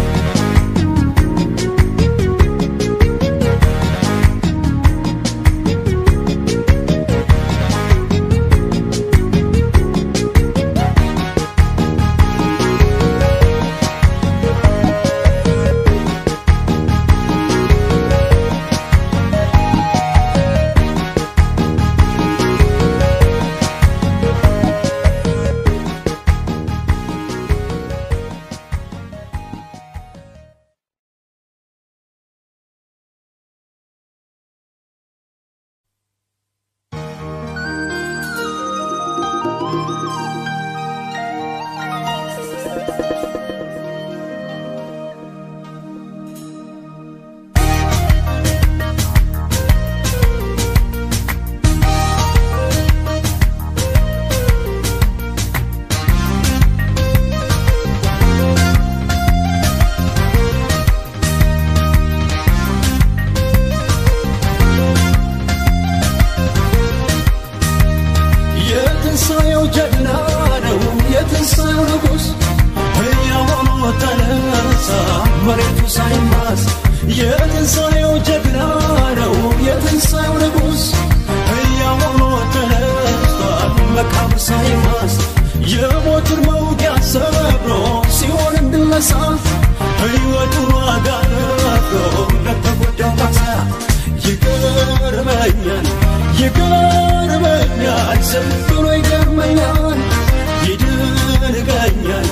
የትንሣኤው ጀግና ነው የትንሣኤው ንጉሥ ሕያው ሆኖ ተነሳ መሬቱ ሳይማስ የትንሣኤው ጀግና ነው የትንሣኤው ንጉሥ ሕያው ሆኖ ተነስቷል መቃብር ሳይማስ የሞትን መውጊያ ሰብሮ ሲሆን እንድነሳ ሕይወቱን ዋጋ ከፍሎ ለተጎዳው ካሳ ይገርመኛል ይገርመኛል ዝም ብሎ ይገርመኛል ይደንቀኛል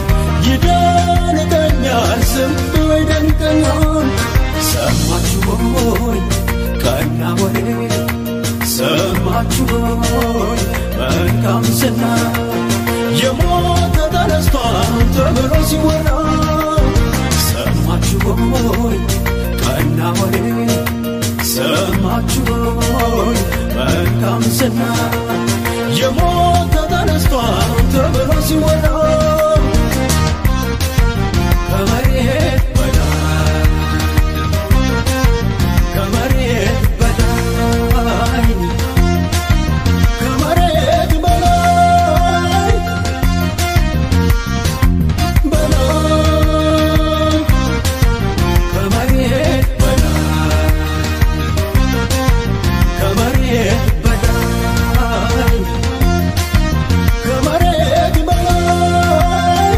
ይደንቀኛል ዝም ብሎ ይደንቀኛል ሰማችሁ ሆይ ቀና ወሬ ሰማችሁ ሆይ መልካም ዝና የሞተ ተነስቷል ተብሎ ሲወራ ሰማችሁ ሆይ ቀና ወሬ ሰማችሁ ሆይ መልካም ዝና የሞተ ተነስቷል ተብሎ ሲወራ ከመሬት በላይ ከመሬት በላይ ከመሬት በላይ በላይ ከመሬት በላይ ከመሬት በላይ ከመሬት በላይ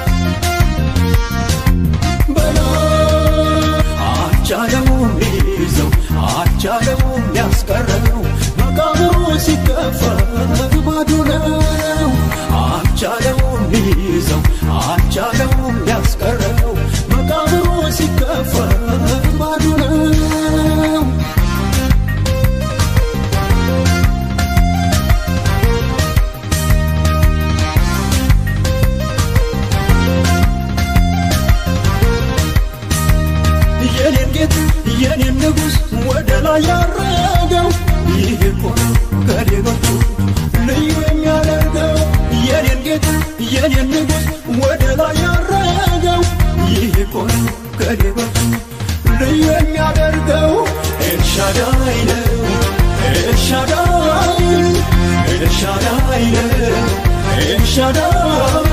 በላይ አልቻለውም ሊይዘው አልቻለውም ሊያስቀረው መቃብሩ ሲከፈት ባዶ ነው አልቻለውም ሊይዘው አልቻለውም ሊያስቀረው መቃብሩ ሲከፈት ባዶ ነው የኔን ጌት የኔን ንጉሥ ወደ ላይ ያረገው ይህ እኮ ነው ከሌሎቹ ልዩ የሚያደርገው የኔን ጌት የኔን ንጉሥ ወደ ላይ ያረገው ይህ እኮ ነው ከሌሎቹ ልዩ የሚያደርገው ኤልሻዳይ ነው ኤልሻዳይ ኤልሻዳይ ነው ኤልሻዳይ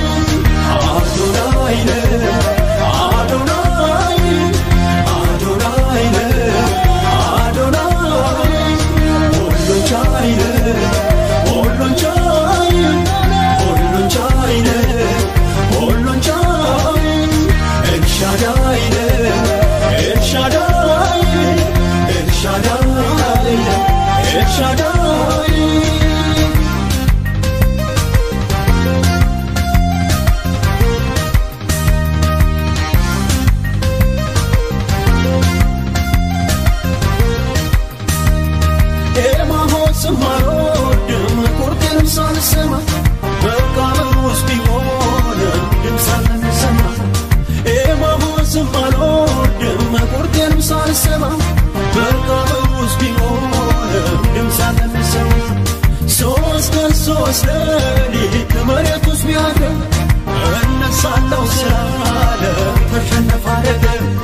የሚሰማ መቃብር ውስጥ ቢኖርም ድምፅ የሚሰማ ሶስት ቀን ሶስት ሌሊት ከመሬት ውስጥ ቢያድር እነሳለሁ ስላለ ተሸነፈ አደገ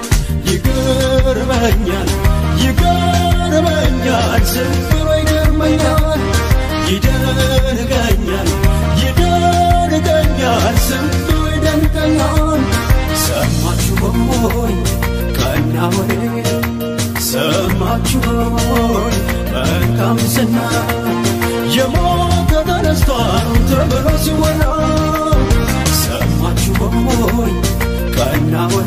ይገርመኛል ይገርመኛል ዝም ብሎ ይገርመኛል ይደንቀኛል ይደንቀኛል ዝም ብሎ ይደንቀኛል ሰማችሁ ሆይ ቀና ወሬ ሰማችሁ ሆይ መልካም ዝና የሞተ ተነስቷል ተብሎ ሲወራ ሰማችሁ ሆይ ቀና ወሬ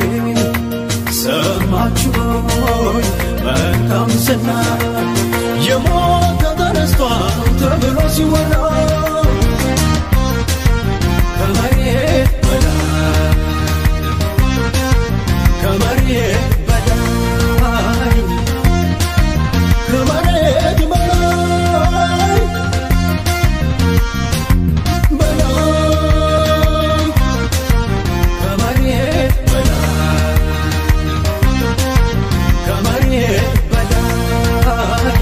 ሰማችሁ ሆይ መልካም ዝና የሞተ ተነስቷል ተብሎ ሲወራ ከመሬት በላይ ከመሬት በላይ ከመሬት በላይ በላይ ከመሬት በላይ ከመሬት በላይ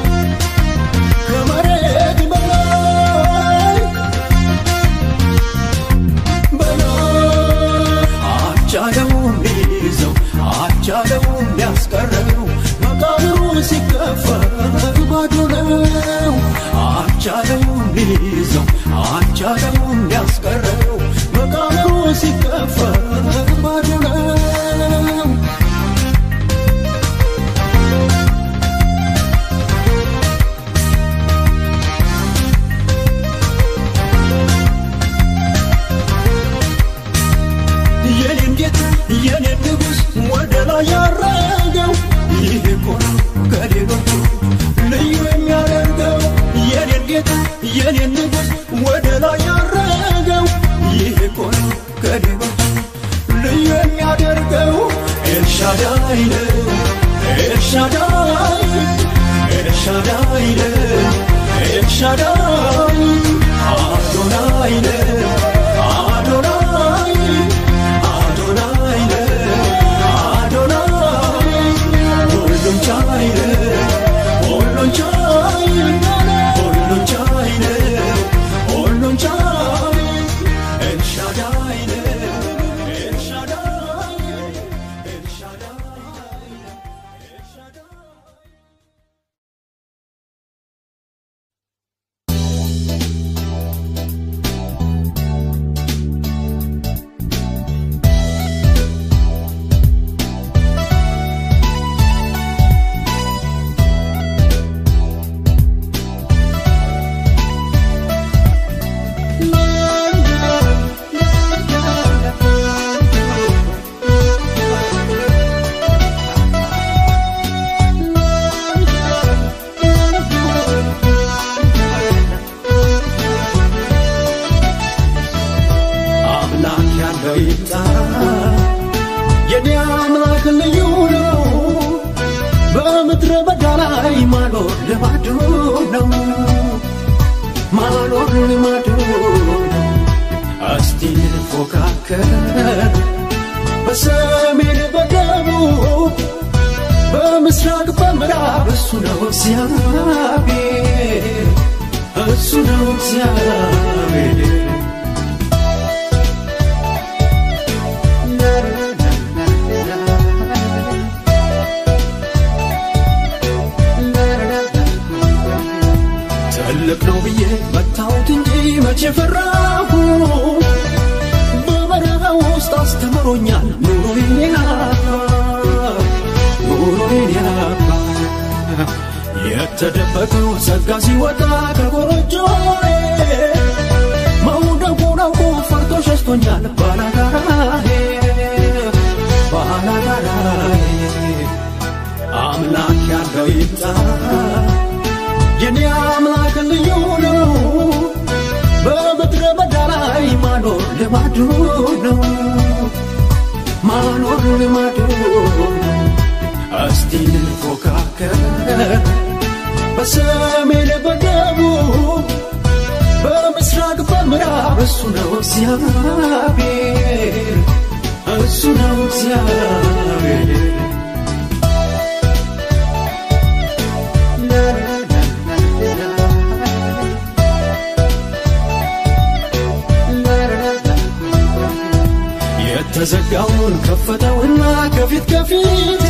ከመሬት በላይ በላይ አቻለውም ሊይዘው አቻለውም ሊያስቀረው መቃብሩ ሲከፈት ባዶ ነው አቻለውም ሊይዘው አቻለውም ሊያስቀረው መቃብሩ ሲከፈት ባዶ ነው የኔን ጌታ የኔን ንጉሥ ወደ ላይ ያረገው ይህ እኮ ነው ከሌሎቹ ልዩ የሚያደርገው የኔን ጌታ የኔን ንጉሥ ወደ ላይ ያረገው ይህ እኮ ነው ከሌሎቹ ልዩ የሚያደርገው ኤልሻዳይ ነው ኤልሻዳይ ኤልሻዳይ ነው ኤልሻዳይ አዶናይ ነው አዶናይ አዶናይ ነው አዶናይ ሁሉን ቻይ ነው ሁሉን ቻይ ሁሉን ቻይ ነው ሁሉን ቻይ ኤልሻዳይ ነው ኤልሻዳይ ኤልሻዳይ ኤልሻዳይ አምላክ ያለው ይምጣ የኔ አምላክ ልዩ ነው በምድረ በዳ ላይ ማኖር ልማዱ ነው ማኖር ልማዱ ነው እስቲ እንፎካከር በሰሜን በደቡብ በምስራቅ በምዕራብ እሱ ነው እግዚአብሔር እሱ ነው እግዚአብሔር ትልቅ ነው ብዬ መታሁት እንጂ መቼ ፈራሁ በበረሃ ውስጥ አስተምሮኛል ኑሮዬን ያባ ኑሮዬን ያባ የተደበቀው ጸጋ ሲወጣ ከጎረጆዬ መውደቁን አውቆ ፈርቶ ሸሽቶኛል ባላጋራዬ ባላጋራዬ አምላክ ያለው ይምጣ የኔ አምላክ ልዩ ነው በምድረ በዳ ላይ ማኖር ልማዱ ነው ማኖር ልማዱ ነው እስቲ እንፎካከር በሰሜን በደቡብ በምስራቅ በምዕራብ እሱ ነው እግዚአብሔር እሱ ነው እግዚአብሔር የተዘጋውን ከፈተውና ከፊት ከፊቴ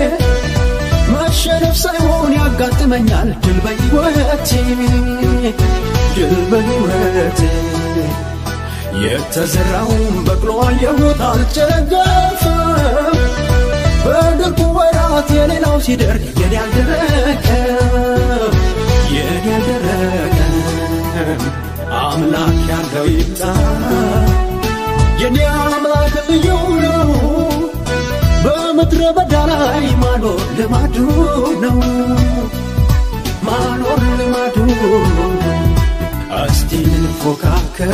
መሸነፍ ሳይሆን ያጋጥመኛል ድል በሕይወቴ ድል በሕይወቴ የተዘራውን በቅሎ አየሁት አልጨገፈም በድርቁ ወራት የሌላው ሲደርቅ የኔ አልደረቀም የኔ አልደረቀም አምላክ ያለው ይምጣ የኔ አምላክ ልዩ ነው በምድረ በዳ ላይ ማኖር ልማዱ ነው ማኖር ልማዱ ነው እስቲ እንፎካከር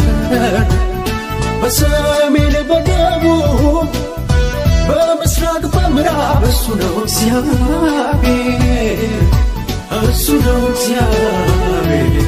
በሰሜን በደቡብ በምስራቅ በምዕራብ እሱ ነው እግዚአብሔር እሱ ነው እግዚአብሔር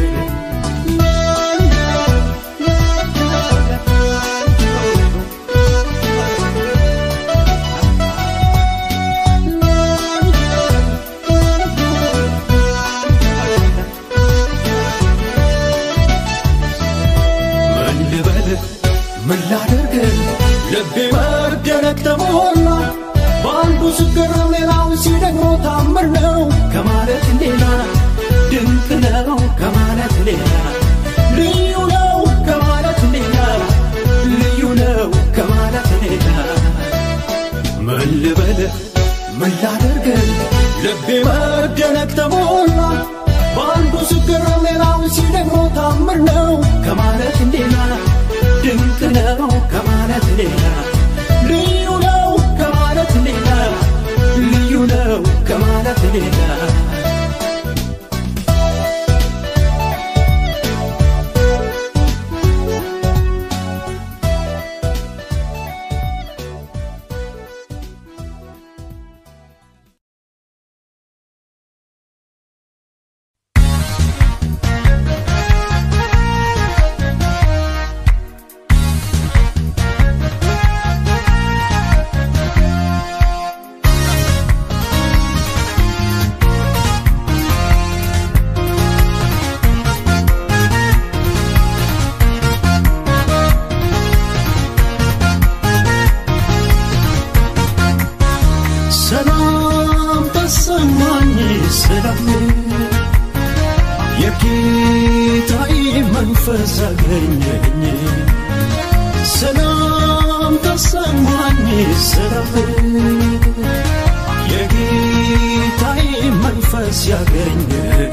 ምን ልበል ምን ላደርግ ልቤ መደነቅ ተሞላ በአንዱ ስገረም ሌላው ሲደግሞ ታምር ነው ከማለት ሌላ ድንቅ ነው ከማለት ሌላ ልዩ ነው ከማለት ሌላ ልዩ ነው ከማለት ሌላ ምን ልበል ምን ላደርግ ልቤ መደነቅ ተሞላ በአንዱ ስገረም ሌላው ሲደግሞ ታምር ነው ከማለት ሌላ ድንቅ ነው ከማለት ሌላ ልዩ ነው ከማለት ሌላ ልዩ ነው ከማለት ሌላ ሰላም ተሰማኝ ሰላም የጌታዬ መንፈስ አገኘኝ ሰላም ተሰማኝ ሰላም የጌታዬ መንፈስ ያገኘኝ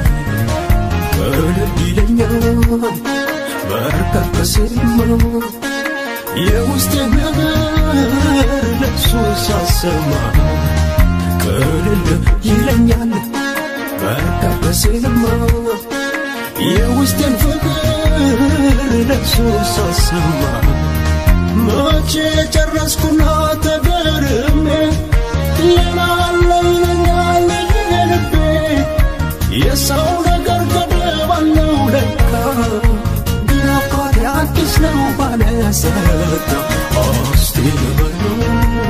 እልል ይለኛል በርከት በስማ የውስጥ ነገር ለሱ ሳሰማ ቅልል ይለኛል በቃ በስልማ የውስጥን ፍቅር ለሱ ሳሰማ መቼ ጨረስኩና ተገርሜ የናለ ይለኛል የልቤ የሰው ነገር ገደብ አለው ለካ ግን አባቴ አዲስ ነው ባለጸጋ እስቲ ልበለው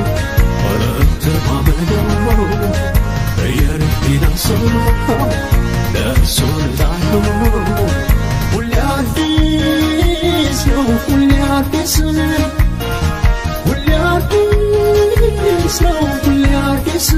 አለተማመነው የልቤን ሰው ለእርሱ ልጣለው ሁሌ አዲስ ነው ሁሌ አዲስ ሁሌ አዲስ ነው ሁሌ አዲስ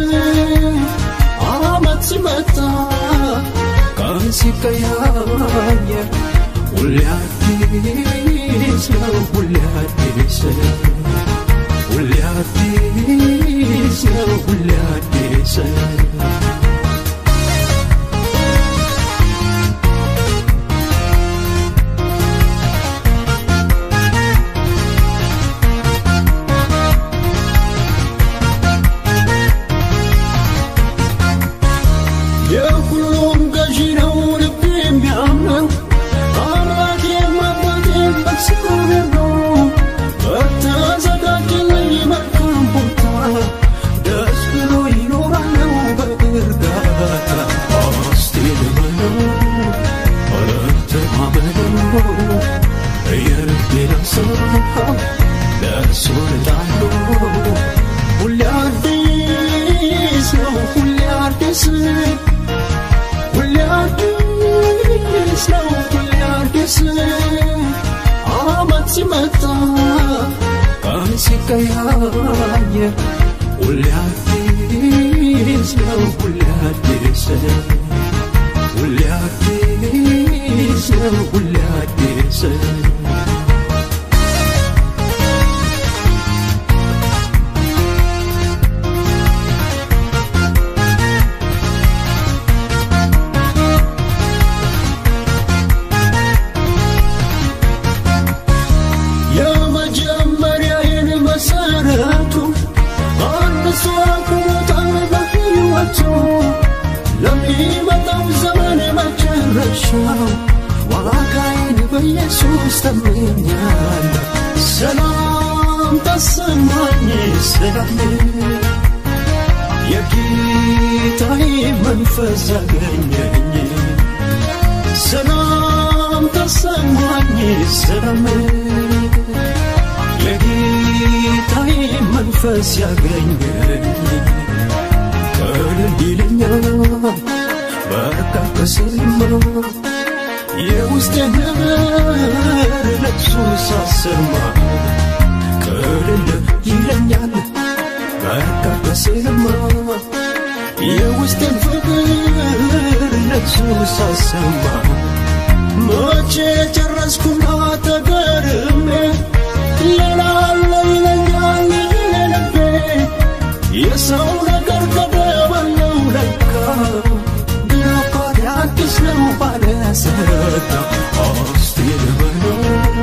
አመት ሲመጣ ቀን ሲቀያየር ሁሌ አዲስ ነው ሁሌ አዲስ ሁሌ አዲስ ነው ሁሌ አዲስ የሁሉም ገዢ ነው ልብ የሚያምነው አምላክ የማባቴን በእግዚአብሔር ነው በተዘጋጀልኝ መልካም ቦታ ደስ ብሎ ይኖራለው በእርጋታ እስቲ ልበለው አለተማመነው የልቤን ሀሳብ ለእርሱ ልጣለው ሁሌ አዲስ ነው ሁሌ አዲስ ሁሌ አዲስ ነው ሁሌ አዲስ አመት ሲመጣ ቀን ሲቀያየር ሁሌ አዲስ ነው ሁሌ አዲስ ሁሌ አዲስ ነው ሁሌ አዲስ የመጀመሪያዬን መሰረቱ አንሱ አቁሞታል በሕይወቱ ለሚመጣው ዘመን መጨረሻው ዋጋዬን በኢየሱስ ተመኛለሁ። ሰላም ተሰማኝ ሰላም የጌታዬ መንፈስ አገኘኝ ሰላም ተሰማኝ ሰላም የጌታዬ መንፈስ ያገኘኝ ቀልል ይለኛል በቃ ከሰማ የውስጤ ነገር ለሱ ሳሰማ ቀልል ይለኛል በቃ ከሰማ የውስጤን ፍቅር ለሱ ሳሰማ መቼ ጨረስኩና ተገርሜ ሌላ አለ ይለኛል ልቤ የሰው ነገር ገደበለው ለካ ድሮኮድ አዲስ ነው ባለሰጋ እስቲ ልበለው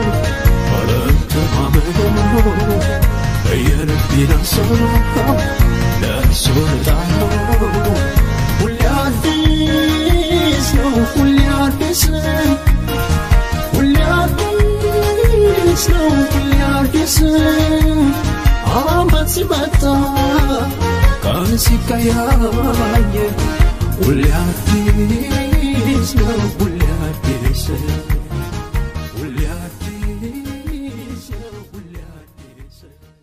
አለተማመነው የልቤን ሀሳብ ለእሱ እጣለው ሁሌ አዲስ ነው ሁሌ አዲስ ሁሌ አዲስ ነው ሁሌ አዲስ አመት ሲመጣ ቀን ሲቀያየር ሁሌ አዲስ ነው ሁሌ አዲስ ሁሌ አዲስ ነው ሁሌ አዲስ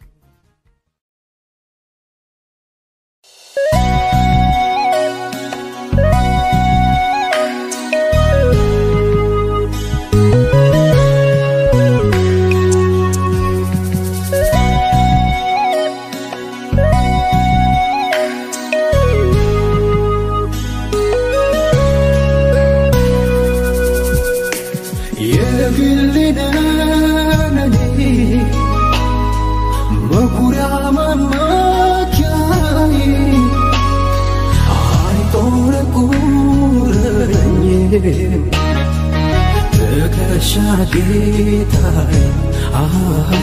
የግልነኔ መኩሪያ መመኪያዬ አይቆረቁረኝም ትከሻ ጌታዬ አሃ፣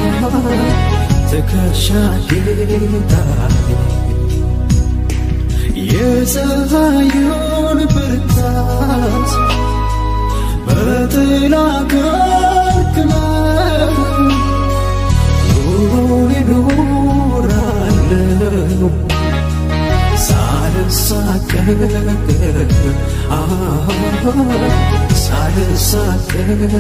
ትከሻ ጌታዬ የፀሐዩን ብርታት በጥላ ከልክለህ ኑሮን እኖራለሁ ሳልሳቀቅ አሃ፣ ሳልሳቀቅ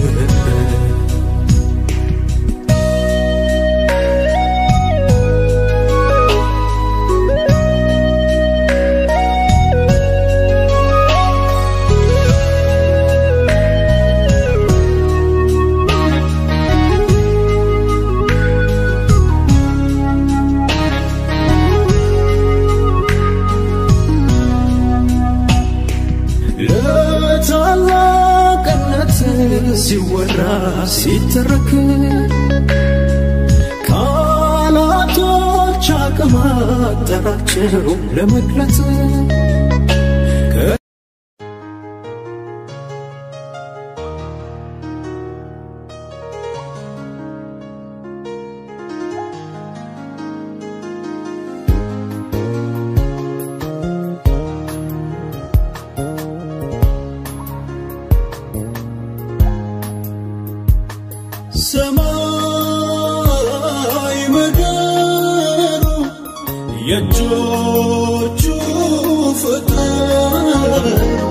ለታላቅነት ሲወራ ሲተረክ ቃላቶች አቅም አጠራቸው ለመግለጽ ሰማይ ምድሩ የእጆቹ ፍጥረት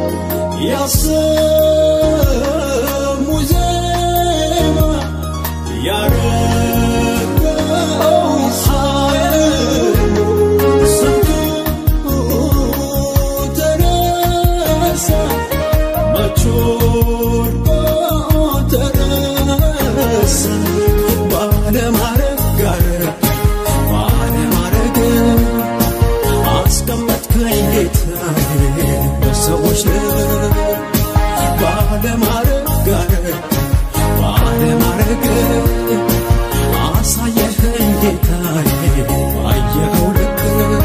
ያሰሙ ዜማ ያረገው ኃይል ሰምቶ ተነሳ መች ወድቆ ተነሳ ባለማረፍ ጋር ባለማረግ አስቀመጥከኝ ጌታዬ በሰዎች ባለማረግ ጋር ባለማረግ አሳየኸኝ ጌታዬ ባየኸው ልክ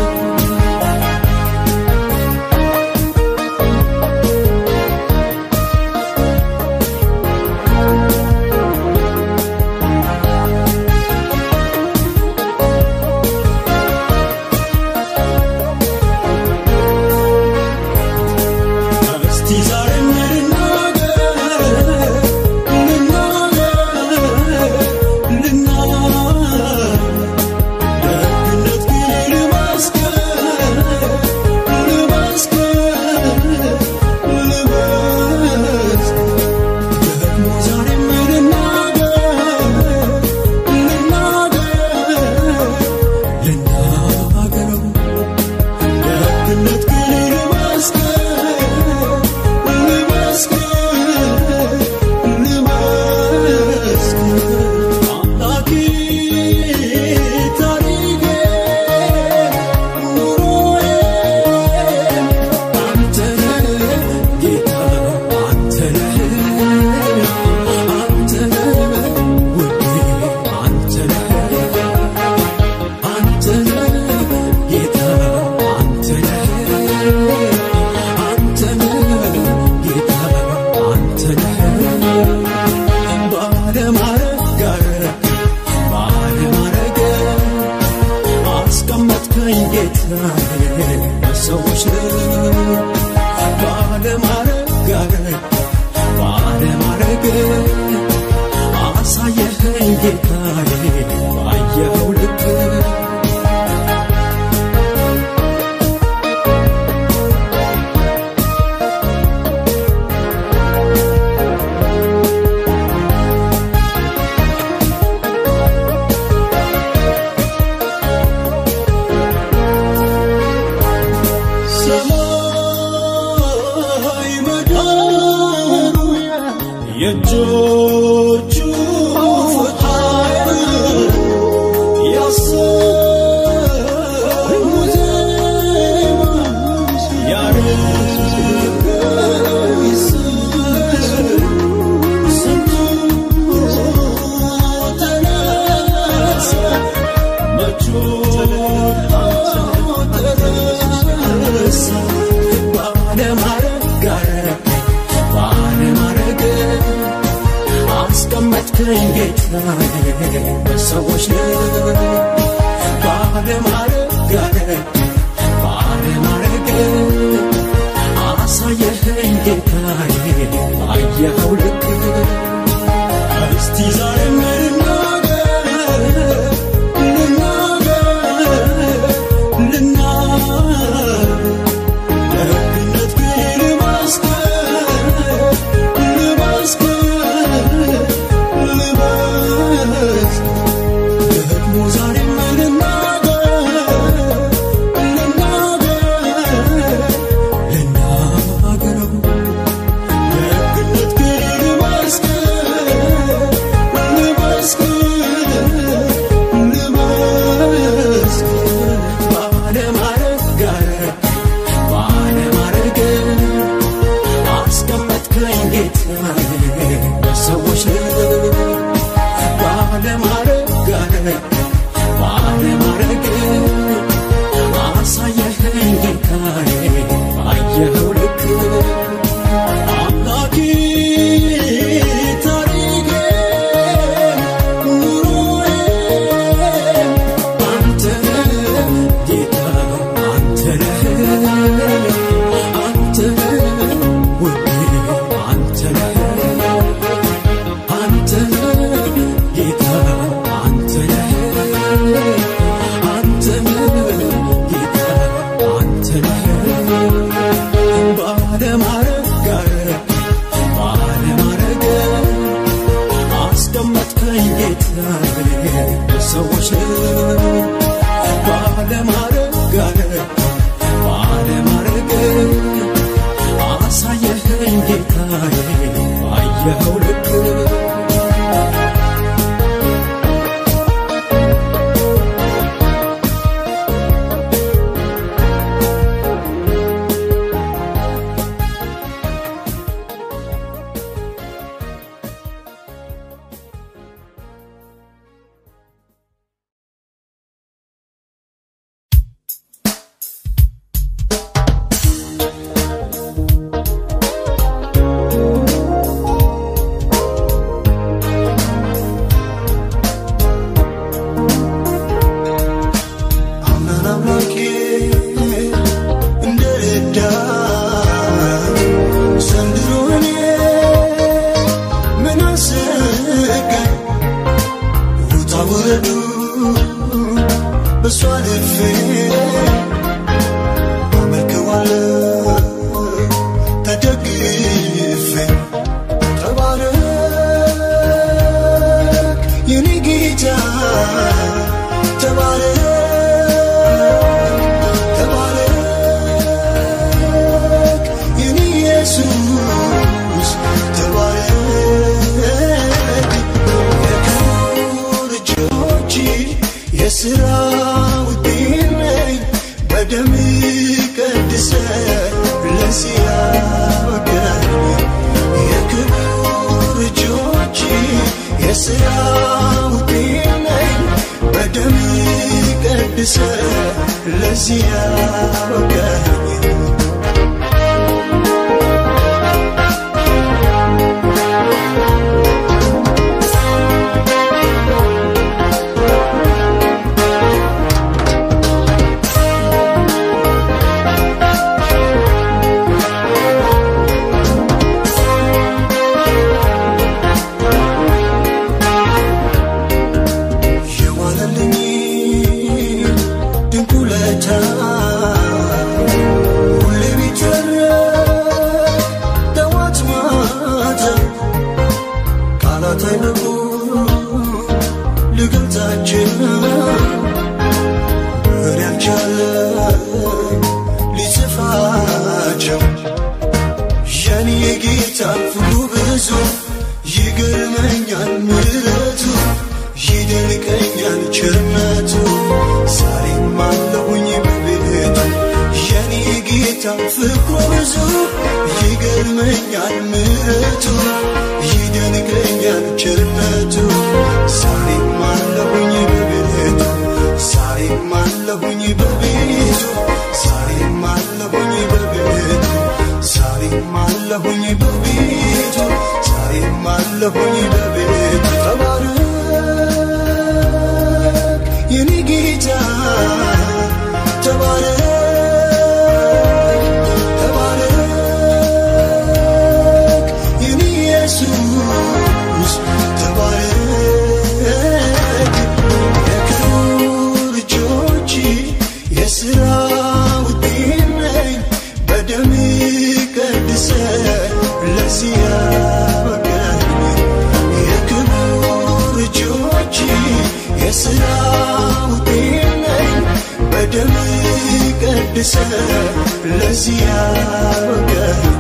እስቲ ዛሬ ልናገር ልናገር ልናገር ደግነት ግን ልመስክር ልመስክር ልመስክር ደግሞ ዛሬም ልናገር ልናገር ልናገረው ደግነት ግን ልመስክር ልመስክር ልመስክር አምላኬ ታሪኬ ኑሮዬ አንተ ነህ ጌታ አንተ ነህ አንተ ነህ ውዴ አንተ ነህ አንተ ነህ ጌታ አንተ ነህ አንተ ነህ ጌታ አንተ ነህ ባለማረግ ጋር ባለማረግ አስቀመጥከኝ ጌታዬ በሰዎች ባለማረግ ጋር ባለማረግ አሳየኸኝ ጌታዬ ባየኸው ልክ ሰማይ ምድሩ የእጆቹ ፍቃድ ያሰሙ ዜማ ያረገኝ ስም ስንቱ ተነሳ መቹ ተረሳ ባለማረግ ጋር ባለማረግ አስቀመጥከኝ ጌታዬ በሰዎች ባለማረግ ጋር ባለማረግ አሳየኸኝ ጌታዬ ባየኸው ልክ እስቲ ዛሬ ልናገር ልናገር ልናገር ደግነት ግን ልመስክር ልመስክር ልመስክር ደግሞ ዛሬም ልናገር ልናገር ልናገረው ደግነት ግን ልመስክር ልመስክር ልመስክር ባለማረግ ጋር ባለማረግ አስቀመጥከኝ ጌታዬ በሰዎች ባለማረግ ጋር ባለማረግ አሳየኸኝ ጌታዬ ባየኸው ልክ አምላኬ ታሪኬ ኑሮዬ አንተ ነህ ጌታ አንተ ነህ አንተ ነህ ውዴ አንተ ነህ አንተ ነህ ጌታ አንተ ነህ አንተ ነህ ጌታ አንተ ነህ ባለማረግ ጋር ባለማረግ አስቀመጥከኝ ጌታዬ በሰዎች ባለማረግ ጋር ባለማረግ አሳየኸኝ ጌታዬ ባየኸው ልክ በሷ ልፌ አመልከዋለሁ ተደግፌ ተባረክ የኔ ጌታ ተባረክ ተባረክ የኔ ኢየሱስ ተባረክ የክብር እጆች የሥራ ውጤት ነኝ በደም ቀድሰ ለዚህ ያበቃኝ የክብር እጆች የሥራ ውጤት ነኝ በደም ቀድሰ ለዚህ ያበቃኝ የዋለልኝ ድንቅ ውለታ ሁሌ ቢተረክ ጠዋት ማታ ቃላት አይበቁ ልገልጻቸው እኔ አልቻለም ሊጽፋቸው የኔ የጌታ ፍቅሩ ብዙ ይገርመኛል ምሕረቱ ይደንቀኛል ቸርነቱ ዛሬም አለሁኝ በቤቱ የኔ የጌታ ፍቅሩ ብዙ ይገርመኛል ምሕረቱ ይደንቀኛል ቸርነቱ ዛሬም አለሁኝ በቤቱ ዛሬም አለሁኝ በቤቱ ዛሬም አለሁኝ በቤቱ ዛሬም አለሁኝ በቤቱ ዛሬም አለሁኝ በቤቱ ተባረክ የኔ ጌታ ተባረክ ተባረክ የኔ ኢየሱስ ተባረክ የክብር እጆች የሥራ ውጤት ነኝ በደም ቀድሰ ለዚህ ያበቃኝ የክብር እጆች የሥራ ውጤት ነኝ በደም ቀድሰ ለዚህ ያበቃኝ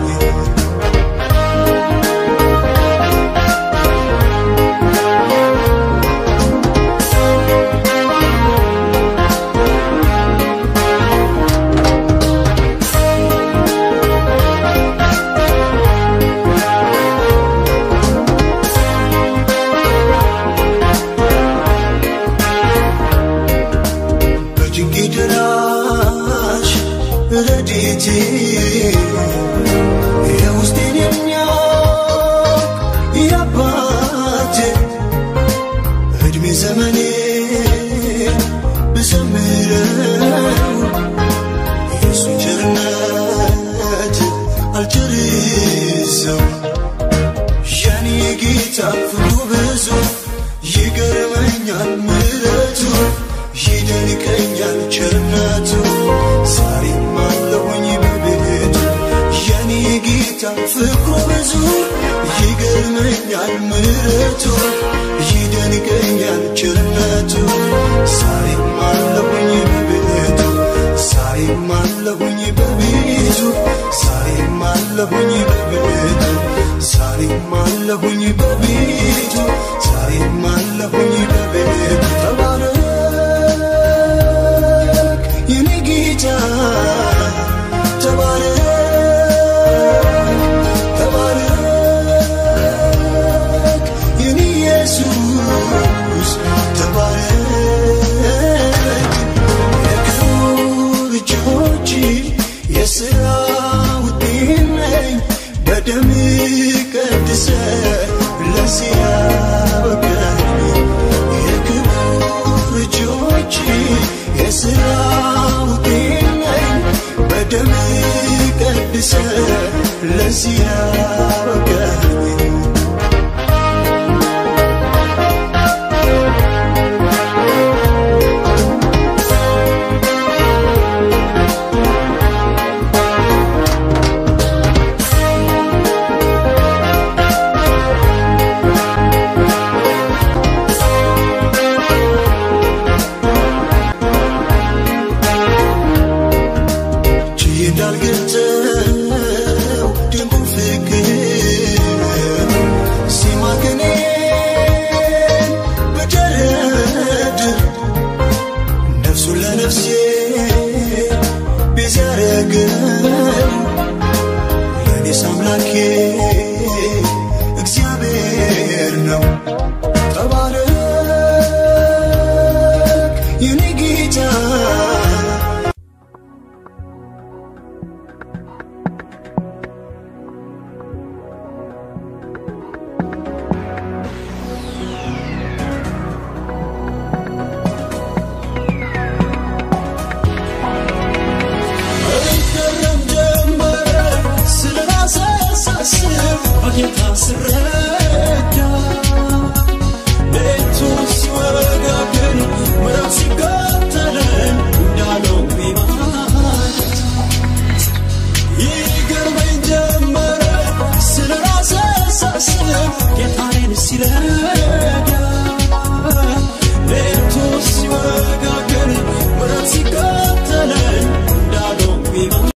በጭንቄ ደራሽ ረድኤቴ የውስጤን የሚያውቅ የአባቴ ዕድሜ ዘመኔ ብዘምረው የእሱን ቸርነት አልጨርሰው የኔ ጌታ ፍቅሩ ብዙ ይገርመኛል ምሕረቱ ይደንቀኛል ቸርነቱ ዛሬም አለሁኝ በቤቱ የኔ ጌታ ፍቅሩ ብዙ ይገርመኛል ምሕረቱ ይደንቀኛል ቸርነቱ ዛሬም አለሁኝ በቤቱ ዛሬም አለሁኝ በቤቱ ዛሬም አለሁኝ በቤቱ ዛሬም አለሁኝ በቤቱ ዛሬም አለሁኝ በቤቱ ተባረክ የኔ ጌታ ተባረክ ተባረክ የኔ ኢየሱስ ተባረክ የክብር እጆች የሥራ ውጤት ነኝ በደም ቀድሰ ለዚህ ያበቃኝ የክብር እጆች የሥራ ውጤት ነኝ በደም ቀድሰ ለዚህ ያበቃኝ የኔ ጌታ እገረም ጀመረ ስለ ራሴ ሳስብ በጌታ ስረዳ ሌቱ ሲወጋ ግን ምዕራፍ ሲከተለን እንዳለው ማለት ይገርመኝ ጀመረ ስለ ራሴ ሳስብ ጌታዬን ሲለ